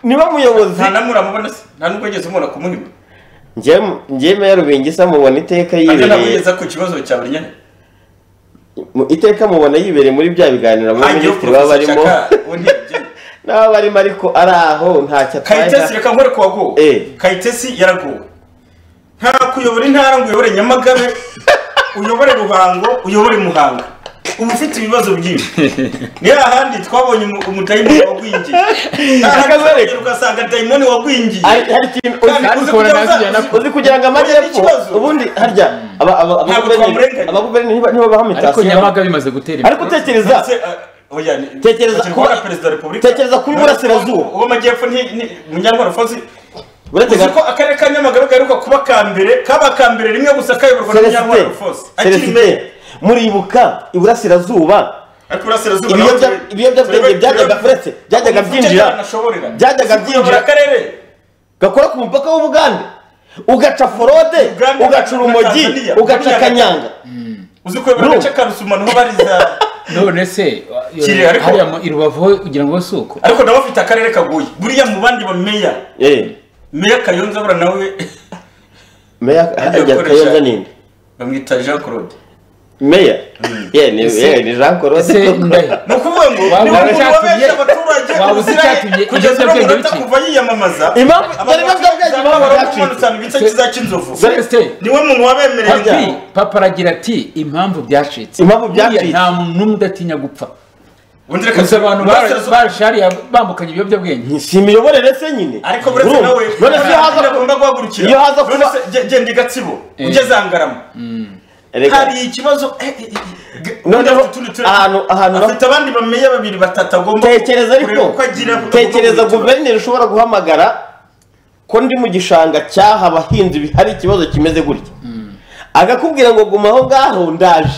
niba muyobozi nta namuramubona se nta nubwo yigeze umubona ku muhima Njye- njye meya rubingisa mubona iteka ariko ntabwo yibereye yigeze ku kibazo cya buri nyine mu- iteka mubona yibereye muri bya biganiro abo minisitiri baba barimo n'aba barimo ariko ari aho ntacyo kayitesi reka nkore ku wagowe kayitesi yaragowe nta kuyobora intara ngo uyobore nyamagabe uyobore ruhango uyobore muhanga uba ufite ibibazo byinshi ni hahandi twabonye umu- umudayimoni wagwingiye ahandi ugasanga dayimoni wagwingiye Kandi uzi kujya uza- uzi kugira ngo amajyepfo ubundi harya aba- aba- aba- Ntabwo twamurenganya. abaguverineri niba niba baha ariko mitasiyo nyamaga bimaze gutera ariko tekereza tekereza kuba perezida wa repubulika tekereza kuba iburasirazuba uw'amajyepfo munyarwanda fozi Uretse uzi ga- ko akarere ka nyamagabe gaheruka kuba ka mbere kaba aka mbere rimwe gusa kayoborwa na munyarwanda fozi akiri mbere celestin muribuka iburasirazuba ariko iburasirazuba Ibiyobyabwenge- naho turi- ibiyobyabwenge turebe- byajyaga turebe- uretse byajyaga Ubu byinjira ufite ntanashoborera. byajyaga Uzi kuyobora byinjira akarere gakora ku mupaka w'ubugande ugaca forode ugaca urumogi Tanzania, ugaca Tanzania. kanyanga uzi kuyobora Ndumva. agace ka rusuma niho bariza none se Kiri, ariko- hariya mu- i rubavu ho ugira ngo bose uko ariko nabo bafite akarere kagoye buriya mu bandi bameya meya kayonza bura nawe meya Agiye ajya gukoresha- kayonza ninde bamwita jean claude meya ye ni Ese- ye, ni jean ese claude ni ukuvuga ngo niba umuntu wabeshya abaturage waba uzi uziranye icyatumye kugeza no ibiyobyabwenge munota bikira? kuva yiyamamaza Impamvu- dore ibiyobyabwenge impamvu byacitse. ibice cy'inzovu niwe muntu wabemereye ngo- papa aragira ati impamvu byacitse impamvu byacitse nta muntu n'umwe udatinya gupfa reka- gusa abantu bara- Burasirazuba- barashe hariya bambukanye ibiyobyabwenge si imiyoborere se nyine ariko buretse nawe iyo haza agomba guhagurukira iyo haza None se ge- genda i gatsibo ugeze angarama hari ikibazo eh, eh, eh, noneho utundi turere- ahantu ahantu afite abandi bameya babiri batatu agomba tekereza kureba ariko uko agira tekereza guverineri ushobora guhamagara ko ndi mu gishanga cyaha abahinzi bi- hari ikibazo kimeze gutya agakubwira ngo guma aho ngaho ndaje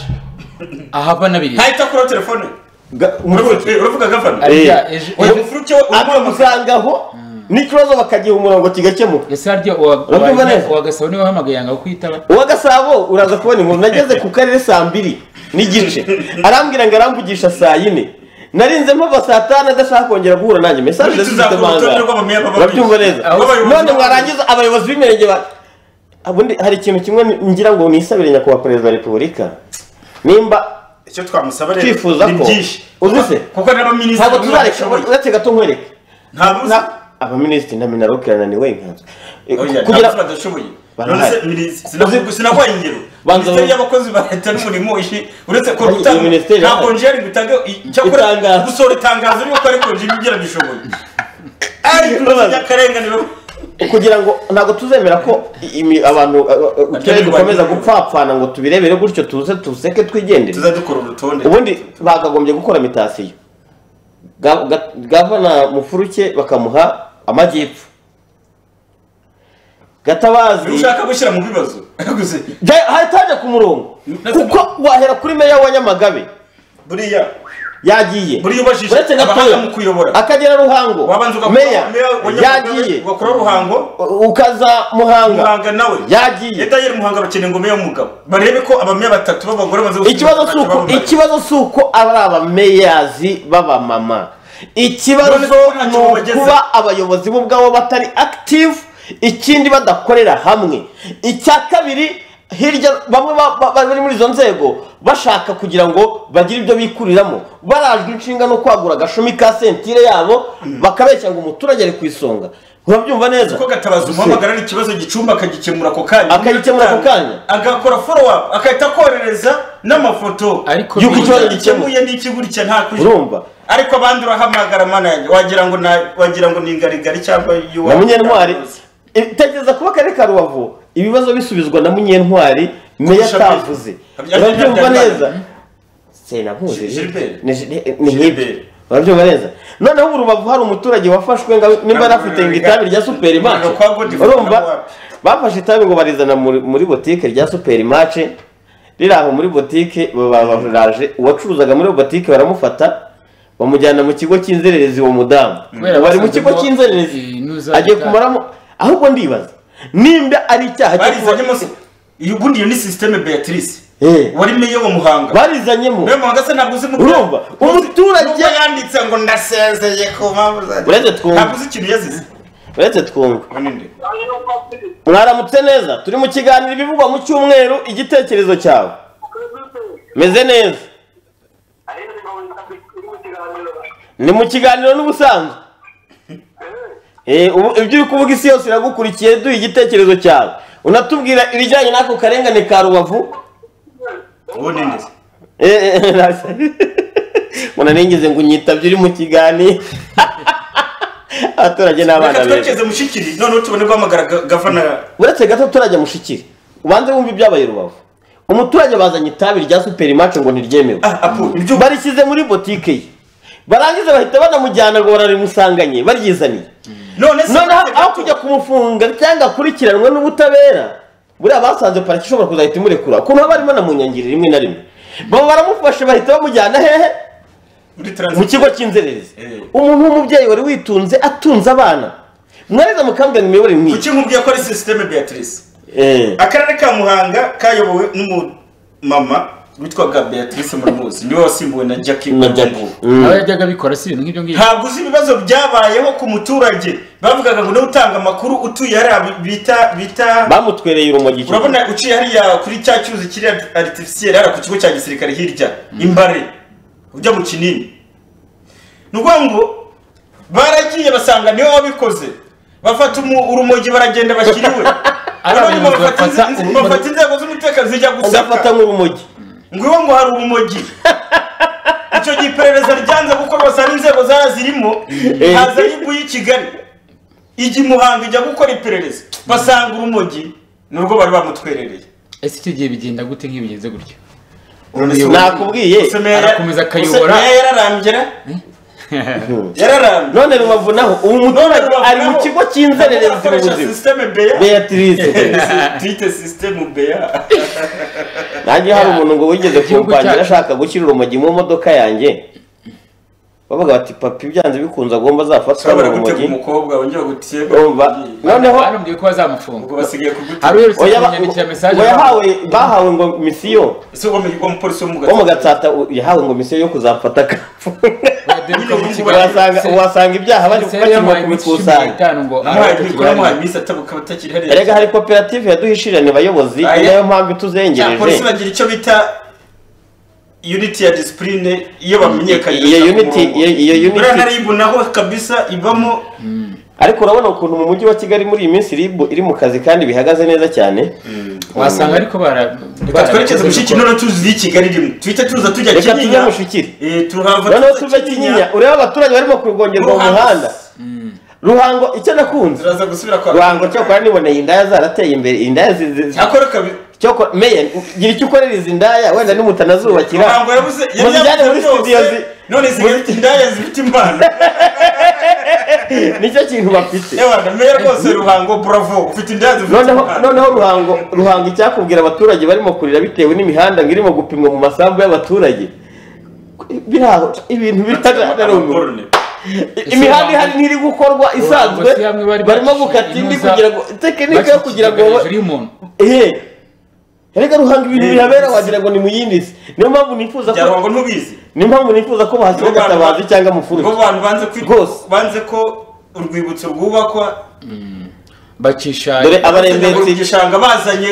ahava n'abiriya hahita kuri telefone uravuga gavana Ariya, ejo- ejo- akamusanga aho n'ikibazo bakagiha umurongo kigakemuka Urabyumva neza? uwa gasabo niwe wahamagaye yanga kwitaba uwa gasabo uraza kubona inkuru nageze ku karere saa mbiri n'igice arambwira ngo aramvugisha saa yine narinze mpava saa tanu adashaka kongera guhura nanjye mesaje Muri zifite tuzakora manga urutonde rw'abameya baba urabyumva bize. neza Aho abayobozi none baba- mwarangiza abayobozi b'imirenge ba ubundi hari ikintu kimwe ngira ngo nisabire nyakubahwa perezida wa repubulika nimba icyo twamusaba rero twifuza ni ko byinshi uzi se kuko n'abaminisitiri ntabwo bamwe tuzareka badashoboye. uretse gato nkwereke Na- abaminisitiri na minarokirana ni we nkanzu Oya, ntabwo badashoboye none se minis- sinavuga- sinaguhaye ingero Banza minisiteri mu- y'abakozi ba leta n'umurimo ishi- uretse ko Iyi gutanga minisiteri nta yahaye. konjeri bitanga icyakora gusohora itangazo ry'uko ari konjeri ibyera bishoboye kugira ngo ntabwo tuzemera ko imi- abantu uh, uh, uturere dukomeza gupfapfana ngo tubirebere gutyo tuze tuseke twigendere tuzadukora urutonde ubundi bakagombye gukora mitasiyo Ga- ga- gavana mufuruke bakamuha amajyepfo gatabazi ushaka gushyira mu bibazo Ja- hahita hajya ku murongo kuko wahera kuri meya wa nyamagabe buriya yagiye buriya ubajije uretse gatoya abahanga mu kuyobora. akagera ruhango wabanza ugakora meya meya wa Nyamagabe, yagiye ugakora ruhango ukaza muhanga muhanga nawe yagiye edayeri muhanga bakeneye ngo meya w'umugabo barebe ko abameya batatu b'abagore baza gushyira ikibazo ntacyo si uko baba ikibazo si uko ari abameyazi b'abamama ikibazo None se ko ntacyo ni ukuba bagezeho? abayobozi bo ubwabo batari active ikindi badakorera hamwe icya kabiri hirya bamwe ba- ba- ba- bari muri izo nzego bashaka kugira ngo bagire ibyo bikuriramo barajwe inshinga no kwagura agashumi ka sentire yabo bakabeshya ngo umuturage ari ku isonga urabyumva neza kuko gatabaza umuhamagara ari ikibazo gicumba akagikemura ako kanya Akagikemura ako kanya. agakora follow up agahita akoherereza n'amafoto Yuko ikibazo gikemuye n'iki gutya nta kuj- Urumva? ariko abandi urahamagara mana yanjye wagira ngo na- wagira ngo ni ingarigari cyangwa na munyentwari eh, tekereza kuba akarere ka rubavu ibibazo bisubizwa na munyentwari meya Kurusha mbere. atavuze Habya- urabyumva Habyarimana. neza Gi- Gilbert. ni nk'ibyo urabyumva neza noneho mu rubavu hari umuturage wafashwe ngo nimba yari afite ngo itabi rya superi mace urumva bafashe itabi ngo barizana muri muri botike rya superi mace riri aho muri botike babaraje uwacuruzaga muri botike baramufata bamujyana mu kigo cy'inzererezi uwo mudamu Kubera bari mu basanze kigo mo, cy'inzererezi inuza agiye itabi. kumaramo ahubwo ndibaza nimba ari icyaha cyo barizanyemo se- iyo ubundi iyo ni sisiteme beatrice Eh. wari meya wo muhanga barizanyemo meya muhanga se ntabwo uzi mu Urumva, umuturage yanditse ngo ndasezeye ku mpamvu zanjye Uretse twumva. ntabwo uzi ikintu yazize uretse twumva mwaramutse neza turi mu kiganiro ibivugwa mu cyumweru igitekerezo cyawe meze neza ni mu kiganiro n'ubusanzwe Eh, ubu- ibyo uri kuvuga isi yose iragukurikiye duha igitekerezo cyawe unatubwira ibijyanye n'ako karengane ka rubavu ubu ni neza Eh, eh, nasa- mbona nigeze ngo unyitabye uri mu kiganiro abaturage ni abana reka beza twerekeze mushikiri noneho tubone guhamagara ga- gavana uretse gato turajya mushikire ubanze wumve ibyabaye rubavu umuturage bazanye itabi rya superimace ngo ntiryemewe barishyize muri botike ye barangiza bahita banamujyana ngo bararimusanganye baryizaniye noneho aho kujya kumufunga cyangwa akurikiranwe n'ubutabera buriya basanze pariki ishobora kuzahita imurekura ukuntu haba harimo na munyangiri rimwe na rimwe baba baramufashe bahita bamujyana hehe mu kigo cy'inzererezi umuntu w'umubyeyi wari witunze atunze abana mwariza mukambwira ngo imiyoborere nk'iyi kuki nkubwiye ko ari sisiteme beatrice Eh. akarere ka muhanga kayobowe n'umumama witwaga beatrice muramuzi niwe wasimbuwe na jackie Na Jackie. Mungu. Mm. aba yajyaga abikora si ibintu nk'ibyo ngibyo ntabwo uzi ibibazo byabayeho ku muturage bavugaga ngo niwe utanga amakuru utuye hariya bi- bita bita bamutwereye urumogi icyo urabona uciye hariya kuri cya cyuzi kiri aritifisiyeri hariya ku kigo cya gisirikare hirya imbare ujya mu kinini ni ukuvuga ngo baragiye basanga niwe wabikoze bafata umu- urumogi baragenda bashyiriwe Hanyuma abayobozi bafata bafata inze- urumogi. bafata inzego z'umutekano zijya Bagafata gusaka nk'urumogi ngwiwe ngo hari urumogi icyo gihe iperereza ryanze gukorwa basanga inzego zara zirimo haza ribu y'i kigali ijya i muhanga ijya gukora iperereza basanga urumogi nurwo bari bamutwerereye ese icyo gihe bigenda gute nk'iyo bigenze gutyo nakubwiye arakomeza akayobora Gusa meya yararambye yararambye none rubavu naho ubu muturage ari mu kigo cy'inzererezi mu akoresha buzima sisiteme beya Beatrice. twite sisiteme beya nanjye hari umuntu ngo wigeze Igihugu kumpangira cyacu. ashaka gushyira urumogi mu modoka yanjye bavuga bati papa ibyanze bikunze agomba azafatwa ushobora gutega n'urumogi umukobwa wongera gutega Urumva? noneho barambwiye ko bazamufunga ubwo basigaye kugutega hari uherutse Oya, ba- kumenyandikira mesaje ngo yahawe bahawe ngo misiyo ese uwo mu- uwo mupolisi wo mu wo mu gatsata yahawe ngo misiyo yo kuzafata akafunga wasanga wasanga ibyaha bari bakirwa kubikusanya muhaye iminsi atabuka batakiri hariya erega hari koperative yaduhishirana abayobozi ni Aye. nayo mpamvu Cya polisi ituzengereje bagira icyo bita unity ya discipline iyo bamenyekanisha Iyo ku unity- murongo. iyo- iyo unity- buriya ntara y'ibu naho kabisa ibamo ariko urabona ukuntu mu mujyi wa kigali muri iyi minsi ribu iri mu kazi kandi bihagaze neza cyane wasanga ariko bara reka twerekeze mushiki noneho tuzi iyi kigali rimwe tuhite tuza tujya Reka tuve kinyinya Mushikiri. Eh, turahava noneho tuza tuve kinyinya urebe abaturage barimo kurwongerwa mu Ruhango. muhanda ruhango icyo nakunze turaza gusubira kwa ruhango cyokora niboneye indaya zarateye imbere indaya zi- zi- zi- cyakora kabiri cyokora meya gira icyo ukorera izi ndaya wenda nimutanazubakira Ruhango yabuze yari muzijyane muri yabuze studio byose zi- none zigahita indaya zifite impano nicyo kintu bafite yewe na meya rwose ruhango bravo ufite indaya zifite noneho impano noneho ruhango ruhango icyakubwira abaturage barimo kurira bitewe n'imihanda ngo irimo gupimwa mu masambu y'abaturage biri aho ibintu biragaragara imihanda ihari ntiri gukorwa isanzwe barimo gukata indi kugira ngo tekinike yo kugira ngo ehe reka ruhanga ibintu bihabera wagira ngo ni mu yindi si niyo mpamvu nifuza bya ruhango ntubizi niyo mpamvu nifuza ko bahashyira gatabazi cyangwa mufuruje bo bantu banze kwi- banze ko urwibutso rwubakwa bacisha Dore abarembetsi- mu gishanga bazanye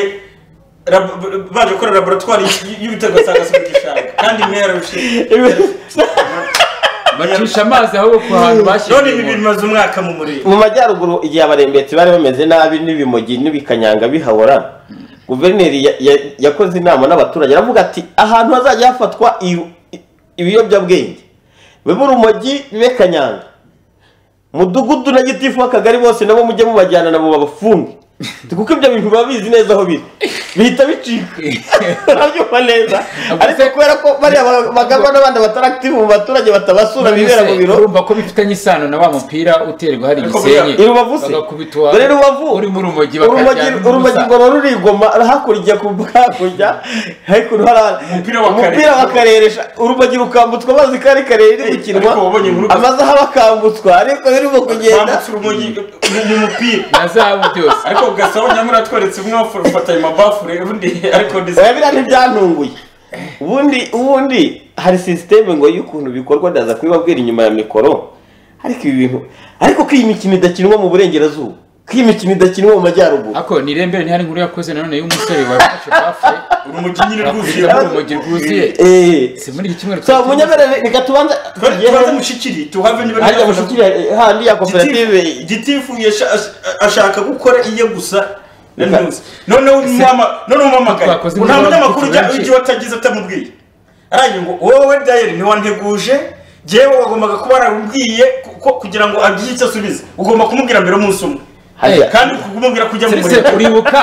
labo- baje gukora laboratwari y'ibitego asanga si mu gishanga kandi imera bacisha amazi aho hantu bashyize none ibi bimaze umwaka mu murenge mu majyaruguru igihe abarembetsi bari bameze nabi n'ibimogi n'ibikanyanga bihahora guverineri ya- ya- yakoze inama n'abaturage aravuga ati ahantu hazajya hafatwa iyo- i- ibiyobyabwenge bibe urumogi bibe kanyanga mudugudu na gitifu w'akagari bose nabo mujye mubajyana nabo babafunge kuko ibyo bintu biba bizi neza aho biri bihita bicika urabyumva neza ariko kubera ko bariya ba- bagabwa n'abandi batarakitifu mu baturage batabasura bibera mu biro urumva ko bifitanye isano na wa mupira uterwa hari Ariko gisenyi buriya- i Rubavu se? bagakubitwa Dore Rubavu. uri mu rumogi urumogi bakajyana urumogi ngo ruba rurigoma hakurya ku hakurya hakuno hari umupira wa karere. umupira wakareresha urumogi rukambutswa amazi kari karere riri gukinwa amazaha bakambutswa ariko birimo kugenda mu mupira na zahabu byose ariko gasabo nyamura tweretse umwe ufata ayo mabafure undi ariko oya biriya ntibyantunguye ubundi ubundi hari sisiteme ngo y'ukuntu bikorwa ndaza kubibabwira inyuma ya mikoro ariko ibi bintu ariko ko iyi mikino idakinwa mu burengerazuba ko iyi mikino idakinwa mu majyaruguru ako ni irembere ntihari nkuru yakoze nanone y'umusore wafashe bafure urumogi nyine rwuzuye. urumogi rwuzuye si muri iki cyumweru so munyabere reka tubanze tubanze mushikiri tuhave niba Hariya mushikiri handi ya koperative gitifu yasha- ash- ashaka gukora iye gusa na news. noneho umwama- noneho umwamagaye Twakoze nta imibonano munyamakuru kuko ujya benshi. ujya watagize atamubwiye arangiye ngo wowe dayeri ntiwanteguje njyewe wagombaga kuba warabibwiye ku- kugira ngo agire icyo asubiza ugomba kumubwira mbere umunsi umwe Hariya. kandi kumubwira kujya mu Serese uribuka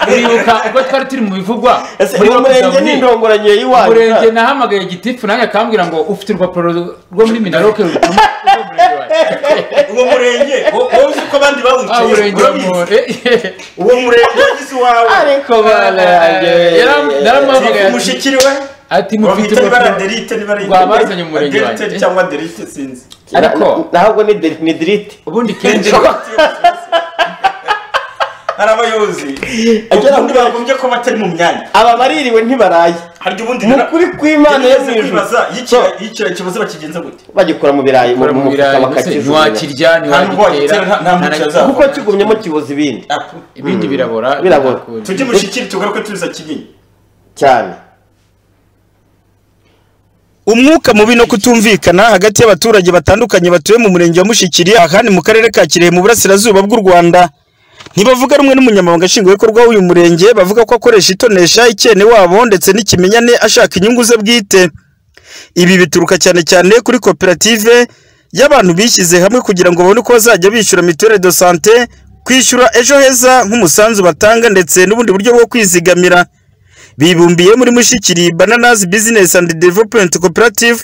uribuka ubwo twari turi mu bivugwa Ese uwo murenge n'indongoranyo y'iwanyu, umurenge ka? nahamagaye gitifu nanjye akambwira ngo ufite urupapuro rwo muri minaroke rutuma uwo murenge wo- wowe uzi ko abandi Ah, bawuciye umurenge urabizi. uwo murenge wagize iwawe ariko bana yanjye naramuhamagaye ati- mushikiri we ati mufite bamwita ibara urupapuro derite nibara rwabazanye mu murenge wanjye Derite cyangwa derite sinzi Ariko- ntabwo ni deri- ni dirite ubundi kenshi hari abayobozi ubundi bagombye ko batari mu myanya aba baririwe ntibaraye harya ubundi Mu kuri kw'Imana yo mu ijuru. yicira ikibazo bakigenza gute bagikora mu birayi mu mu mu mufuka birayi, bakakijumya ntiwakirya, ntiwagitera, nta mucyo azava. kuko kigumyemo kibuza ibindi ibindi Mm. birabora, birabora tujye mushikiri tugaruke tuza kinini cyane umwuka mubi no kutumvikana hagati y'abaturage batandukanye batuye mu murenge wa Mushikiri ahandi mu karere ka Kirehe mu burasirazuba bw'u Rwanda ntibavuga rumwe n'umunyamabanga nshingwabikorwa w'uyu murenge bavuga ko akoresha itonesha icyene wabo ndetse n'ikimenyane ashaka inyungu ze bwite ibi bituruka cyane cyane kuri koperative y'abantu bishyize hamwe kugira ngo babone uko bazajya bishyura mituelle de santé kwishyura ejo heza nk'umusanzu batanga ndetse n'ubundi buryo bwo kwizigamira bibumbiye muri mushikiri bananas business and development cooperative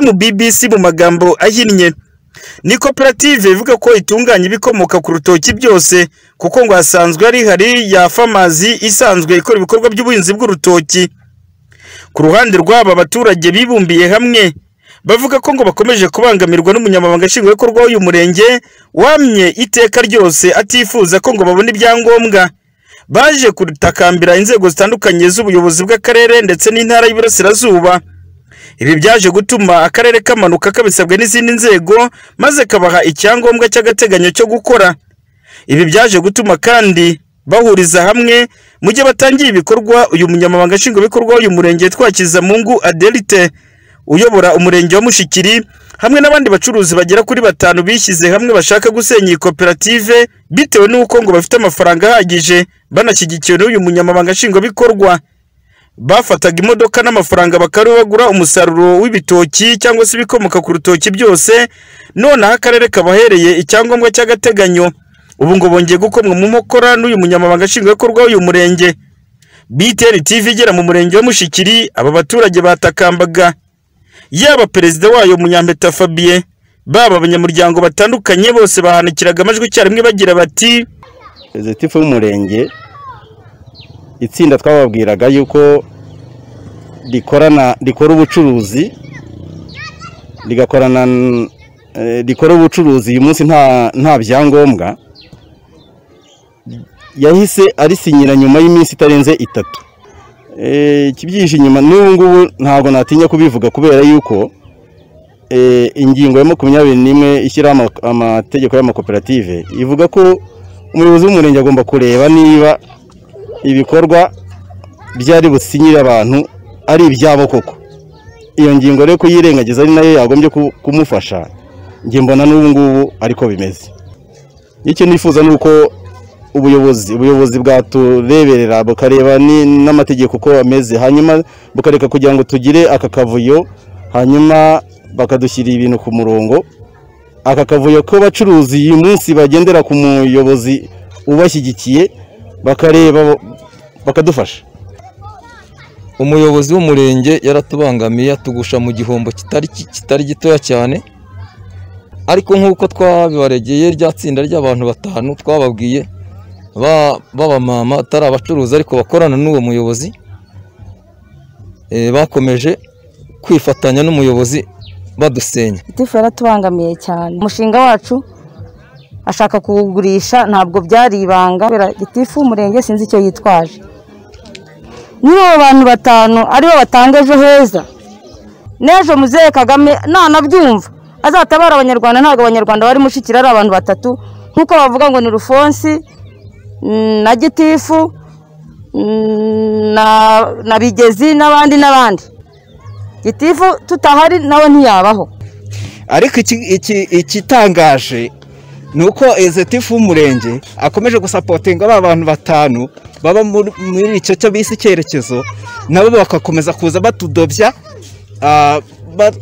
mbbc mu magambo ahinnye ni koperative ivuga ko itunganya ibikomoka ku rutoki byose kuko ngo hasanzwe hari hari ya famazi isanzwe ikora ibikorwa by'ubuhinzi bw'urutoki ku ruhande rw'aba baturage bibumbiye hamwe bavuga ko ngo bakomeje kubangamirwa n'umunyamabanga nshingwabikorwa w'uyu murenge wamye iteka ryose atifuza ko ngo babone ibyangombwa baje kutakambira inzego zitandukanye z'ubuyobozi bw'akarere ndetse n'intara y'iburasirazuba ibi byaje gutuma akarere kamanuka kabisabwe n'izindi nzego maze kabaha icyangombwa cy'agateganyo cyo gukora ibi byaje gutuma kandi bahuriza hamwe mu gihe batangira ibikorwa uyu munyamabanga nshingwabikorwa w'uyu murenge twakiza mungu adelite uyobora umurenge wa mushikiri hamwe n'abandi bacuruzi bagera kuri batanu bishyize hamwe bashaka gusenya iyi koperative bitewe n'uko ngo bafite amafaranga ahagije banashyigikiwe n'uyu munyamabanga nshingwabikorwa bafataga imodoka n'amafaranga bakaba bagura umusaruro w'ibitoki cyangwa se ibikomoka ku rutoki byose noneho akarere kabahereye icyangombwa cy'agateganyo ubu ngo bongeye gukomwa mu nkokora n'uyu munyamabanga nshingwabikorwa w'uyu murenge btr tv igera mu murenge wa mushikiri aba baturage batakambaga yaba perezida wayo munyampeta fabien baba abanyamuryango batandukanye bose bahanikiraga amajwi icyarimwe bagira bati perezida w'umurenge itsinda twababwiraga yuko rikorana rikora ubucuruzi rigakorana eh, rikora ubucuruzi uyu munsi nta nta byangombwa yahise arisinyira nyuma y'iminsi itarenze itatu Eh, ikibyihishe inyuma n'ubu ngubu ntabwo natinya kubivuga kubera yuko eh, ingingo ya makumyabiri n'imwe ishyiraho ama- amategeko y'amakoperative ivuga ko umuyobozi w'umurenge agomba kureba niba ibikorwa byari businyire abantu ari ibyabo koko iyo ngingo rero kuyirengagiza ari nayo yagombye ku- kumufasha njye mbona n'ubu ngubu ariko bimeze icyo nifuza ni uko ubuyobozi ubuyobozi bwatureberera bukareba ni- n'amategeko uko ameze hanyuma bukareka kugira ngo tugire aka kavuyo hanyuma bakadushyirira ibintu ku murongo aka kavuyo k'abacuruzi uyu munsi bagendera ku muyobozi ubashyigikiye bakareba bakadufasha umuyobozi w'umurenge yaratubangamiye atugusha mu gihombo kitari ki- kitari gitoya cyane ariko nk'uko twabibaregeye rya tsinda ry'abantu batanu twababwiye ba- b'abamama atari abacuruzi ariko bakorana n'uwo muyobozi eh, bakomeje kwifatanya n'umuyobozi badusenya gitifu yaratubangamiye cyane umushinga wacu ashaka kuwugurisha ntabwo byari ibanga kubera gitifu w'umurenge sinzi icyo yitwaje niba abo bantu batanu aribo batanga ejo heza n'ejo muzehe kagame ntanabyumva azatabara abanyarwanda ntabwo abanyarwanda bari mushikira ari abantu batatu nk'uko bavuga ngo ni rufonsi mm, na gitifu mm, na- na bigezi n'abandi n'abandi gitifu tutahari nawe ntiyabaho ariko iki- iki- ikitangaje ni uko ezetifu w'umurenge akomeje gusapotinga ba bantu batanu baba muri muri icyo cyo bise icyerekezo nabo bagakomeza kuza batudobya ah, ba-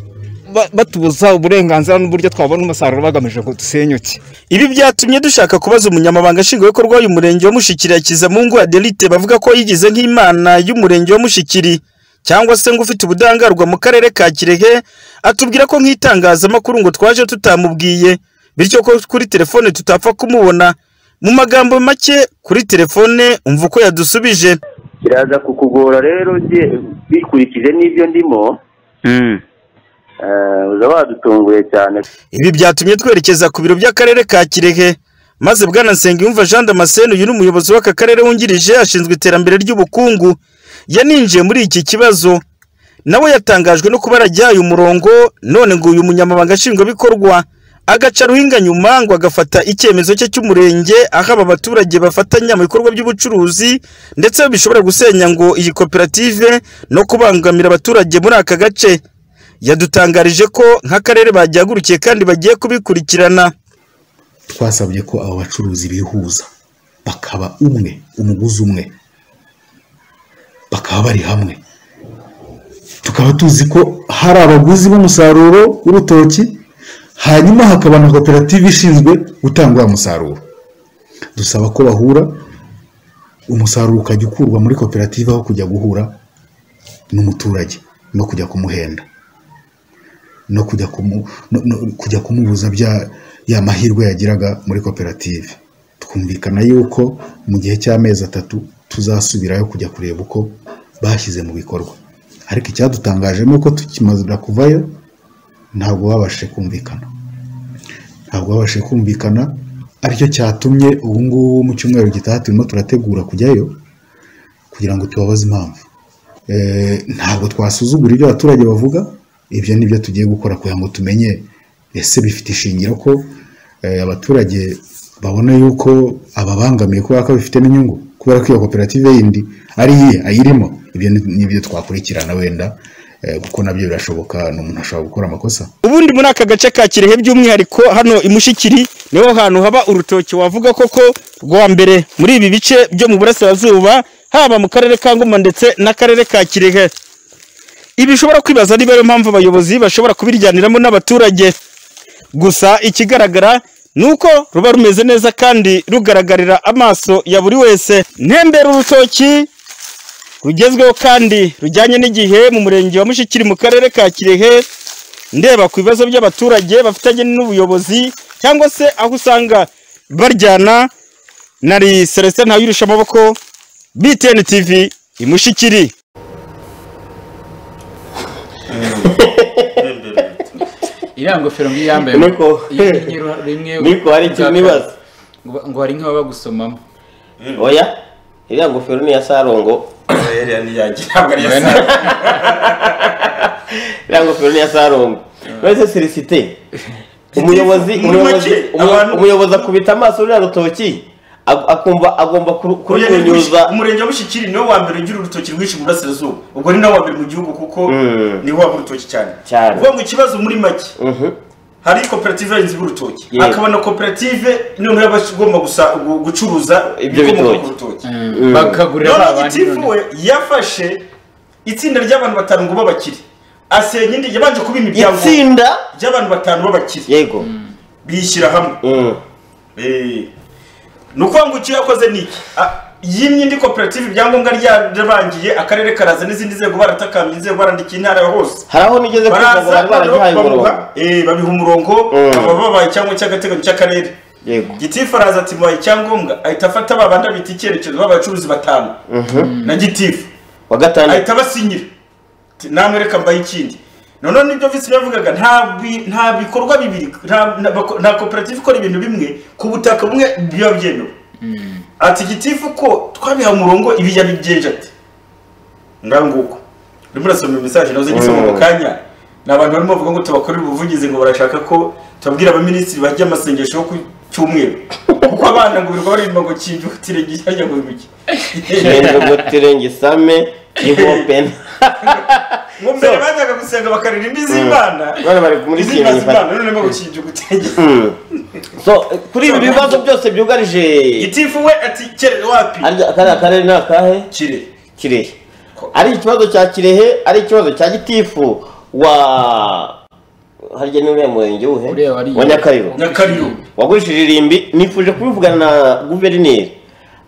ba- batubuza uburenganzira n'uburyo twabona umusaruro bagamije ngo dusenyuke Ibi byatumye dushaka kubaza umunyamabanga nshingwabikorwa w'uyu murenge wa Mushikiri Hakizamungu Adelite bavuga ko yigize nk'imana y'umurenge wa Mushikiri cyangwa se ngo ufite ubudahangarwa mu karere ka Kirehe atubwira ko nk'itangazamakuru ngo twaje tutamubwiye bityo ko kuri telefone tutapfa kumubona mu magambo make kuri telefone umva uko yadusubije biraza kukugora rero ugiye bikurikije n'ibyo ndimo eh, uza wadutunguye cyane Ibi byatumye twerekeza ku biro by'akarere ka Kirehe maze Bwana Nsengiyumva Jean Damascene uyu ni umuyobozi w'aka karere wungirije ashinzwe iterambere ry'ubukungu yaninjiye muri iki kibazo nawe yatangajwe no kuba yarajyaye umurongo none ngo uyu munyamabanga nshingwabikorwa agaca ruhinga nyuma ngo agafata icyemezo cye cy'umurenge aho aba baturage bafatanya mu bikorwa by'ubucuruzi ndetse bishobora gusenya ngo iyi koperative no kubangamira abaturage muri aka gace yadutangarije ko nk'akarere bagihagurutse kandi bagiye kubikurikirana twasabye ko abo bacuruzi bihuza bakaba umwe umuguzi umwe bakaba bari hamwe tukaba tuzi ko hari abaguzi b'umusaruro w'urutoki hanyuma hakaba na koperative ishinzwe gutanga wa musaruro dusaba ko bahura umusaruro ukajya ukurwa muri koperative aho kujya guhura n'umuturage no kujya kumuhenda no kujya kumu- no- no kujya kumubuza bya ya mahirwe yagiraga muri koperative twumvikana yuko mu gihe cy'amezi atatu tuzasubirayo kujya kureba uko bashyize mu bikorwa ariko icyadutangaje ni uko tukimaze kuvayo ntabwo babashije kumvikana ntabwo babashije kumvikana aricyo cyatumye ubu ngubu mu cyumweru gitaha turimo turategura kujyayo kugira ngo tubabaze impamvu Eh, ntabwo twasuzugura ibyo abaturage bavuga ibyo ni byo tugiye gukora kugira ngo tumenye ese bifite ishingiro ko eh, abaturage babona yuko ababangamiye kubera ko bifitemo inyungu kubera ko iyo koperative yindi ari iye ayirimo ibyo ni ni byo twakurikirana wenda eh, kuko nabyo birashoboka ni umuntu ashobora gukora amakosa ubundi muri aka gace ka kirehe by'umwihariko hano imushikiri niho hantu haba urutoki wavuga koko rwa mbere muri ibi bice byo mu burasirazuba haba mu karere ka ngoma ndetse n'akarere ka kirehe ibi ushobora kwibaza niba ariyo mpamvu abayobozi bashobora kubiryaniramo n'abaturage gusa ikigaragara ni uko ruba rumeze neza kandi rugaragarira amaso ya buri wese ntembera urutoki rugezweho kandi rujyanye n'igihe mu murenge wa mushikiri mu karere ka kirehe ndeba ku bibazo by'abaturage bafitanye n'ubuyobozi cyangwa se aho usanga baryana nari celestin ntawuyirisha amaboko btn tv imushikiri iriya ngofero ngo iyo yambaye Niko. iyo- iyo ru- rimwe Niko, hari ikintu ubwa nibaza. kabiri, ngo- ngo hari nk'ababa gusomamo oya iriya ngofero ni iya sarongo iriya ni iyanjye ntabwo ari iya iriya ngofero ni iya sarongo uretse celesite umuyobozi Gitifu, muri umuyobozi make, umuyobozi- umuyobozi akubita amaso ruriya rutoki ag- akumva agomba kuru- Oya, ni kurukunyuza Mushi- umurenge wa Mushikiri niwo wa mbere ugira urutoki rwinshi mu burasirazuba ubwo ni nawo wa mbere mu gihugu kuko Mm. niho waba urutoki cyane cyane uvuga ngo ikibazo muri make hari koperative y'abahinzi b'urutoki Yego. hakaba na koperative noneho yaba igomba gusa- gu- gucuruza Ibyo ibikomoka bitoki. ku rutoki Mm. Bakagurira noneho abandi gitifu we yafashe itsinda ry'abantu batanu ngo b'abakire asenya indi yabanje kubima ibyangombwa itsinda ry'abantu batanu b'abakire yego bishyira hamwe Eh, ni ukuvuga ngo icyo yakoze ni iki A- yimye indi koperative ibyangombwa ryarabangiye akarere karaza n'izindi nzego baratakambye inzego barandikiye intara hose hari aho nigeze kumva ngo bari baragihaye umurongo eh, babiha umurongo baba babaye icyangombwa cy'agateganyo cy'akarere yego gitifu araza ati mubaye icyangombwa ahita afata ba bandi abita icyerekezo b'abacuruzi batanu Mhm. na gitifu wa gatandatu ahita abasinyira Ati, namwe reka mbaye ikindi noneho nibyo visi yavugaga nta bi- nta bikorwa bibiri nta- nta bako- nta koperative ikora ibintu bimwe ku butaka bumwe biba byemewe ati gitifu ko twabiha umurongo ibi yabigenje ati nganguko urimo urasoma mesaje nazo gisoma mu Mm. kanya ni abantu barimo bavuga ngo tubakorere ubuvugizi ngo barashaka ko tubabwira abaminisitiri bajya amasengesho yo ku cyumweru kuko abana ngo birirwa baririmba ngo kinjye utire gishyashya ngo bibiki ngendogotirenge isame ihopena ngo mbere bajyaga gusenga bakaririmba iz'imana bari bari muri iz'imana kinyi z'imana none ngo kinjye utege Mm. so eh, kuri ibi bibazo byose byugarije gitifu we ati kere wapi kariya karere ni akahe kirehe kirehe ari ikibazo cya kirehe ari ikibazo cya gitifu wa harya ni uriya murenge wuhe wa nyakariro nyakariro wagurishije irimbi nifuje kubivugana na guverineri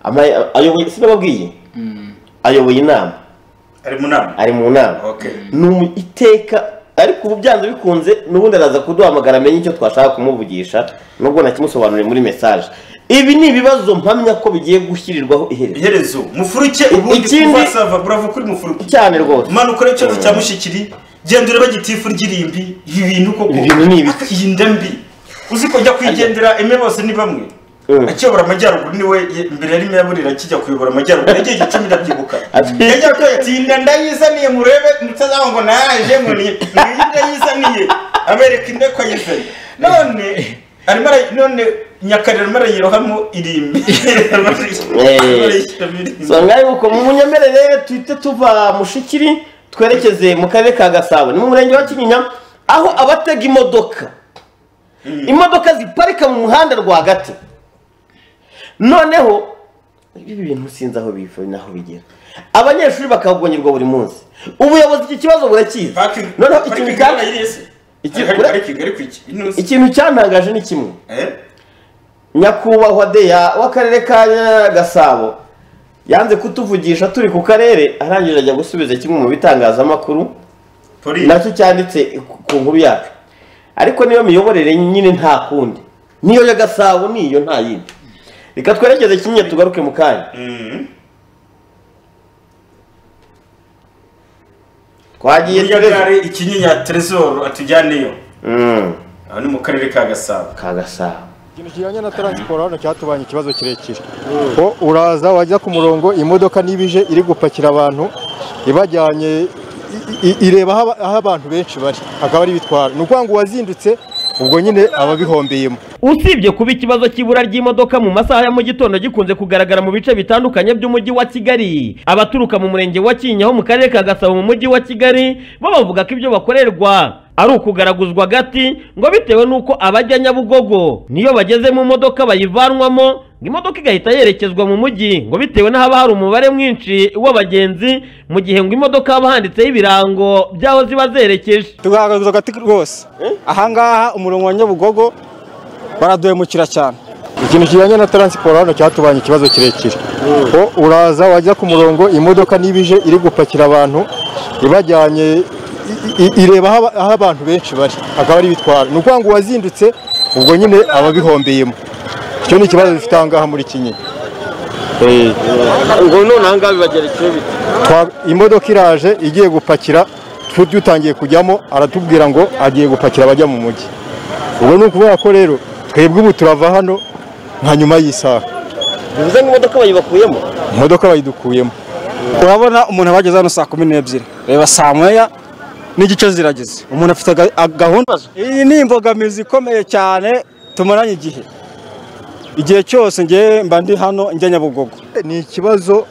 Ama- ayoboye sinababwiye ayoboye inama ari mu nama ari mu nama ni umu- iteka ariko ubu byanze bikunze n'ubundi araza kuduhamagara amenye icyo twashaka kumuvugisha nubwo nakimusobanuriye muri mesaje ibi ni ibibazo mpamya ko bigiye gushyirirwaho iherezo iherezo mufuruke ubundi ikindi kuva sava burava kuri mufuruke cyane rwose manuka rero ikibazo cya mushikiri genda ureba gitifu ry'irimbi ibi bintu koko Ibi bintu ni ibiki? iyi nda mbi uzi ko jya kwigendera eme bose ni bamwe akiyobora amajyaruguru niwe ye- mbere yari meya akijya kuyobora amajyaruguru yagiye gicumi ndabyibuka yajyaga ati inda ndayizaniye murebe mutazaho ngo naje ngo ni iyi ndayizaniye abereka inda ko ayizanye none arimo ara- none nyakarira arimo arayirohamo irimbi Arimo arayishyiramo irimbi. so ngaho uko mu munyemerere tuhite tuva mushikiri twerekeze mu karere ka gasabo ni mu murenge wa kinyinya aho abatega imodoka imodoka ziparika mu muhanda rwagati noneho ibi bintu sinzi aho biva n'aho bigera abanyeshuri bakahagonyerwa buri munsi ubuyobozi iki kibazo burakizi noneho ikintu Parking cya- yarayiriye se? iki- Hari ura- parking, ariko iki? Ino- ikintu cyantangaje ni kimwe Eh? nyakubahwa deya w'akarere ka gasabo yanze kutuvugisha turi ku karere arangije ajya gusubiza kimwe mu bitangazamakuru nacyo cyanditse ku- ku nkuru yacu ariko niyo miyoborere nyine nta kundi niyo ya gasabo niyo nta yindi reka twerekeze kimwe tugaruke mu kanya twagiye Buriya tureze. gare ikinyinya teresoro atujyaneyo aho ni mu karere ka gasabo ka gasabo ikintu kijyanye na taransiporo hano cyatubanye ikibazo kirekire ko uraza wajya ku murongo imodoka niba ije iri gupakira abantu ibajyanye i- i- ireba aho aba- aho abantu benshi bari akaba ari ibitwara ni ukuvuga ngo uwazindutse ubwo nyine aba bihombeyemo usibye kuba ikibazo cy'ibura ry'imodoka mu masaha ya mu gitondo gikunze kugaragara mu bice bitandukanye by'umujyi wa kigali abaturuka mu murenge wa kinyaho mu karere ka gasabo mu mujyi wa kigali bo bavuga ko ibyo bakorerwa ari ukugaraguzwa gati ngo bitewe n'uko abajya nyabugogo niyo bageze mu modoka bayivanwamo ngo imodoka igahita yerekezwa mu mujyi ngo bitewe n'ahaba hari umubare mwinshi w'abagenzi mu gihe ngo imodoka haba handitseho ibirango by'aho ziba zerekeje tugaragaza agati rwose ahangaha umurongo wa nyabugogo baraduhemukira cyane ikintu kijyanye na taransiporo hano cyatubanye ikibazo kirekire ko uraza wajya ku murongo imodoka niba ije iri gupakira abantu ibajyanye i- i- ireba aho aba- aho abantu benshi bari akaba ari ibitwara ni ukuvuga ngo uwazindutse ubwo nyine aba bihombeyemo icyo ni ikibazo dufite ahangaha muri kinyinya ngo none aha ngaha bibagera icyo bita Twa- imodoka iraje igiye gupakira tu- dutangiye kujyamo aratubwira ngo agiye gupakira abajya mu mujyi ubwo ni ukuvuga ko rero twebwe ubu turava hano nka nyuma y'isaha bivuze ngo imodoka bayibakuyemo imodoka bayidukuyemo urabona umuntu aba ageze hano saa kumi n'ebyiri reba saa moya n'igice zirageze umuntu afite aga- gahunda iyi ni imbogamizi ikomeye cyane tumaranye igihe igihe cyose ngewe mba ndi hano njya nyabugogo ni ikibazo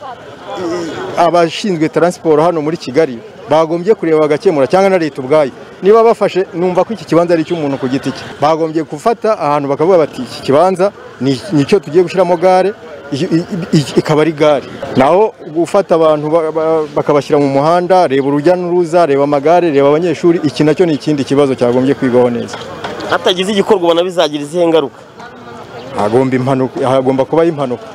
abashinzwe taransiporo hano muri kigali bagombye kureba bagakemura cyangwa na leta ubwayo niba bafashe numva ko iki kibanza ari icy'umuntu ku giti cye bagombye gufata ahantu bakavuga bati iki kibanza ni icyo tugiye gushyiramo gare i- i- i- ikaba ari gare naho gufata abantu ba- ba- bakabashyira mu muhanda reba urujya n'uruza reba amagare reba abanyeshuri iki nacyo ni ikindi kibazo cyagombye kwigwaho neza hatagize igikorwa ubona bizagira izihe ngaruka hagomba impanuka hagomba kubaho impanuka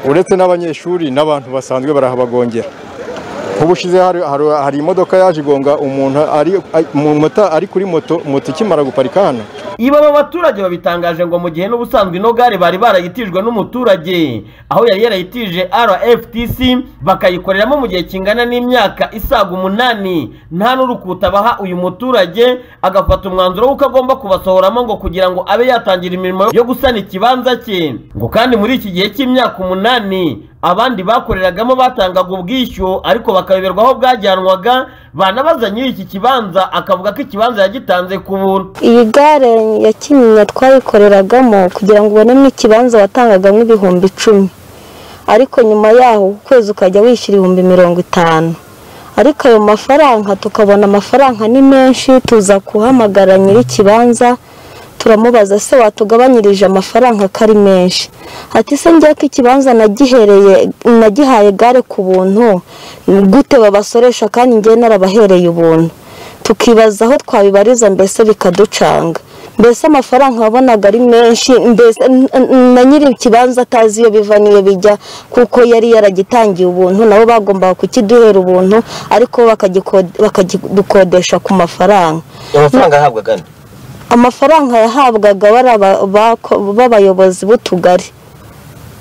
uretse n'abanyeshuri n'abantu basanzwe barahabagongera ubushize hari, hari, hari imodoka yaje igonga umuntu ari mota ari kuri moto moto ikimara guparika hano ibi aba baturage babitangaje ngo mu gihe n'ubusanzwe ino gare bari barayitijwe n'umuturage aho yari yarayitije rftc bakayikoreramo mu gihe kingana n'imyaka isaga umunani nta n'urukuta baha uyu muturage agafata umwanzuro w'uko agomba kubasohoramo ngo kugira ngo abe yatangira imirimo yo gusana ikibanza cye ngo kandi muri iki gihe cy'imyaka umunani abandi bakoreragamo batangaga ubwishyu ariko bakayoberwa aho bwajyanwaga banabaza nyiri iki kibanza akavuga ko ikibanza yagitanze ku buntu iyi gare ya kinyinya twayikoreragamo kugira ngo ubonemo ikibanza watangagamo ibihumbi icumi ariko nyuma yaho ukwezi ukajya wishyura ibihumbi mirongo itanu ariko ayo mafaranga tukabona amafaranga ni menshi tuza kuhamagara nyir'ikibanza turamubaza se watugabanyirije amafaranga ko ari menshi ati se njya ko ikibanza nagihereye nagihaye gare ku buntu gute babasoresha kandi njye narabahereye ubuntu tukibaza aho twabibariza mbese bikaducanga mbese amafaranga wabonaga ari menshi mbese n- n- na nyiri ikibanza atazi iyo biva n'iyo bijya kuko yari yaragitangiye ubuntu nabo bagombaga kukiduhera ubuntu ariko bo bakagikode- bakakidukodesha ku mafaranga amafaranga ahabwaga ni amafaranga yahabwaga bari aba- bako- b'abayobozi b'utugari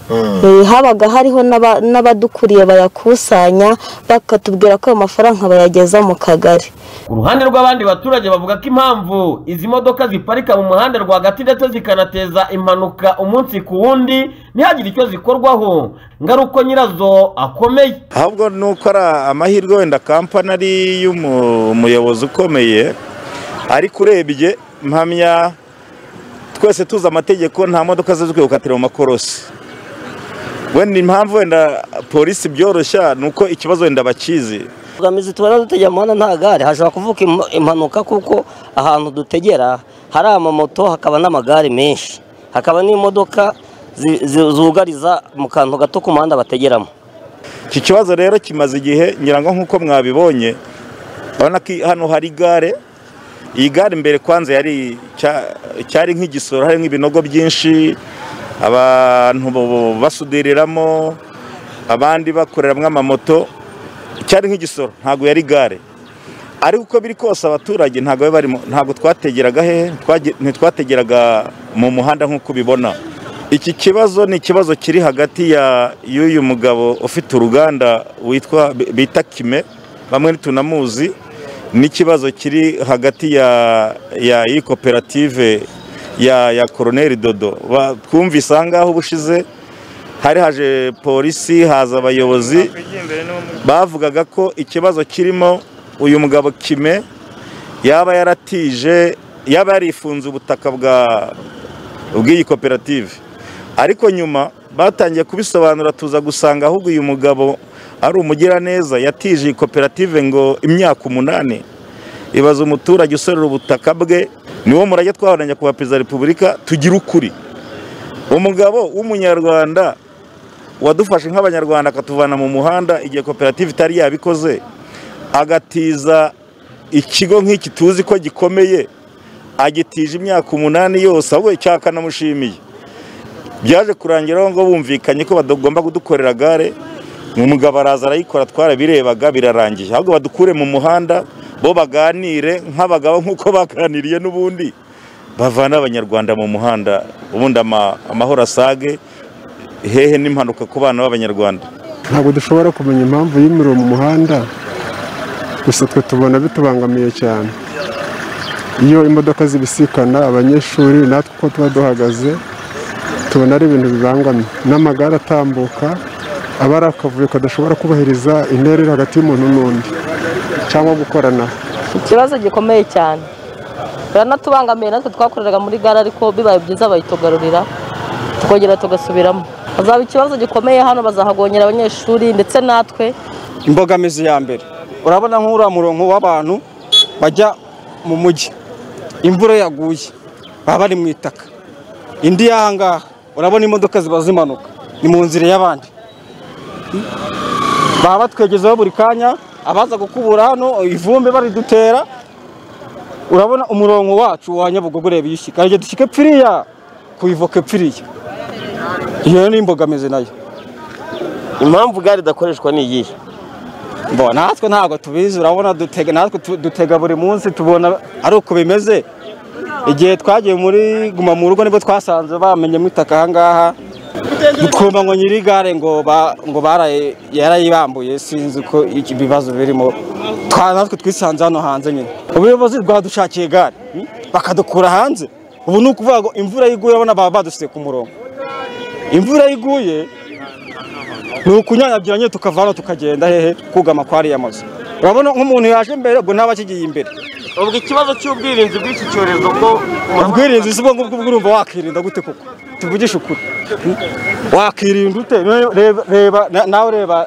Eh, habaga hariho n'aba- n'abadukuriye bayakusanya bakatubwira ko ayo mafaranga bayageza mu kagari ku ruhande rw'abandi baturage bavuga ko impamvu izi modoka ziparika mu muhanda rwagati ndetse zikanateza impanuka umunsi ku wundi ntihagire icyo zikorwaho ngaruko nyirazo akomeye ahubwo ni uko ari amahirwe wenda kampani ari y'umuyobozi ukomeye ariko urebye mpamya twese tuzi amategeko nta modoka ziba zikwiye gukatira mu makorosi wenda impamvu wenda polisi byoroshya ni uko ikibazo wenda bakizi imbogamizi tubona dutegera umuhanda nta gare hashobora kuvuka im- impanuka kuko ahantu dutegera hari amamoto hakaba n'amagare menshi hakaba n'imodoka zi- zi- zugariza mu kantu gato k'umuhanda bategeramo iki kibazo rero kimaze igihe ngira ngo nk'uko mwabibonye urabona ko hano hari gare iyi gare imbere kwanza yari cya- cyari nk'igisoro hari nk'ibinogo byinshi abantu bo- basudiriramo abandi bakoreramo amamoto cyari nk'igisoro ntabwo yari gare ariko uko biri kose abaturage ntabwo bari barimo ntabwo twategeraga hehe Twage- ntitwategeraga mu muhanda nk'uko ubibona iki kibazo ni ikibazo kiri hagati ya y'uyu mugabo ufite uruganda witwa bita kime bamwe ntitunamuzi n'ikibazo kiri hagati ya ya iyi koperative ya ya koroneri dodo Ba- twumvise aha ngaho ubushize hari haje polisi haza abayobozi bavugaga ko ikibazo kirimo uyu mugabo kime yaba yaratije yaba yarifunze ubutaka bwa bw'iyi koperative ariko nyuma batangiye kubisobanura tuza gusanga ahubwo uyu mugabo ari umugiraneza yatije iyi koperative ngo imyaka umunani ibaza umuturage usorera ubutaka bwe niwo murage twaharanira kuba perezida wa repubulika tugira ukuri umugabo w'umunyarwanda wadufashe nk'abanyarwanda akatuvana mu muhanda igihe koperative itari yabikoze agatiza ikigo nk'iki tuzi ko gikomeye agitije imyaka umunani yose ahubwo icyakanamushimiye byaje kurangira aho ngo bumvikanye ko bagomba kudukorera gare umugabo araza arayikora twarabirebaga birarangiye ahubwo badukure mu muhanda bo baganire nk'abagabo nk'uko baganiriye n'ubundi bavana abanyarwanda mu muhanda ubundi ama- amahoro asage hehe n'impanuka ku bana b'abanyarwanda ntabwo dushobora kumenya impamvu y'imiriro mu muhanda gusa twe tubona bitubangamiye cyane iyo imodoka zibisikana abanyeshuri natwe uko tuba duhagaze tubona ari ibintu bibangamiye n'amagare atambuka aba ari akavuyo kadashobora kubahiriza intera iri hagati y'umuntu n'undi cyangwa gukoranaho ikibazo gikomeye cyane baranatubangamiye natwe twakoreraga muri gare ariko bibaye byiza bayitugarurira twongera tugasubiramo hazaba ikibazo gikomeye hano bazahagongera abanyeshuri ndetse natwe imbogamizi ya mbere urabona nk'uriya murongo w'abantu bajya mu mujyi imvura yaguye baba bari mu itaka indi y'ahangaha urabona imodoka ziba zimanuka ni mu nzira y'abandi baba batwegezaho buri kanya abaza gukubura hano ivumbi baridutera urabona umurongo wacu wa nyabugogo ureba iyo ushyika rege dushyike pfiriya kuyivoka pfiriya iyo ni imbogamizi nayo impamvu gare idakoreshwa ni iyihe Bo, natwe ntabwo tubizi urabona dutega natwe tu- dutega buri munsi tubona ari uko bimeze igihe twagiye muri guma mu rugo nibwo twasanze bamenyemo itaka aha ngaha twumva ngo nyiri gare ngo ba- ngo baraye- yarayibambuye sinzi uko iki- ibibazo birimo Twa- natwe twisanze hano hanze nyine ubuyobozi bwadushakiye gare hmm? bakadukura hanze ubu ni ukuvuga ngo imvura yiguye urabona baba badusize ku murongo imvura yiguye ni ukunyanyagira nyine tukava hano tukagenda hehe kugama kwa ariya mazu urabona nk'umuntu yaje imbere ubwo ntaba akigiye imbere ubwo ikibazo cy'ubwirinzi bw'iki cyorezo ko ubwirinzi si ubwo ngubwo urumva wakirinda gute koko tuvugishe ukuri wakirinda ute Noneho reba- reba na- nawe reba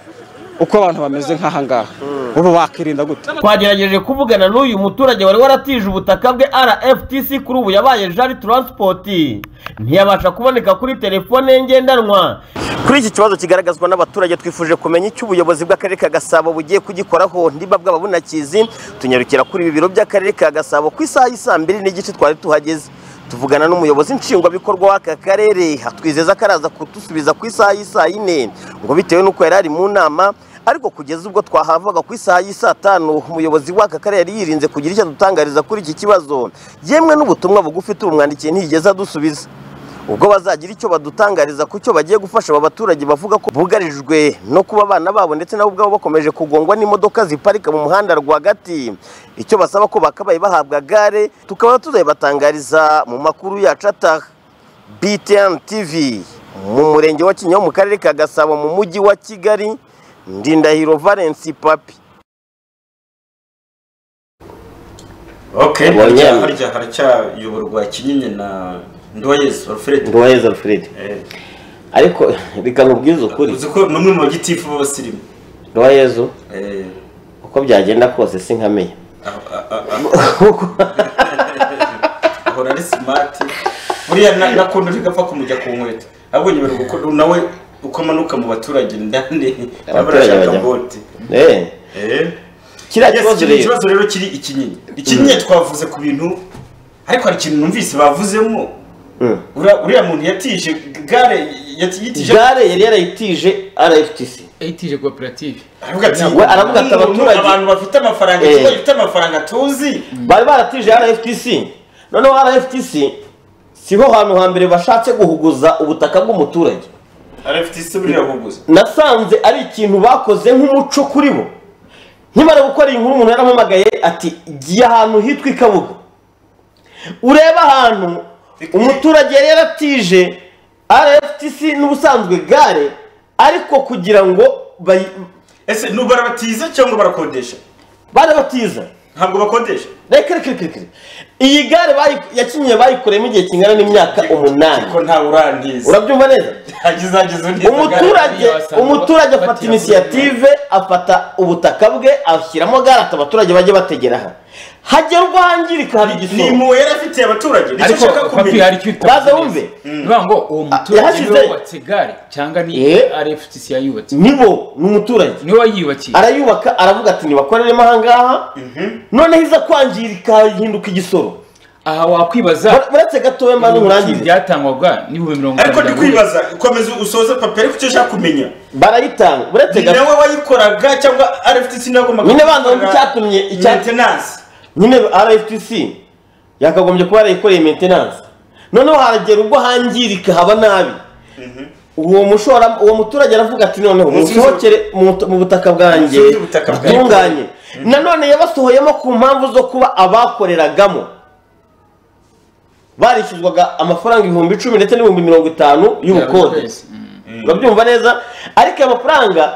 uko abantu bameze nk'aha ngaha ubu wakirinda gute twagerageje kuvugana n'uyu muturage wari waratije ubutaka bwe rftc kuri ubu yabaye jari taransipoti ntiyabasha kuboneka kuri telefone ye ngendanwa kuri iki kibazo kigaragazwa n'abaturage twifuje kumenya icyo ubuyobozi bw'akarere ka gasabo bugiye kugikoraho niba bwaba bunakizi tunyarukira kuri ibi biro by'akarere ka gasabo ku isaha y'i saa mbiri n'igice twari tuhageze tuvugana n'umuyobozi nshingwabikorwa w'aka karere atwizeza ko araza kudusubiza ku isaha y'i saa yine ngo bitewe n'uko yari ari mu nama ariko kugeza ubwo twahavaga ku isaha y'i saa tanu umuyobozi w'aka karere yari yirinze kugira icyo adutangariza kuri iki kibazo yemwe n'ubutumwa bugufi turumwandikiye ntiyigeze adusubiza ubwo bazagira icyo badutangariza ku cyo bagiye gufasha aba baturage bavuga ko bugarijwe no kuba abana babo ndetse nabo ubwabo bakomeje kugongwa n'imodoka ziparika mu muhanda rwagati icyo basaba ko bakabaye bahabwa gare tukaba tuzayibatangariza mu makuru yacu ataha btn tv mu murenge wa kinyaho mu karere ka gasabo mu mujyi wa kigali ndindahiro valence papi okay Ubonye. haracya- harya haracyayoborwa kinyinya na ndoyezu alfred nduwayezi alfred ariko reka nkubwize ukuri uzi ko n'umwe mu bagitifu b'abasirimu nduwayezi Eh, uko byagenda kose sinkamenya ahora ari simati buriya na- nakuntu ntigapfa kumujya ku nkweto ahubwo nyibera kuko nawe uko amanuka mu baturage ndani Abaturage barashaka bajya- bote Eh. Eh. Kiriya Yes, kibazo kiriya rero. kibazo rero kiri ikinyinya ikinyinya twavuze ku bintu ariko hari ikintu numvise bavuzemo Mm. Ura- uriya muntu yatije gare yatije gare yari yarayitije rftc yayitije koperative aravuga ati We aravuga ati "Umuntu, abaturage- abantu bafite amafaranga Eh. ikigo gifite amafaranga tuzi bari baratije rftc noneho rftc siho hantu hambere bashatse guhuguza ubutaka bw'umuturage rftc buriya buguze nasanze ari ikintu bakoze nk'umuco kuri bo nkimara gukora iyi nkuru umuntu yarampamagaye ati giye ahantu hitwa i kabuga ureba ahantu umuturage yari yaratije rftc n'ubusanzwe gare ariko kugira ngo bayi- ese ni barabatiza cyangwa barakodesha barabatiza ntabwo bakodesha reka reka reka reka iyi gare bayi- yakinyiye bayikoreyemo igihe kingana n'imyaka umunani ko ntawe urangiza urabyumva neza umuturage umuturage umuturage afata inisiyative afata ubutaka bwe ashyiramo gare ati abaturage bajye bategera aha hagera ubwo hangirika hari igisoro ni impuhwe yari afitiye abaturage nicyo ariko ushaka papi hari kumenya icyo baza wumve nuvuga ngo uwo muturage yahashyize- niwe wubatse gare cyangwa ni Eh. rftc yayubatse nibo ni umuturage niwe wayubakiye arayubaka aravuga ati nibakoreremo aha ngaha noneho iza kwangirika hahinduka igisoro aha wakwibaza uretse gatoya mba n'urangize byatangwaga n'ibihumbi mirongo ariko ndi kwibaza komeza usoze papere kuko icyo ushaka kumenya barayitanga uretse ni nawe wayikoraga cyangwa rftc nawe agomba nyine banza wumve icyatumye icya- nyine rftc yakagombye kuba yarayikoreye maintenance noneho haragera ubwo hangirika haba nabi uwo mushora uwo muturage aravuga ati noneho Munsubize- musohokere mu mu butaka bwanjye Munsubize ubutaka bwanjye." butunganye nanone yabasohoyemo ku mpamvu zo kuba abakoreragamo barishyuzwaga amafaranga ibihumbi icumi ndetse n'ibihumbi mirongo itanu y'ubukode urabyumva neza ariko aya mafaranga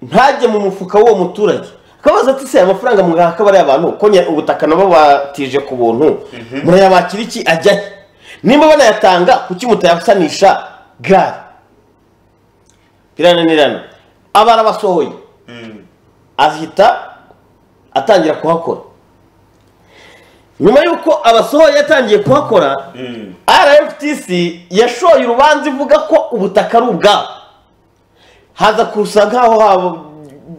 ntajye mu mufuka w'uwo muturage akabaza ati se aya mafaranga mugaha akaba ari abantu kuko nya- ubutaka nabo batije ku buntu murayabakira iki ajya he nimba banayatanga kuki mutayasanisha gare birananirana aba arabasohoye ahita atangira kuhakora nyuma y'uko abasohoye yatangiye kuhakora rftc yashoye urubanza ivuga ko ubutaka ari ubwabo haza kusa nk'aho haba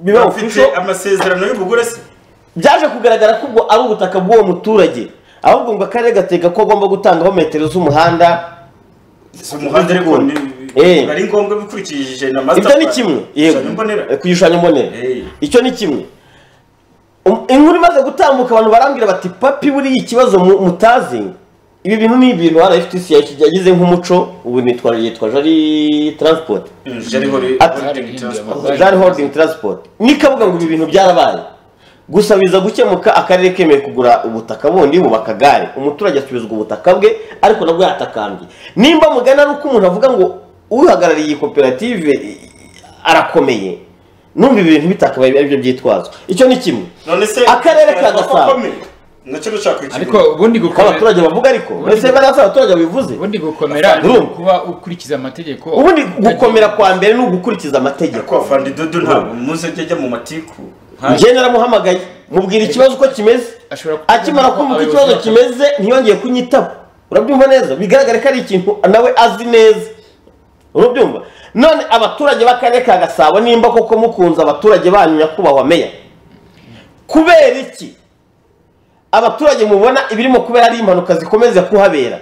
biba bafite amasezerano y'ubugure se byaje kugaragara ko ubwo ari ubutaka bw'uwo muturage ahubwo ngo akarere gateka ko agomba gutangaho metero z'umuhanda si umuhanda ariko ni Eh. ari ngombwa bikurikije na ibyo ni masterplan. kimwe Igishushanyo mbonera. ku gishushanyo mbonera icyo ni kimwe Um- inkuru imaze gutambuka abantu barambwira bati papi buriya ikibazo mu- mutazi ibi bintu ni ibintu rftc yagize nk'umuco ubu nitwa yitwa jari transport Mm, Jari Holding- Holding Transport. jari holding transport nikavuga ngo ibi bintu byarabaye gusa biza gukemuka akarere kemeye kugura ubutaka bundi bubaka gare umuturage asubizwa ubutaka bwe ariko nabwo yatakambye nimba mugana ari uko umuntu avuga ngo uhagarariye iyi koperative i- arakomeye numva ibi bintu bitakabaye ari byo byitwazwa icyo ni kimwe none se akarere ka Ntabwo gasabo akomeye. nacyo dushaka ikibuga ariko ubundi gukomera abaturage bavuga ariko mbese bari hasi abaturage babivuze ubundi gukomera ni Urumva? ukuba ukurikiza amategeko ubundi gukomera kwa mbere ni ugukurikiza amategeko afande dodo ntabwo muze ujya ajya mu matiku njye naramuhamagaye mubwira ikibazo uko kimeze akimara kumva uko ikibazo kimeze ntiyongeye kunyitaba urabyumva neza bigaragare ko ari ikintu nawe azi neza urabyumva none abaturage b'akarere ka gasabo nimba koko mukunze abaturage banyu nyakubahwa meya kubera iki abaturage mubona ibirimo kubera ari impanuka zikomeza kuhabera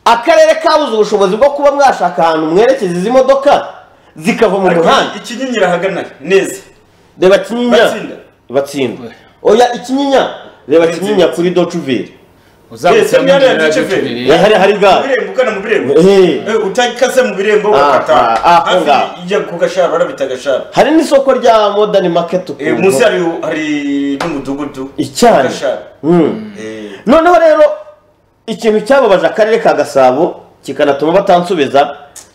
akarere kabuze ubushobozi bwo kuba mwashaka ahantu mwerekeza izi modoka zikava mu muhanda ikinyinya irahagana neza reba kinyinya Batsinda. batsinda oya ikinyinya reba kinyinya kuri docuveri Yes, hariya duce fe. hari hari Mu gare birembo ugana mu birembo Eh. Eh, utakase mu birembo Ah, ugakata ah, ah, aho hafi ngaho. ijya ku gashara barabita agashara hari n'isoko rya modani maketi Eh, ukuntu. munsi hari hari n'umudugudu Icyari. Gashara. Mm. noneho rero ikintu cyababaje akarere ka gasabo kikanatuma batansubiza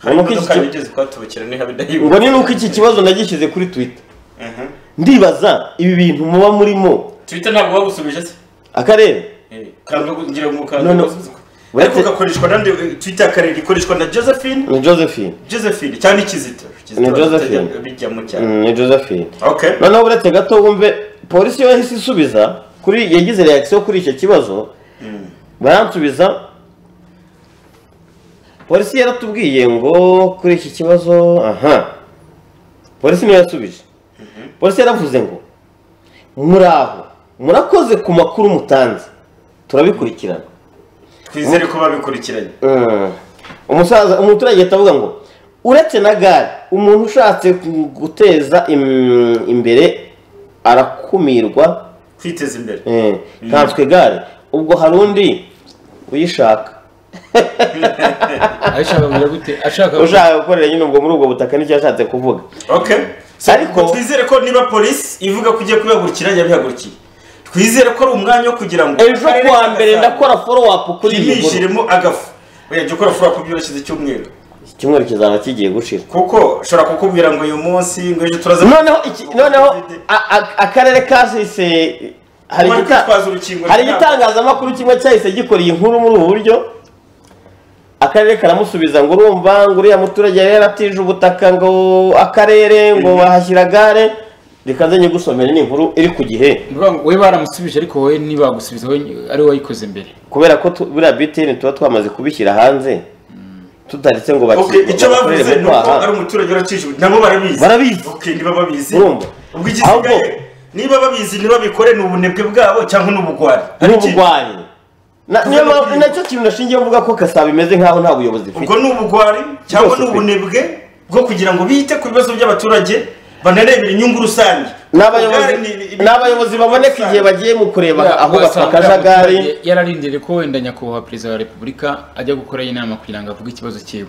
hari ngo ni uko iki imodoka ki- yigeze kuhatubukira niho ngo ni nuko iki kibazo nagishyize kuri twita Mhm. ndibaza ibi bintu muba murimo twita ntabwo bagusubije se akarere Eh, kanda gu- ngira ngo kanda No, no. gusubiza. ariko gakoreshwa nande eh, twita akarere ikoreshwa na josephine ni josephine josephine cyangwa ikizito ni josephine bijyamo cyane Mm, ni josephine Okay. noneho uretse gato wumve polisi yo yahise isubiza kuri yagize reaction kuri icyo kibazo Mm. baransubiza polisi yaratubwiye ngo kuri iki kibazo aha polisi niyo yasubije polisi yaravuze ngo muraho murakoze ku makuru mutanze turabikurikirana twizere ko babikurikiranye Mm. umusaza umuturage ahita avuga ngo uretse na gare umuntu ushatse ku- guteza im- imbere arakumirwa kwiteza imbere Eh, nkanswe gare ubwo hari undi uyishaka ashaka kugira gute ashaka ushaka gukorera nyine ubwo muri ubwo butaka nicyo yashatse kuvuga okay ariko twizere ko niba polisi ivuga ko ugiye kubihagurukira yabihagurukiye twizere ko ari umwanya wo kugira ngo Ejo kuwa mbere ndakora follow up kuri iyi nkuru. nkuru agafu oya jya ukora follow up byoroshye icyumweru icyumweru kizaba kigiye gushira kuko ushobora kukubwira ngo uyu munsi ngo ejo turaza noneho iki- noneho a- a- akarere kahise hari Bari igita- kwitwaza urukingo hari rwabo. igitangazamakuru kimwe cyahise gikora iyi nkuru muri ubu buryo akarere karamusubiza ngo urumva ngo uriya muturage yari yaratije ubutaka ngo akarere ngo bahashyira gare reka nze nyigusomere ni inkuru iri ku gihe ni ukuvuga ngo wowe baramusubije ariko wowe ntibagusubiza wowe ari wowe wayikoze mbere kubera ko tu- buriya bitini tuba twamaze kubishyira hanze tutaretse ngo baki- Okay, icyo bakorere bavuze ni mu kwaha. uko ari umuturage uracishije nabo barabizi Barabizi. Okay, niba babizi Urumva. ubwo igisigaye niba babizi ntibabikore ni ubunebwe bwabo cyangwa ni ubugwari ni ubugwari Na- niyo mpamvu nacyo kintu nashingiye mvuga ko kasaba imeze nkaho nta buyobozi ifite ubwo ni ubugwari cyangwa Rwose ni pe. ubunebwe bwo kugira ngo bite ku bibazo by'abaturage banarebera inyungu rusange n'abayobozi Ubugwari ni- ni- ni abayobozi baboneka igihe bagiye mu kureba aho bakajagari yararindiriye ko wenda nyakubahwa perezida wa repubulika ajya gukora inama kugira ngo avuge ikibazo cyiwe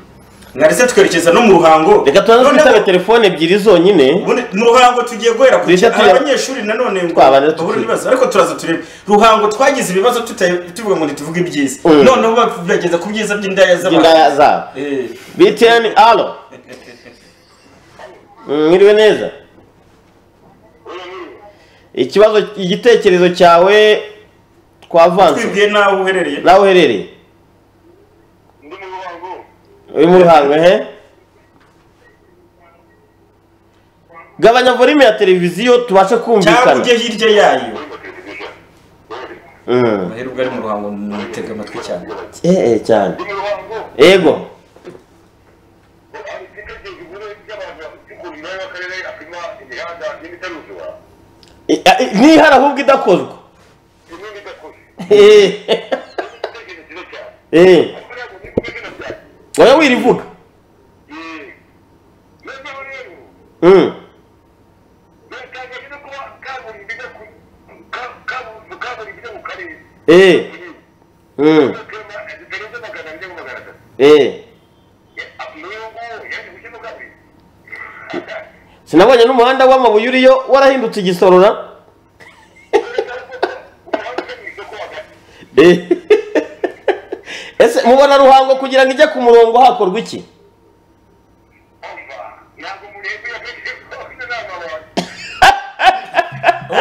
mwari se twerekeza no mu ruhango reka tubanze twitabe telefone ebyiri zonyine mu ruhango tugiye guhera ku Duhita cya- tuya- abanyeshuri nanone ngo Twabanza bahura tukiri- n'ibibazo ariko turaza turebe ruhango twagize ibibazo tuta- tuvuga ngo ntituvuge ibyiza Mm. noneho bageza ku byiza by'indaya z'abantu By'indaya zabo. Eh. btn alo mwiriwe neza ikibazo igitekerezo cyawe twavanze twibwiye nawe uherereye nawe uherereye uri mu ruhango he gabanya volume ya televiziyo tubashe cyangwa kumvikana ujye hirya yayo Mm. muhera ubwo ari mu ruhango mutega amatwi cyane eh eh cyane yego Eh, eh, ntihari ahubwo idakozwa Eh. Eh. oya wirivuga Mm. Eh. Mm. Eh. sinabonye n'umuhanda w'amabuye uriyo warahindutse igisorora Eh. ese mubona ruhango kugira ngo ijye ku murongo hakorwa iki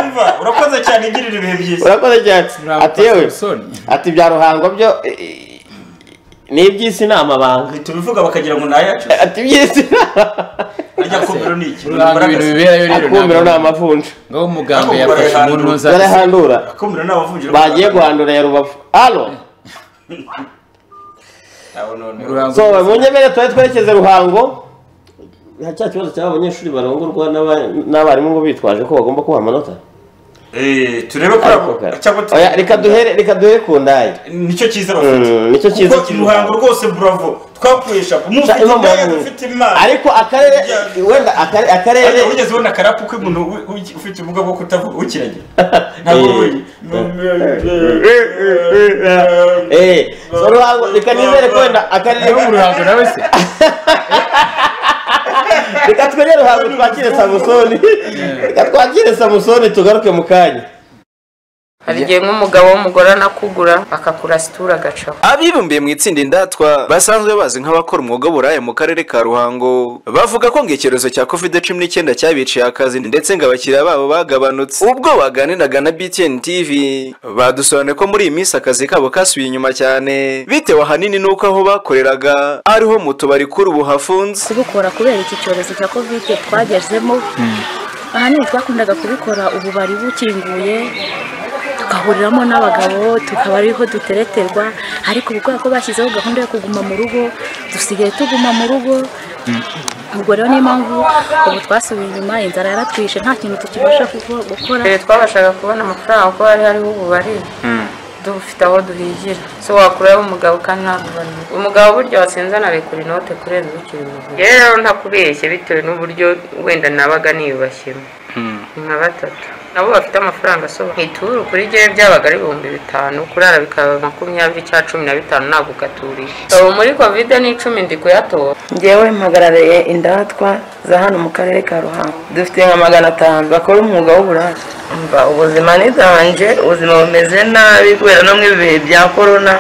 umva urakoze cyane igirira ibihe byiza urakoze cyane ati yewe ati bya ruhango byo eh, eh, ni iby'isi ni amabanga tubivuga bakagira ngo ni ayacu ati iby'isi ni ajya kumiro ni iki amabanga akumiro ni amavunja ngaho umuganga yafashe umuntu uza barahandura akumiro ni amavunja bagiye guhandura ya rubavu alo so mu nyemere twari twerekeze ruhango nta cya kibazo cyaba abanyeshuri barongorwa n'aba- n'abarimu ngo bitwaje ko bagomba kubaha amanota turebe ko Ariko kare. Oya, reka duhere reka duhere ku ndayi nicyo cyiza bafite Mm, nicyo cyiza kuko ruhango rwose buravo twakuye shapo Sha- mufite imana indaya yanyu. dufite imana ariko akarere wenda akare- akarere ariko wigeze ubona akarapu k'umuntu wi- wi- ufite ubumuga bwo kutavuga ukiragira ntabwo Eh. ubuye Eh, so ruhango reka nizere ko wenda akarere mu ruhango nawe se reka twere ruhango twakire samusoni reka twakire samusoni tugaruke mu kanya hari igihe nk'umugabo w'umugore anakugura akakurasitura agacaho abibumbiye mu itsinda indatwa basanzwe bazi nk'abakora umwuga w'uburaya mu karere ka ruhango bavuga ko ngo icyorezo cya covid cumi n'icyenda cyabiciye akazi ndetse ngo abakiriya babo bagabanutse ubwo baganiraga na btn tv badusobanuye ko muri iyi minsi akazi kabo kasubiye inyuma cyane bitewe ahanini n'uko aho bakoreraga ariho mu tubari kuri ubu hafunze kubikora kubera iki cyorezo cya kovide twagezemo ahanini twakundaga kubikora ubu bari bukinguye tugahuriramo n'abagabo tukaba ariho dutereterwa ariko ubu kubera ko bashyizeho gahunda yo kuguma mu rugo dusigaye tuguma mu rugo ubwo rero niyo mpamvu ubu twasubiye inyuma inzara yaratwishe nta kintu tukibasha kuko- gukora mbere twabashaga kubona amafaranga kuko hari hariho ububari dufite aho duhigira so wakuraho umugabo kandi ntabubane umugabo burya watsinze anarekura inote kurenza ubukiri muto rero ntakubeshye bitewe n'uburyo wenda nabaga niyubashyemo nka batatu nabo bafite amafaranga asohoka ituru kuri gewe byabaga ari ibihumbi bitanu kurara bikaba makumyabiri cyangwa cumi na bitanu ntabwo ugaturiye ubu muri kovide ni icumi ndi kuyatora ngewe mpagarariye indatwa za hano mu karere ka ruhango dufite nka magana atanu bakora umwuga w'uburaya mva ubuzima ni bwanje ubuzima bumeze nabi kubera no mu bihe bya korona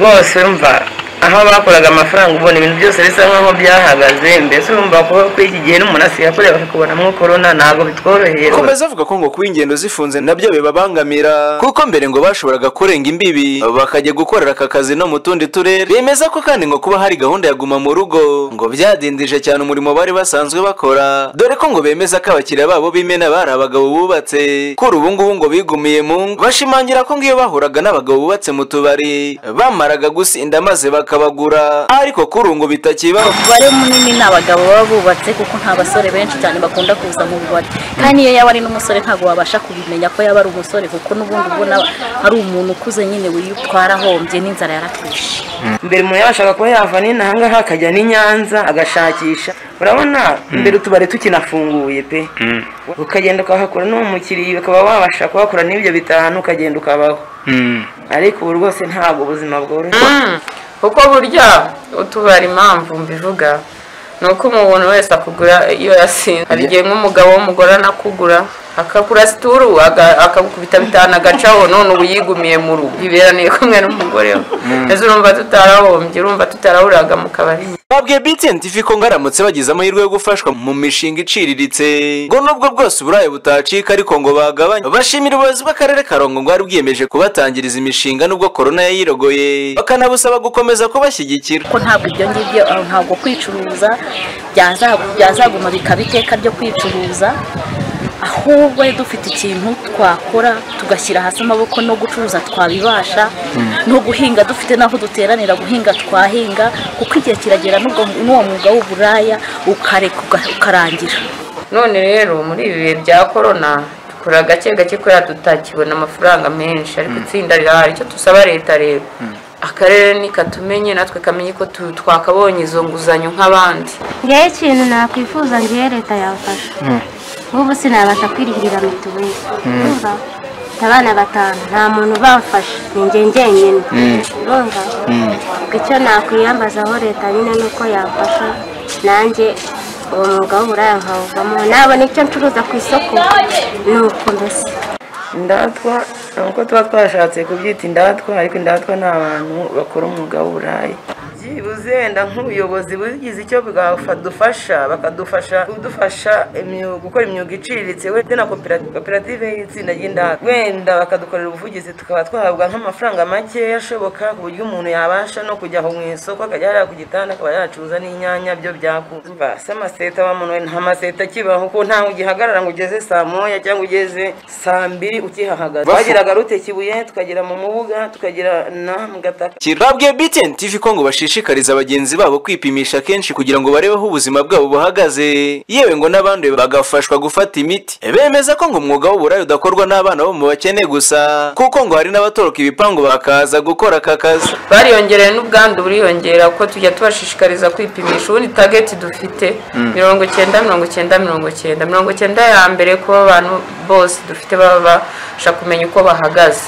bose mva aho bakoraga amafaranga ubona ibintu byose bisa nk'aho byahagaze mbese urumva ko kuri iki gihe n'umuntu asigaye bakakubonamo korona ntabwo bitworoheye rwose. akomeza avuga ko ngo kuba ingendo zifunze nabyo bibabangamira kuko mbere ngo bashoboraga kurenga imbibi bakajya gukorera aka kazi no mu tundi turere bemeza ko kandi ngo kuba hari gahunda ya guma mu rugo ngo byadindije cyane umurimo bari basanzwe bakora dore ko ngo bemeza ko abakiriya babo b'imena bari abagabo bubatse kuri ubu ngubu ngo bigumiye mu ngo bashimangira ko ngo iyo bahuraga n'abagabo bubatse mu tubari bamaraga gusinda maze bakabagura ariko kuri ubu ngo bitakibaho umubare munini ni abagabo baba bubatse kuko nta basore benshi cyane bakunda kuza mu bubari kandi iyo yaba ari n'umusore ntabwo wabasha kubimenya ko yaba ari umusore kuko n'ubundi ubona ari umuntu ukuze nyine witwara ahombye n'inzara yaratwishe mbere umuntu yabashaga kuba yava n'inahangaha akajya n'i nyanza agashakisha urabona mbere utubari tukinafunguye pe ukagenda ukahakora n'umukiriya ukaba wabasha kuhakora n'ibyo bitanu ukagenda ukabaho ariko ubu rwose ntabwo ubuzima bworoshye kuko burya utubara impamvu mbivuga ni uko umuntu wese akugura iyo yasinze hari igihe nk'umugabo w'umugore anakugura akakura situru aga- akagukubita bitanu agacaho none ubu yigumiye mu rugo yiberaniye kumwe n'umugore we ese urumva tutarahombye urumva tutarahuriraga mu kabari babwiye btntv ko ngo aramutse bagize amahirwe yo gufashwa mu mishinga iciriritse ngo nubwo bwose uburaya butacika ariko ngo bagabanye bashimira ubuyobozi bw'akarere ka rongo ngo bwari bwiyemeje kubatangiriza imishinga nubwo korona yayirogoye bakanabusaba gukomeza kubashyigikira ko ntabwo ibyo ngibyo eh, ntabwo kwicuruza byaza- byazaguma bikaba iteka ryo kwicuruza ahubwo dufite ikintu twakora tugashyira hasi amaboko no gucuruza twabibasha no guhinga dufite n'aho duteranira guhinga twahinga kuko igihe kiragera n'ubwo- n'uwo mwuga w'uburaya ukareka uga- ukarangira none rero muri ibi bihe bya korona dukora gake gake kubera tutakibona amafaranga menshi ariko itsinda rirahari icyo dusaba leta rero akarere nikatumenye natwe kamenye ko tu- twakabonye izo nguzanyo nk'abandi ngewe ikintu nakwifuza ngewe leta yafasha nk'ubu sinabasha kwirihirira mituweli Mm. urumva mfite abana batanu nta muntu ubamfasha ni njye njyenyine Mm. urumva icyo nakwiyambazaho leta nyine ni uko yamfasha nanjye uwo mwuga w'uburaya nkawuvamo nabona icyo ncuruza ku isoko ni uko mbese indatwa ni uko tuba twashatse kubyita indatwa ariko indatwa ni abantu bakora umwuga w'uburayi byibuze wenda nk'ubuyobozi bugize icyo bwadufasha bakadufasha kudufasha imyuga gukora imyuga iciriritse wenda na koperative koperative y'itsinda ry'indatwa wenda bakadukorera ubuvugizi tukaba twahabwa nk'amafaranga makeya ashoboka ku buryo umuntu yabasha no kujya aho mu isoko akajya yarira ku gitanda akaba yacuruza n'inyanya byo byakunze si amaseta wa muntu we nta maseta akibaho kuko ntawe ugihagarara ngo ugeze saa moya cyangwa ugeze saa mbiri ukihahagaze Bafu- twageraga rute kibuye tukagera mu mubuga tukagera na mu gataka babwiye btntv ko ngo bashishikariza bagenzi babo kwipimisha kenshi kugira ngo barebe aho ubuzima bwabo buhagaze yewe ngo n'abandi bagafashwa gufata imiti bemeza ko ngo umwuga w'uburaya udakorwa n'abana bo mu bakene gusa kuko ngo hari n'abatoroka ibipangu bakaza gukora aka kazi bariyongereye n'ubwandu buriyongera kuko tujya tubashishikariza kwipimisha ubundi tageti dufite Mm. mirongo icyenda mirongo icyenda mirongo icyenda mirongo icyenda ya mbere ko abantu bose dufite baba babasha kumenya uko bahagaze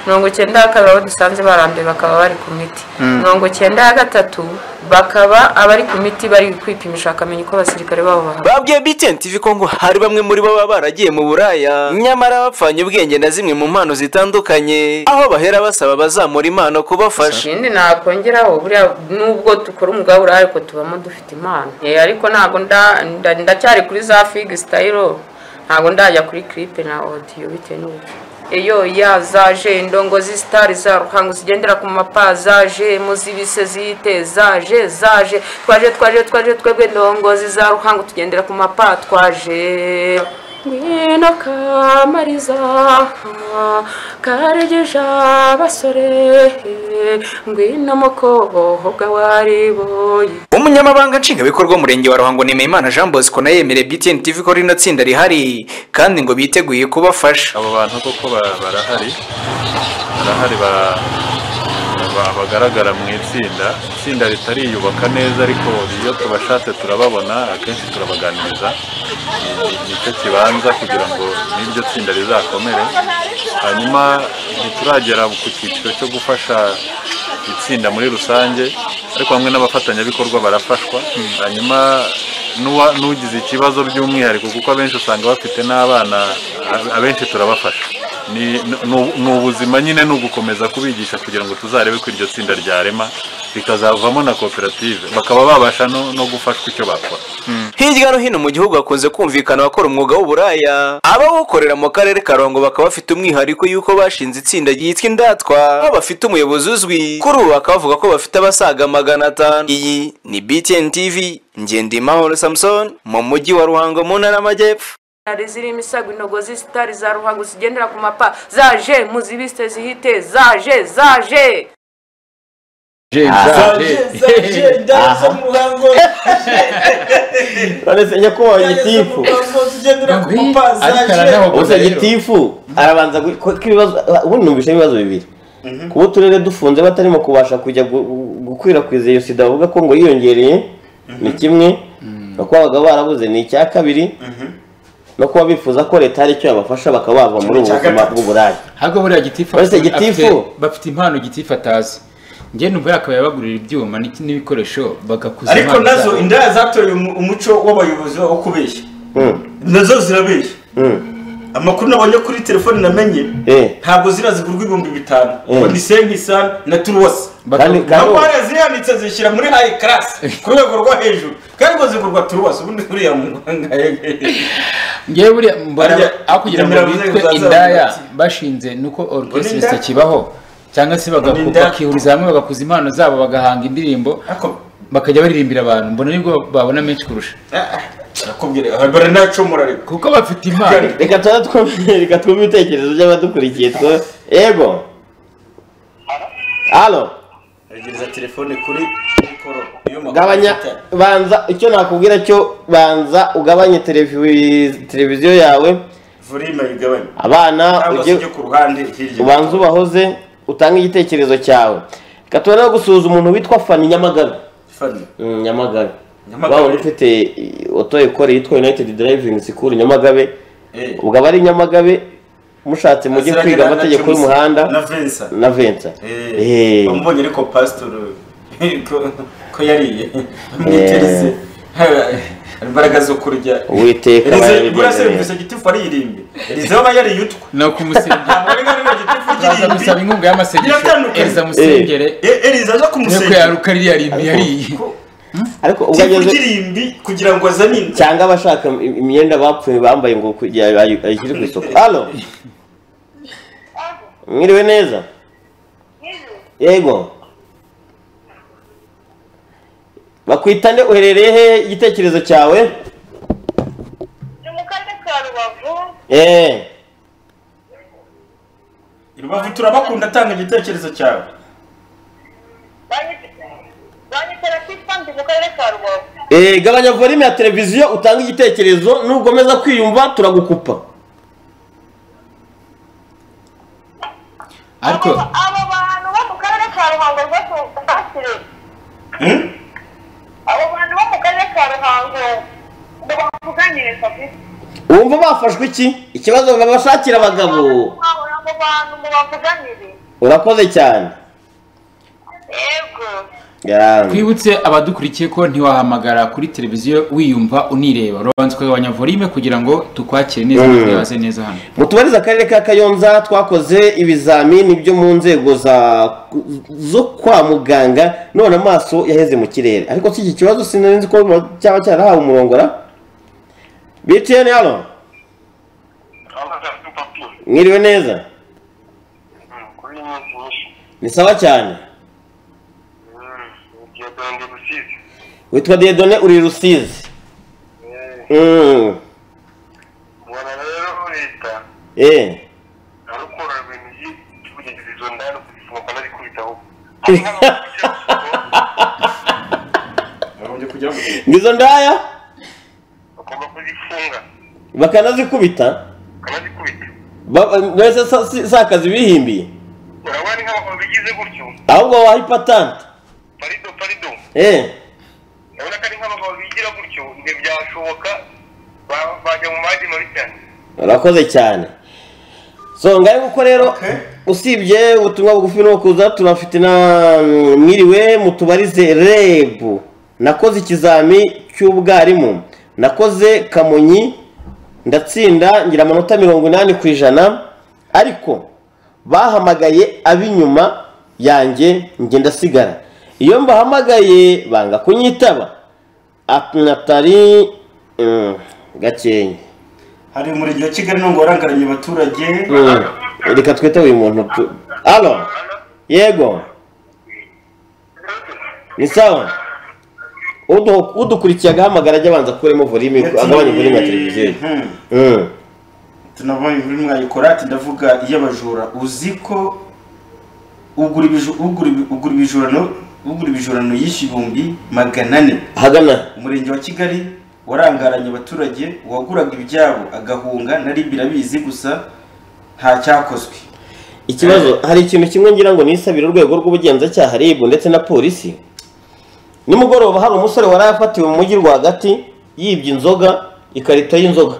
mirongo icyenda ya kabiri abo dusanze barambuye bakaba bari ku miti Mm. mirongo icyenda ya gatatu bakaba abari ku miti bari kwipimisha bakamenya uko abasirikare babo bahagaze babwiye btntv ko ngo hari bamwe muri bo baba baragiye mu buraya nyamara bapfanye ubwenge na zimwe mu mpano zitandukanye aho bahera basaba abazamura impano kubafasha ikindi nakongeraho buriya nubwo dukora umwuga w'uburaya ariko tubamo dufite impano Eh, ariko ntabwo nda- nda- ndacyari kuri za figi sitayiro ntabwo ndajya kuri kiripe na odiyo bitewe n'uburyo iyo ya zaje indongo z'isitari za ruhango zigendera ku mapa zaje muzibise zite zaje zaje twaje twaje twaje twebwe indongozi za ruhango tugendera ku mapa twaje ngwino kamariza karegeja abasore ngwino mukoboho bw'awariboye umunyamabanga nshingwabikorwa w'umurenge wa ruhango nemeyimana jean bosco nawe yemereye btn tv ko rino tsinda rihari kandi ngo biteguye kubafasha abo bantu koko ba- barahari barahari ba- ba- bagaragara mu itsinda itsinda ritariyubaka neza ariko iyo tubashatse turababona akenshi turabaganiriza Ni- nicyo kibanza kugira ngo n'iryo tsinda rizakomere hanyuma ntituragera ku cyiciro cyo gufasha itsinda muri rusange ariko hamwe n'abafatanyabikorwa barafashwa hanyuma n'uwa- n'ugize ikibazo by'umwihariko kuko abenshi usanga bafite n'abana a- abenshi turabafasha Ni- ni ni- ni ubuzima nyine ni ugukomeza kubigisha kugira ngo tuzarebe ko iryo tsinda ryarema rikazavamo na koperative bakaba babasha no no gufashwa icyo bakora hirya no hino mu gihugu hakunze kumvikana abakora umwuga w'uburaya abawukorera mu karere ka ruhango bakaba bafite umwihariko y'uko bashinze itsinda ryitwa indatwa aho bafite umuyobozi uzwi kuri ubu bakaba bavuga ko bafite abasaga magana atanu iyi ni btn tv ngendimahoro samson mu mujyi wa ruhango mu ntara y'amajyepfo Hari ziri imisago inogo z'isitari za ruhango zigendera ku mapa zaje muzibiste zihite zaje zaje none se nyakubahwa gitifu gusa gitifu arabanza gu- ko- ko ibibazo ubundi numvise ibibazo bibiri kuba uturere dufunze batarimo kubasha kujya gu- gu- gukwirakwiza iyo sida bavuga ko ngo yiyongereye ni kimwe no kuba abagabo barabuze ni icya kabiri no kuba bifuza ko leta hari icyo yabafasha bakaba bava muri ubu Icya buzima gatatu. bw'uburaya ahubwo buriya gitifu Uretse afite- gitifu. afite- bafite impano gitifu atazi njye numva yakabaye bagurira ibyuma n'iki- n'ibikoresho bagakuza ariko impano nazo zabo. indaya zatoye umu- umuco w'abayobozi wo kubeshya nazo zirabeshya amakuru nabonye kuri telefone namenye ntabwo ziriya zigurwa ibihumbi bitanu ngo ni sengisani na turuwasi Kandi- kandi- ntabwo hariya zihanditse zishyira muri hayi karasi ku rwego rwo hejuru kandi ngo zigurwa turuwasi ubundi buriya mu rwanda ngewe buriya mbona aho kugira ngo Nyamirambo bitwe zazamuka. indaya bashinze nuko orchestre indaya? kibaho cyangwa se bagaku- bakihuriza hamwe bagakuza impano zabo bagahanga indirimbo bakajya baririmbira abantu mbona nibwo babona menshi kurusha kuko bafite impano reka tuba twumve reka twumve ibitekerezo by'abadukurikiye two ego halo yegereza telefone kuri mikoro gabanya banza icyo nakubwira cyo banza ugabanye televi- televiziyo yawe volima yigabanya abana cyangwa se ujye ujye ku ruhande hirya ubanze ubahoze utange igitekerezo cyawe reka tubone no gusuhuza umuntu witwa fani nyamagabe Fani. Mm, nyamagabe Nyamagabe. waba ufite eh, oto ekore yitwa united driving school nyamagabe Eh. ubwo abari nyamagabe mushatse mujye Aziranye kwiga na- na amategeko James- y'umuhanda na Vincent. na vensa Eh, wamubonye ariko pasitoro ko- ko yariye mwiterese imbaraga zo kurya Uwiteka Elize- abaye buriya se abigeneye. yumvise gitifu aririmbye elize aba yariye utwa ni ukumusengera baza gusaba inkunga y'amasengesho Biratandukanye. eriza musengere elize aza nuko kumusengera yaruka ririya rimbi yariye ariko ubwo Tifu ageze ry'irimbi kugira ngo azane inda cyangwa abashaka im- imyenda bapfuye bambaye ngo kugira ayi- ayishyire ku isoko halo mwiriwe neza yego bakwitane uherereye he igitekerezo cyawe eee rubavu turabakunda atanga igitekerezo cyawe eee gabanya volume ya televiziyo utanga igitekerezo nugomeza kwiyumva turagukupa ariko wumva bafashwe iki ikibazo babashakira abagabo urakoze cyane yego twibutse abadukurikiye ko ntiwahamagara kuri televiziyo wiyumva unireba urabanza ukagabanya volume kugira ngo tukwakire neza Mm. twibaze neza hano mutubarize akarere ka kayonza twakoze ibizamini byo mu nzego za zo kwa muganga none amaso yaheze mu kirere ariko si iki kibazo sinari ko mu- cyaba cyarahawe umurongora btn hano mwiriwe neza ni sawa cyane witwa diedone uri i rusizi Mm. eh ngizo ndaya bakanazikubita Ba- mbese sa- si- si akazi bihimbiye ahubwo waha ipatante eh urakoze cyane so ngahe uko rero usibye ubutumwa bugufi no kuza turafite na mwiriwe mutubarize rebu nakoze ikizami cy'ubwarimu nakoze kamonyi ndatsinda ngira amanota mirongo inani ku ijana ariko bahamagaye ab'inyuma yanjye njye ndasigara iyo mbahamagaye banga kunyitaba atari mm, gakenke hari umurenge wa kigali nubwo warangaranye abaturage Mm. reka twite uyu muntu tu- alo yego ni sawa Udu- udukurikiye agahamagara ajya abanza kuremo volume agabanye volume ya televiziyo ye. Hmm. Mm. tunabonye muri mwayikora ati ndavuga iy'abajura uzi ko ugura ibiju- ugura ibi- ugura ibijurano ugura ibijurano yishyuye ibihumbi magana ane ahagana umurenge wa kigali warangaranye abaturage uwaguraga ibyabo agahunga nari birabizi gusa nta cyakozwe ikibazo hari ikintu kimwe ngira ngo nisabire urwego rw'ubugenzacyaha RIB ndetse na polisi nimugoroba hari umusore wari yafatiwe mu mujyi rwagati yibye inzoga ikarito y'inzoga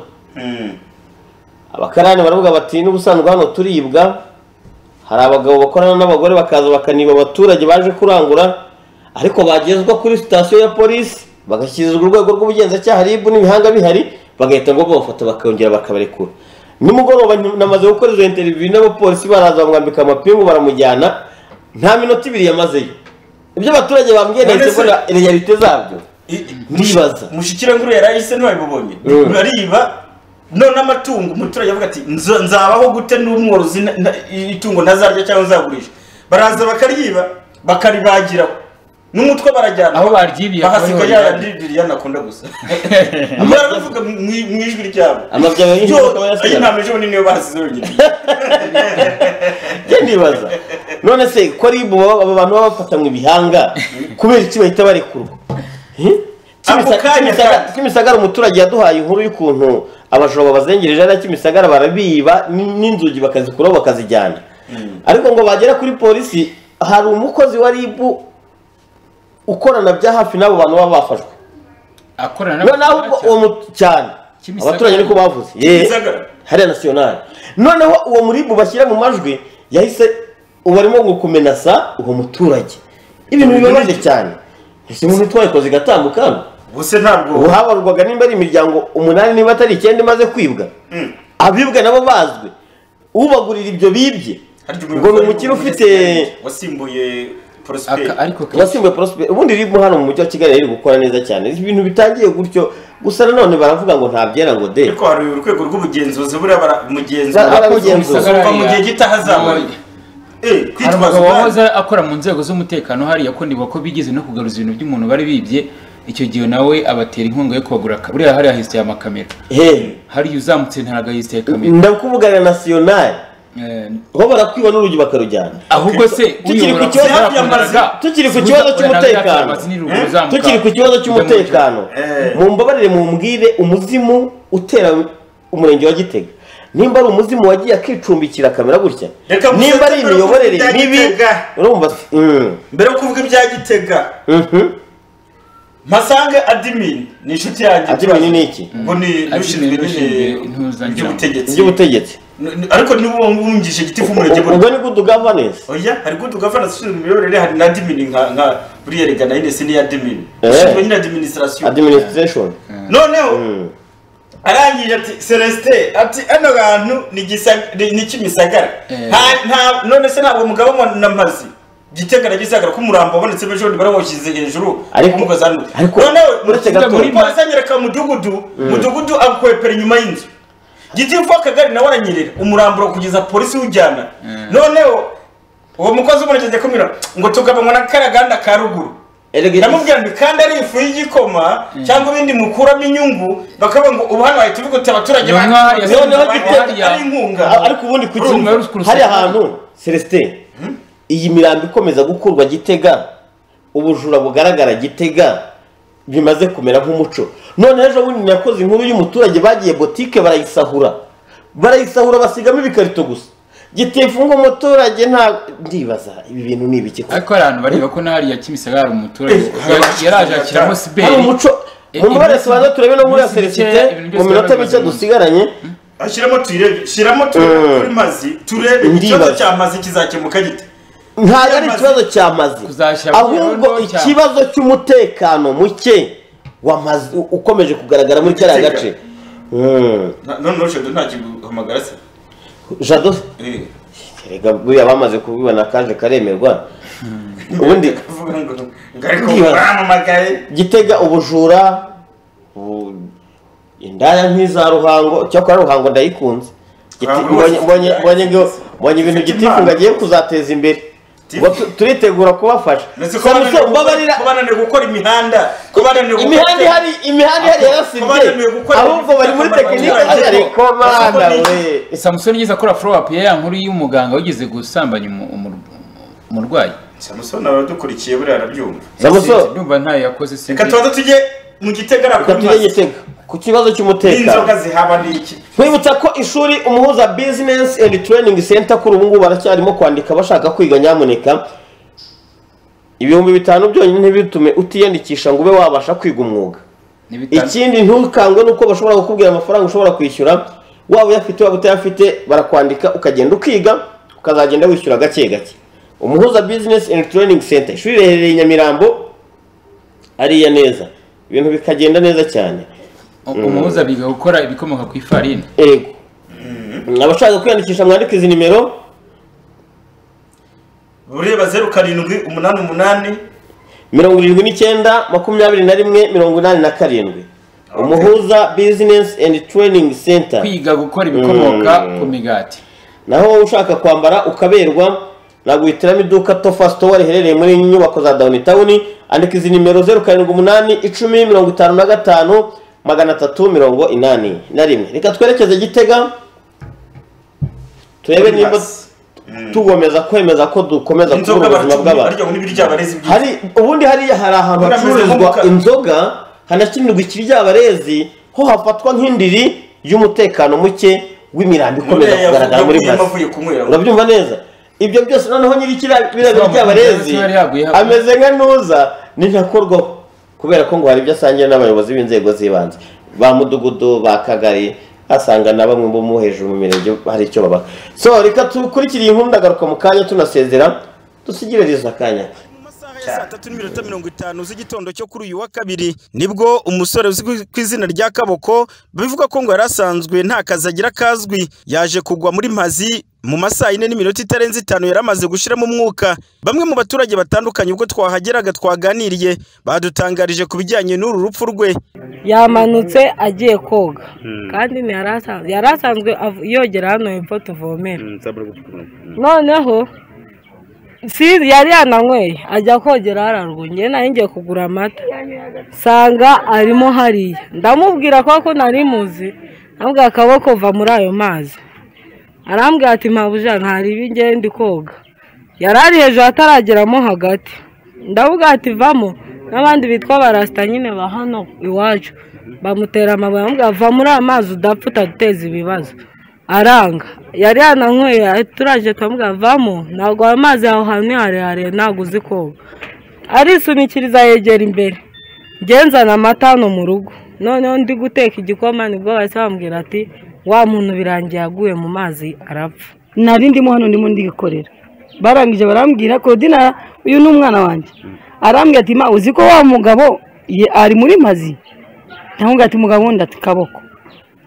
abakarani baravuga bati n'ubusanzwe hano turibwa hari abagabo bakorana n'abagore bakaza bakaniba abaturage baje kurangura ariko bagezwa kuri sitasiyo ya polisi bagashyirizwa urwego rw'ubugenzacyaha RIB n'ibihanga bihari bagahita ngo bafata bakongera bakabarekura nimugoroba nti- namaze gukora izo interiviyu n'abapolisi baraza bamwambika amapingu baramujyana nta minota ibiri yamazeyo ibyo abaturage bambwiye nahise Nonese- mbona realite zabyo ndibaza mushyikiranguru yari ayise ntiwabibonye Mm. urariba none amatungo umuturage avuga ati "Nza- nzabaho gute n'umworozi na- na- itungo ntazarya cyangwa nzagurisha baraza bakaryiba bakaribagiraho n'umutwe barajyana aho baryibiye bahasiga aho yaya baryibiye. ndiririya ntakunda gusa barabivuga mu mu ijwi ryabo Amabya yari Yo, akaba yasigaye. ayo nta mejo bunini niyo bahasize yonyine njye ndibaza none se ko ribu baba- abo bantu baba bafatanywe ibihanga kubera iki bahita barekurwa Hi? Kimisa- Kimisagara- kimisagara umuturage yaduhaye inkuru y'ukuntu abajura babazengereje ari kimisagara barabiba n- n'inzugi bakazikuraho bakazijyana ariko ngo bagera kuri polisi hari umukozi wa ribu ukorana bya hafi n'abo bantu baba bafashwe akorana noneho ubwo uwo mu- cyane Kimisagara. abaturage niko bavuze Ye. Kimisagara. hariya nasiyonari noneho uwo muribu bashyira mu majwi yahise ubu arimo gukumenasa uwo muturage ibintu bibabaje cyane ese umuntu twayikoze igatambuka hano ubuse ntabwo ubu habarwaga nimba ari imiryango umunani niba atari icyenda imaze kwibwa abibwa nabo bazwi ubagurira ibyo bibye ngo ni umukire ufite wasimbuye prosperi wasimbuye porosiperi ubundi riri hano mu mujyi wa kigali riri gukora neza cyane ibintu bitangiye gutyo gusa nanone baravuga ngo ntabyera ngo de ariko hari urwego rw'ubugenzuzi buriya bara- umugenzuzi Ba- ababigenzura. kuva mu gihe gito ahazaba hari umugabo wahoze akora mu nzego z'umutekano hariya ko ndibuka ko bigeze no kugaruza ibintu by'umuntu bari bibye icyo gihe nawe abatera inkunga yo kubagura aka- buriya hariya hisiteye amakamera hariya uzamutse ntabwo hisiteye kamera ndakuvuga na nasiyonari bo barakwiba n'urugi bakarujyana ahubwo se tukiri ku uyobora kibazo byarakoraga. tukiri ku Uza- kibazo oya, cy'umutekano ntabwo niruguru uzamuka. tukiri ku kibazo cy'umutekano Eh. mumbabarire mumbwire umuzimu utera umurenge wa gitega nimba ari umuzimu wagiye akicumbikira kamera gutya Reka mufate nimba ari mbere yo imiyoborere kuvuga ibya mibi Gitega. urumva Mm. mbere yo kuvuga ibya gitega mpasange adimini ni inshuti yanjye Admin ni iki? ngo ni ushinzwe nyine iby'ubutegetsi iby'ubutegetsi N- ariko niba wumvise igitifu umurenge Ubwo- ubwo ni good governance oya hari good governance ushinzwe imiyoborere hari na adimini nka nka buriya rega na yinesi ni adimini Eh. ushinzwe nyine administration administration noneho arangije ati celestin ati ano bantu ni Gisa- ni ni kimisagara Eh. Nta- nta- none se ntabwo umugabo wa namazi gitega na gisagara ko umurambo wabonetse ejo bundi barawushyize hejuru Ariko- umugozi hano ariko- noneho uretse gato- muri polisi anyereka mudugudu Mm. mudugudu akwepera inyuma y'inzu gitifu akagari nawe aranyerera umurambo kugeza polisi wujyana noneho uwo mukozi umurekeze kumira ngo tugabanywa na karaganda ka ruguru ndamubwira ngo kandi ari ifu y'igikoma cyangwa ibindi mukuramo inyungу bakavuga ngo ubu hano wahita uvuga uti abaturage Noneho bacu- yasabye noneho abantu gitega hariya. ari inkunga A- ariko ubundi ku kintu hari ahantu celestin iyi mirambo ikomeza gukurwa gitega ubujura bugaragara gitega bimaze kumera nk'umuco none ejo bundi nakoze inkuru y'umuturage bagiye botike barayisahura barayisahura basigamo ibikarito gusa gitifunga umuturage nta ndibaza ibi bintu ni ibiki koko? ariko hari abantu bareba ko n'ahariya kimisagara hari umuturage yari- yaraje akiramo siberi hari umuco Eh, mu mubare iminsi- tubanza turebe no muri ya iminsi mike, serivisi ibintu mu byose minota byari mike bimaze. dusigaranye shyiramo turebe shyiramo turebe Mm. kuri mazi turebe ikibazo Ndibaza. cya mazi kizakemuka gite ntabwo ari ikibazo cya mazi ahubwo ikibazo cy'umutekano muke wa mazi u- ukomeje kugaragara muri kariya gace Mm. Na- noneho shado ntakiguhamagara se jado Eh. reka buriya bamaze kubibona kaje karemerwa ubundi avuga ngo ngo ariko Ndibaza. baramamagaye gitega ubujura u- indaya nk'iza ruhango cyakora ruhango ndayikunze Giti- Ruhango mbonye- rwose mbonye- mbonye ngo- mbonye ibintu Ifite gitifu ngo impano. agiye kuzateza imbere Ngo tu- turitegura kubafasha ndetse ko Samusoni, bananiwe kuba bananiwe gukora imihanda ko bananiwe gukora imihanda ihari imihanda ihari Ko bananiwe yarasibye gukora ahubwo bari muri tekinike Ariko- zihari ko bana we samusoni igeze akora follow up ya ya nkuru y'umuganga wigeze gusambanya umu- umu- umurwayi samusoni abadukurikiye buriya arabyumva Samusoni. ndumva ntayo yakoze sinzi reka tubanze tujye mu gitega Reka nakuri tujye mazi gitega ku kibazo cy'umutekano n'inzoga zihaba ni iki nkwibutsa ko ishuri umuhuza business and training center kuri ubu ngubu baracyarimo kwandika bashaka kwiga nyamuneka ibihumbi bitanu byonyine ntibitume utiyandikisha ngo ube wabasha kwiga umwuga ikindi ntukangwe nuko bashobora kukubwira amafaranga ushobora kwishyura waba uyafite waba utayafite barakwandika ukagenda ukiga ukazagenda wishyura gake gake umuhuza business and training center ishuri riherereye i nyamirambo ariya neza ibintu bikagenda neza cyane umuhuza biga gukora ibikomoka ku ifarini ego abashaka kwiyandikisha mwandike izi nimero bureba zeru karindwi umunani umunani mirongo irindwi n'icyenda makumyabiri na rimwe mirongo inani na karindwi umuhuza bizinesi endi tureyiningi senta kwiga gukora ibikomoka ku migati naho wowe ushaka kwambara ukaberwa naguhitiramo iduka tofa sitowa riherereye muri nyubako za dawuni tawuni andika izi nimero zeru karindwi umunani icumi mirongo itanu na gatanu magana atatu mirongo inani na rimwe reka twerekeze gitega turebe nimba tugomeza kwemeza ko dukomeza kubura ubuzima bw'abantu hari ubundi hariya hari ahantu Ubundi ameze hacururizwa nk'umukara. inzoga hanakinirwa ikiryabarezi ho hafatwa nk'indiri y'umutekano muke w'imirambo ikomeza Buriya kugaragara muri yavuye- mazi yavuye kunywera. urabyumva neza ibyo byose noneho nyiri kiriya biriya by'abarezi Yari yaguye hafi. ameze nka ntuza ni ntakorwaho kubera ko ngo hari ibyo asangiye n'abayobozi b'inzego z'ibanze ba mudugudu ba kagari asanga na bamwe bo mu hejuru mu mirenge hari icyo babaha so reka dukurikire iyi nkuru ndagaruka mu kanya tunasezera dusigire riza akanya tatu n'iminota mirongo itanu z'igitondo cyo kuri uyu wa kabiri nibwo umusore uzwi ku izina rya kaboko bivuga ko ngo yari asanzwe nta kazi agira kazwi yaje kugwa muri mazi mu masaha yine n'iminota itarenze itanu yari amaze gushiramo umwuka bamwe mu baturage batandukanye ubwo twahageraga twaganiriye badutangarije ku bijyanye n'uru rupfu rwe yamanutse agiye koga kandi ntiyari asanzwe yari asanzwe av- yogera hano hepfo tuvomera noneho sinzi yari yananyweye ajya kogera hararwa ngewe nari ngiye kugura amata nsanga arimo hariya ndamubwira ko ko nari muzi ndamubwira akaboko va muri ayo mazi arambwira ati mpabuja ntaribi ngewe ndi koga yari ari hejuru atarageramo hagati ndavuga ati vamo n'abandi bitwa barasita nyine ba hano iwacu bamutera amabuye bamubwira va muri amazi udapfa utaduteza ibibazo aranga yari yananyweye turaje turamubwira vamo ntabwo ayo mazi yawe ahantu ni harehare ntabwo uzi koga arisunikiriza yegera imbere ngenzana amata hano mu rugo noneho ndi guteka igikoma nibwo bahise bambwira ati wa muntu birangiye yaguye mu mazi arapfa nari ndimo hano ndimo ndikorera barangije barambwira Claudina uyu ni umwana wanjye arambwira ati ma uzi ko wa mugabo ye- ari muri mazi ndamubwira ati mugabo wundi ati kaboko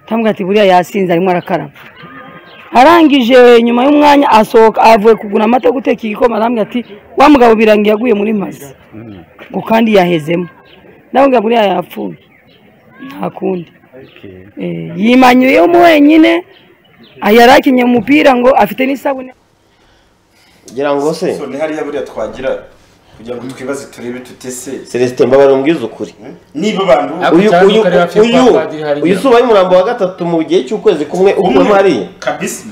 ndamubwira ati buriya yasinze arimo arakaraba arangije nyuma y'umwanya asohoka avuye kugura amata yo guteka igikoma arambwira ati wa mugabo birangiye yaguye muri mazi ngo kandi yahezemo ndamubwira buriya yapfuye nta kundi Eh, yimanyuyemo wenyine Ah, yari akinye umupira ngo afite n'isabune ngira ngo se so ni hariya buriya twagira kugira ngo twibaze turebe tutese celestin mbabare mbwiza ukuri niba abantu uyu uyu uyu uyu si ubaye umurambo wa gatatu mu gihe cy'ukwezi kumwe ukuntu hariya kabisa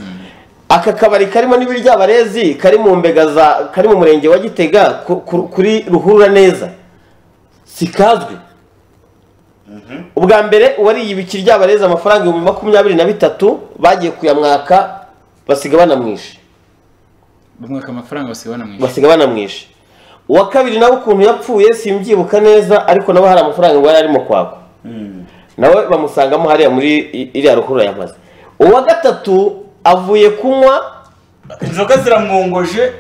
aka kabari karimo n'ibiryabarezi kari mu mbega za kari mu murenge wa gitega ku- ku- kuri ruhurura neza si kazwi ubwa mbere uwariye ibikiryabarezi amafaranga ibihumbi makumyabiri na bitatu bagiye kuyamwaka basiga banamwishe bamwaka amafaranga basigaye banamwishyura basiga banamwishe uwa kabiri nawe ukuntu yapfuye simbyibuka neza ariko nawe hari amafaranga ngo yari arimo kwakwa nawe bamusangamo hariya muri i- iriya ruhurura yamaze uwa gatatu avuye kunywa inzoga ziramwongoje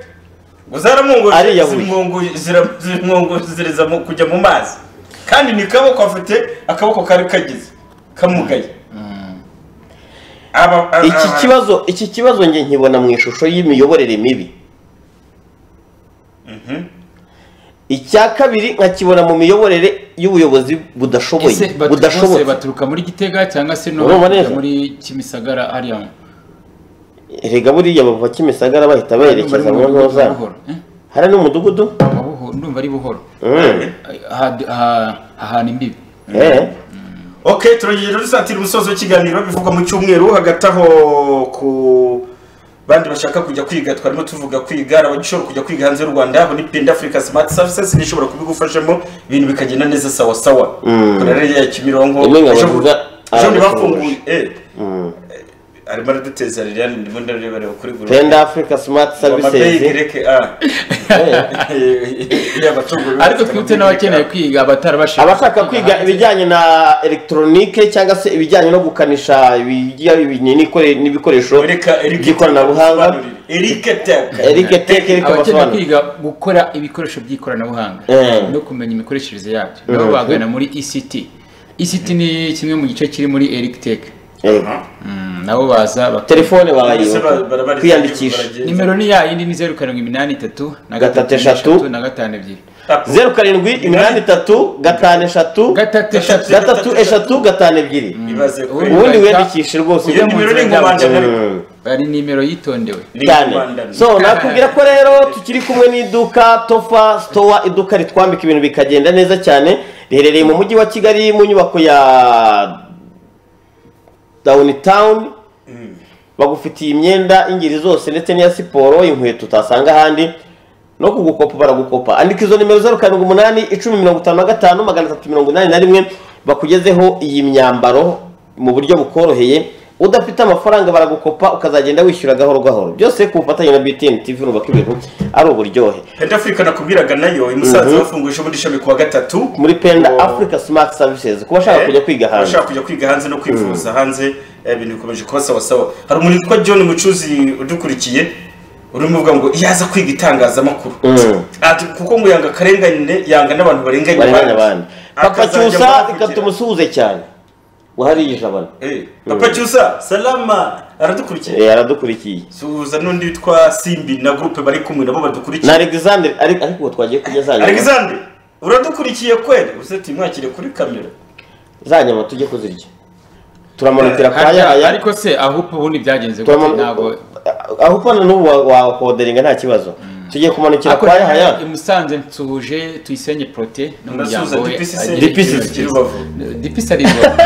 ngo zaramwongoje Ariyahuye. zimwongoje- zira- zimwongozereza mu- kujya mu mazi kandi ni kaboko afite akaboko kari kagize kamugaye Aba- a- iki a- kibazo iki kibazo njye nkibona mu ishusho y'imiyoborere mibi icya kabiri nkakibona mu miyoborere y'ubuyobozi budashoboye ese baturuka bose budashoboye baturuka muri gitega cyangwa se no Urumva neza? baturuka muri kimisagara hariya erega buriya bava kimisagara bahita berekeza mu ntoza hariya ni umudugudu ndumva ari buhoro Mm. Ha- ha- hahana imbibi Eh. ok turongeye rero dusatira umusozo w'ikiganiro bivugwa mu cyumweru hagati aho ku bandi bashaka kujya kwiga twarimo tuvuga kwiga hari abagishobora kujya kwiga hanze y'u rwanda abo ni penda africa smart services niyo ishobora kubigufashamo ibintu bikagenda neza sawa sawa Mm. kora rero ya kimironko Rimwe ejo nkabavuga, ejo aramufunguye. ntibafunguye eh Mm. arimo araduteza liliane ndimo ndareba reba kuri gurupe Penda Africa Smart amabeyi Services gereke a ariko twibutse n'abakeneye kwiga abatarabashije abashaka kwiga ibijyanye na elegitoronike cyangwa se ibijyanye no gukanisha ibijya- n'ikore- n'ibikoresho by'ikoranabuhanga Eric Tech Eric Tech Eric abakeneye Basobanura. kwiga gukora ibikoresho by'ikoranabuhanga Eh. no kumenya imikoreshereze yabyo Mm. nabo bagana muri ECT ECT ni kimwe mu gice kiri muri Eric Tech Eh. Mm, nabo baza bak- telefone barayiba kwiyandikisha nimero ni ya yindi ni zeru karindwi iminani itatu na Gatatu eshatu. na gatanu ebyiri zeru karindwi iminani itatu gatanu eshatu gatatu eshatu gatanu ebyiri ubundi wiyandikishe rwose ujye mu nzira y'abakene. ari nimero yitondewe cyane so nakubwira ko rero tukiri kumwe n'iduka tofa sitowa iduka ritwambika ibintu bikagenda neza cyane riherereye mu mujyi wa kigali mu nyubako ya dawuni tawuni bagufitiye imyenda y'ingeri zose ndetse n'iya siporo inkweto utasanga ahandi no kugukopa baragukopa andika izo nimero zeru karindwi umunani icumi mirongo itanu na gatanu magana atatu mirongo inani na rimwe bakugezeho iyi myambaro mu buryo bukoroheye udafite amafaranga baragukopa ukazagenda wishyura gahoro gahoro byose ku bufatanye na btn tv nubaka ibintu ari uburyohe penda afurika nakubwiraga nayo i musanze Mhm. bafunguje muri shami kuwa gatatu muri penda africa smart services ku bashaka Eh, kujya kwiga hanze abashaka kujya kwiga hanze no kwivuza hanze eh, ibintu bikomeje kuba sawa sawa hari umuntu witwa john mucuzi udukurikiye urimo uvuga ngo yaza kwiga itangazamakuru Mm. Ati, kuko ngo yanga akarengane yanga n'abantu barenganya barenganya abandi papa Akazajya cyusa amuvugirira. ikata umusuhuze cyane wahariye ijabana papa cyusa salama aradukurikiye Eh, aradukurikiye suhuza n'undi witwa simbi na gurupe bari kumwe nabo badukurikiye na alexandre ariko ariko ubu twagiye kurya za nyama alexandre uradukurikiye kweli uze tumwakire kuri kamera za nyama tujye kuzirya turamanutira kwa yaya ariko se ahupa ubundi byagenze gute Turamanuka- ntabwo aho upana n'ubu wa- wakoderinga nta kibazo tugiye kumanukira Ako kwa yaya i Musanze nsuhuje tuyisenye prote n'umuryango Ndasuhuza we DPC agira DPC. icyizere cyiza. DPC ari Rubavu.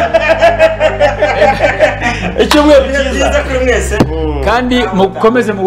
icyumweru cyiza kuri mwese kandi mukomeze mu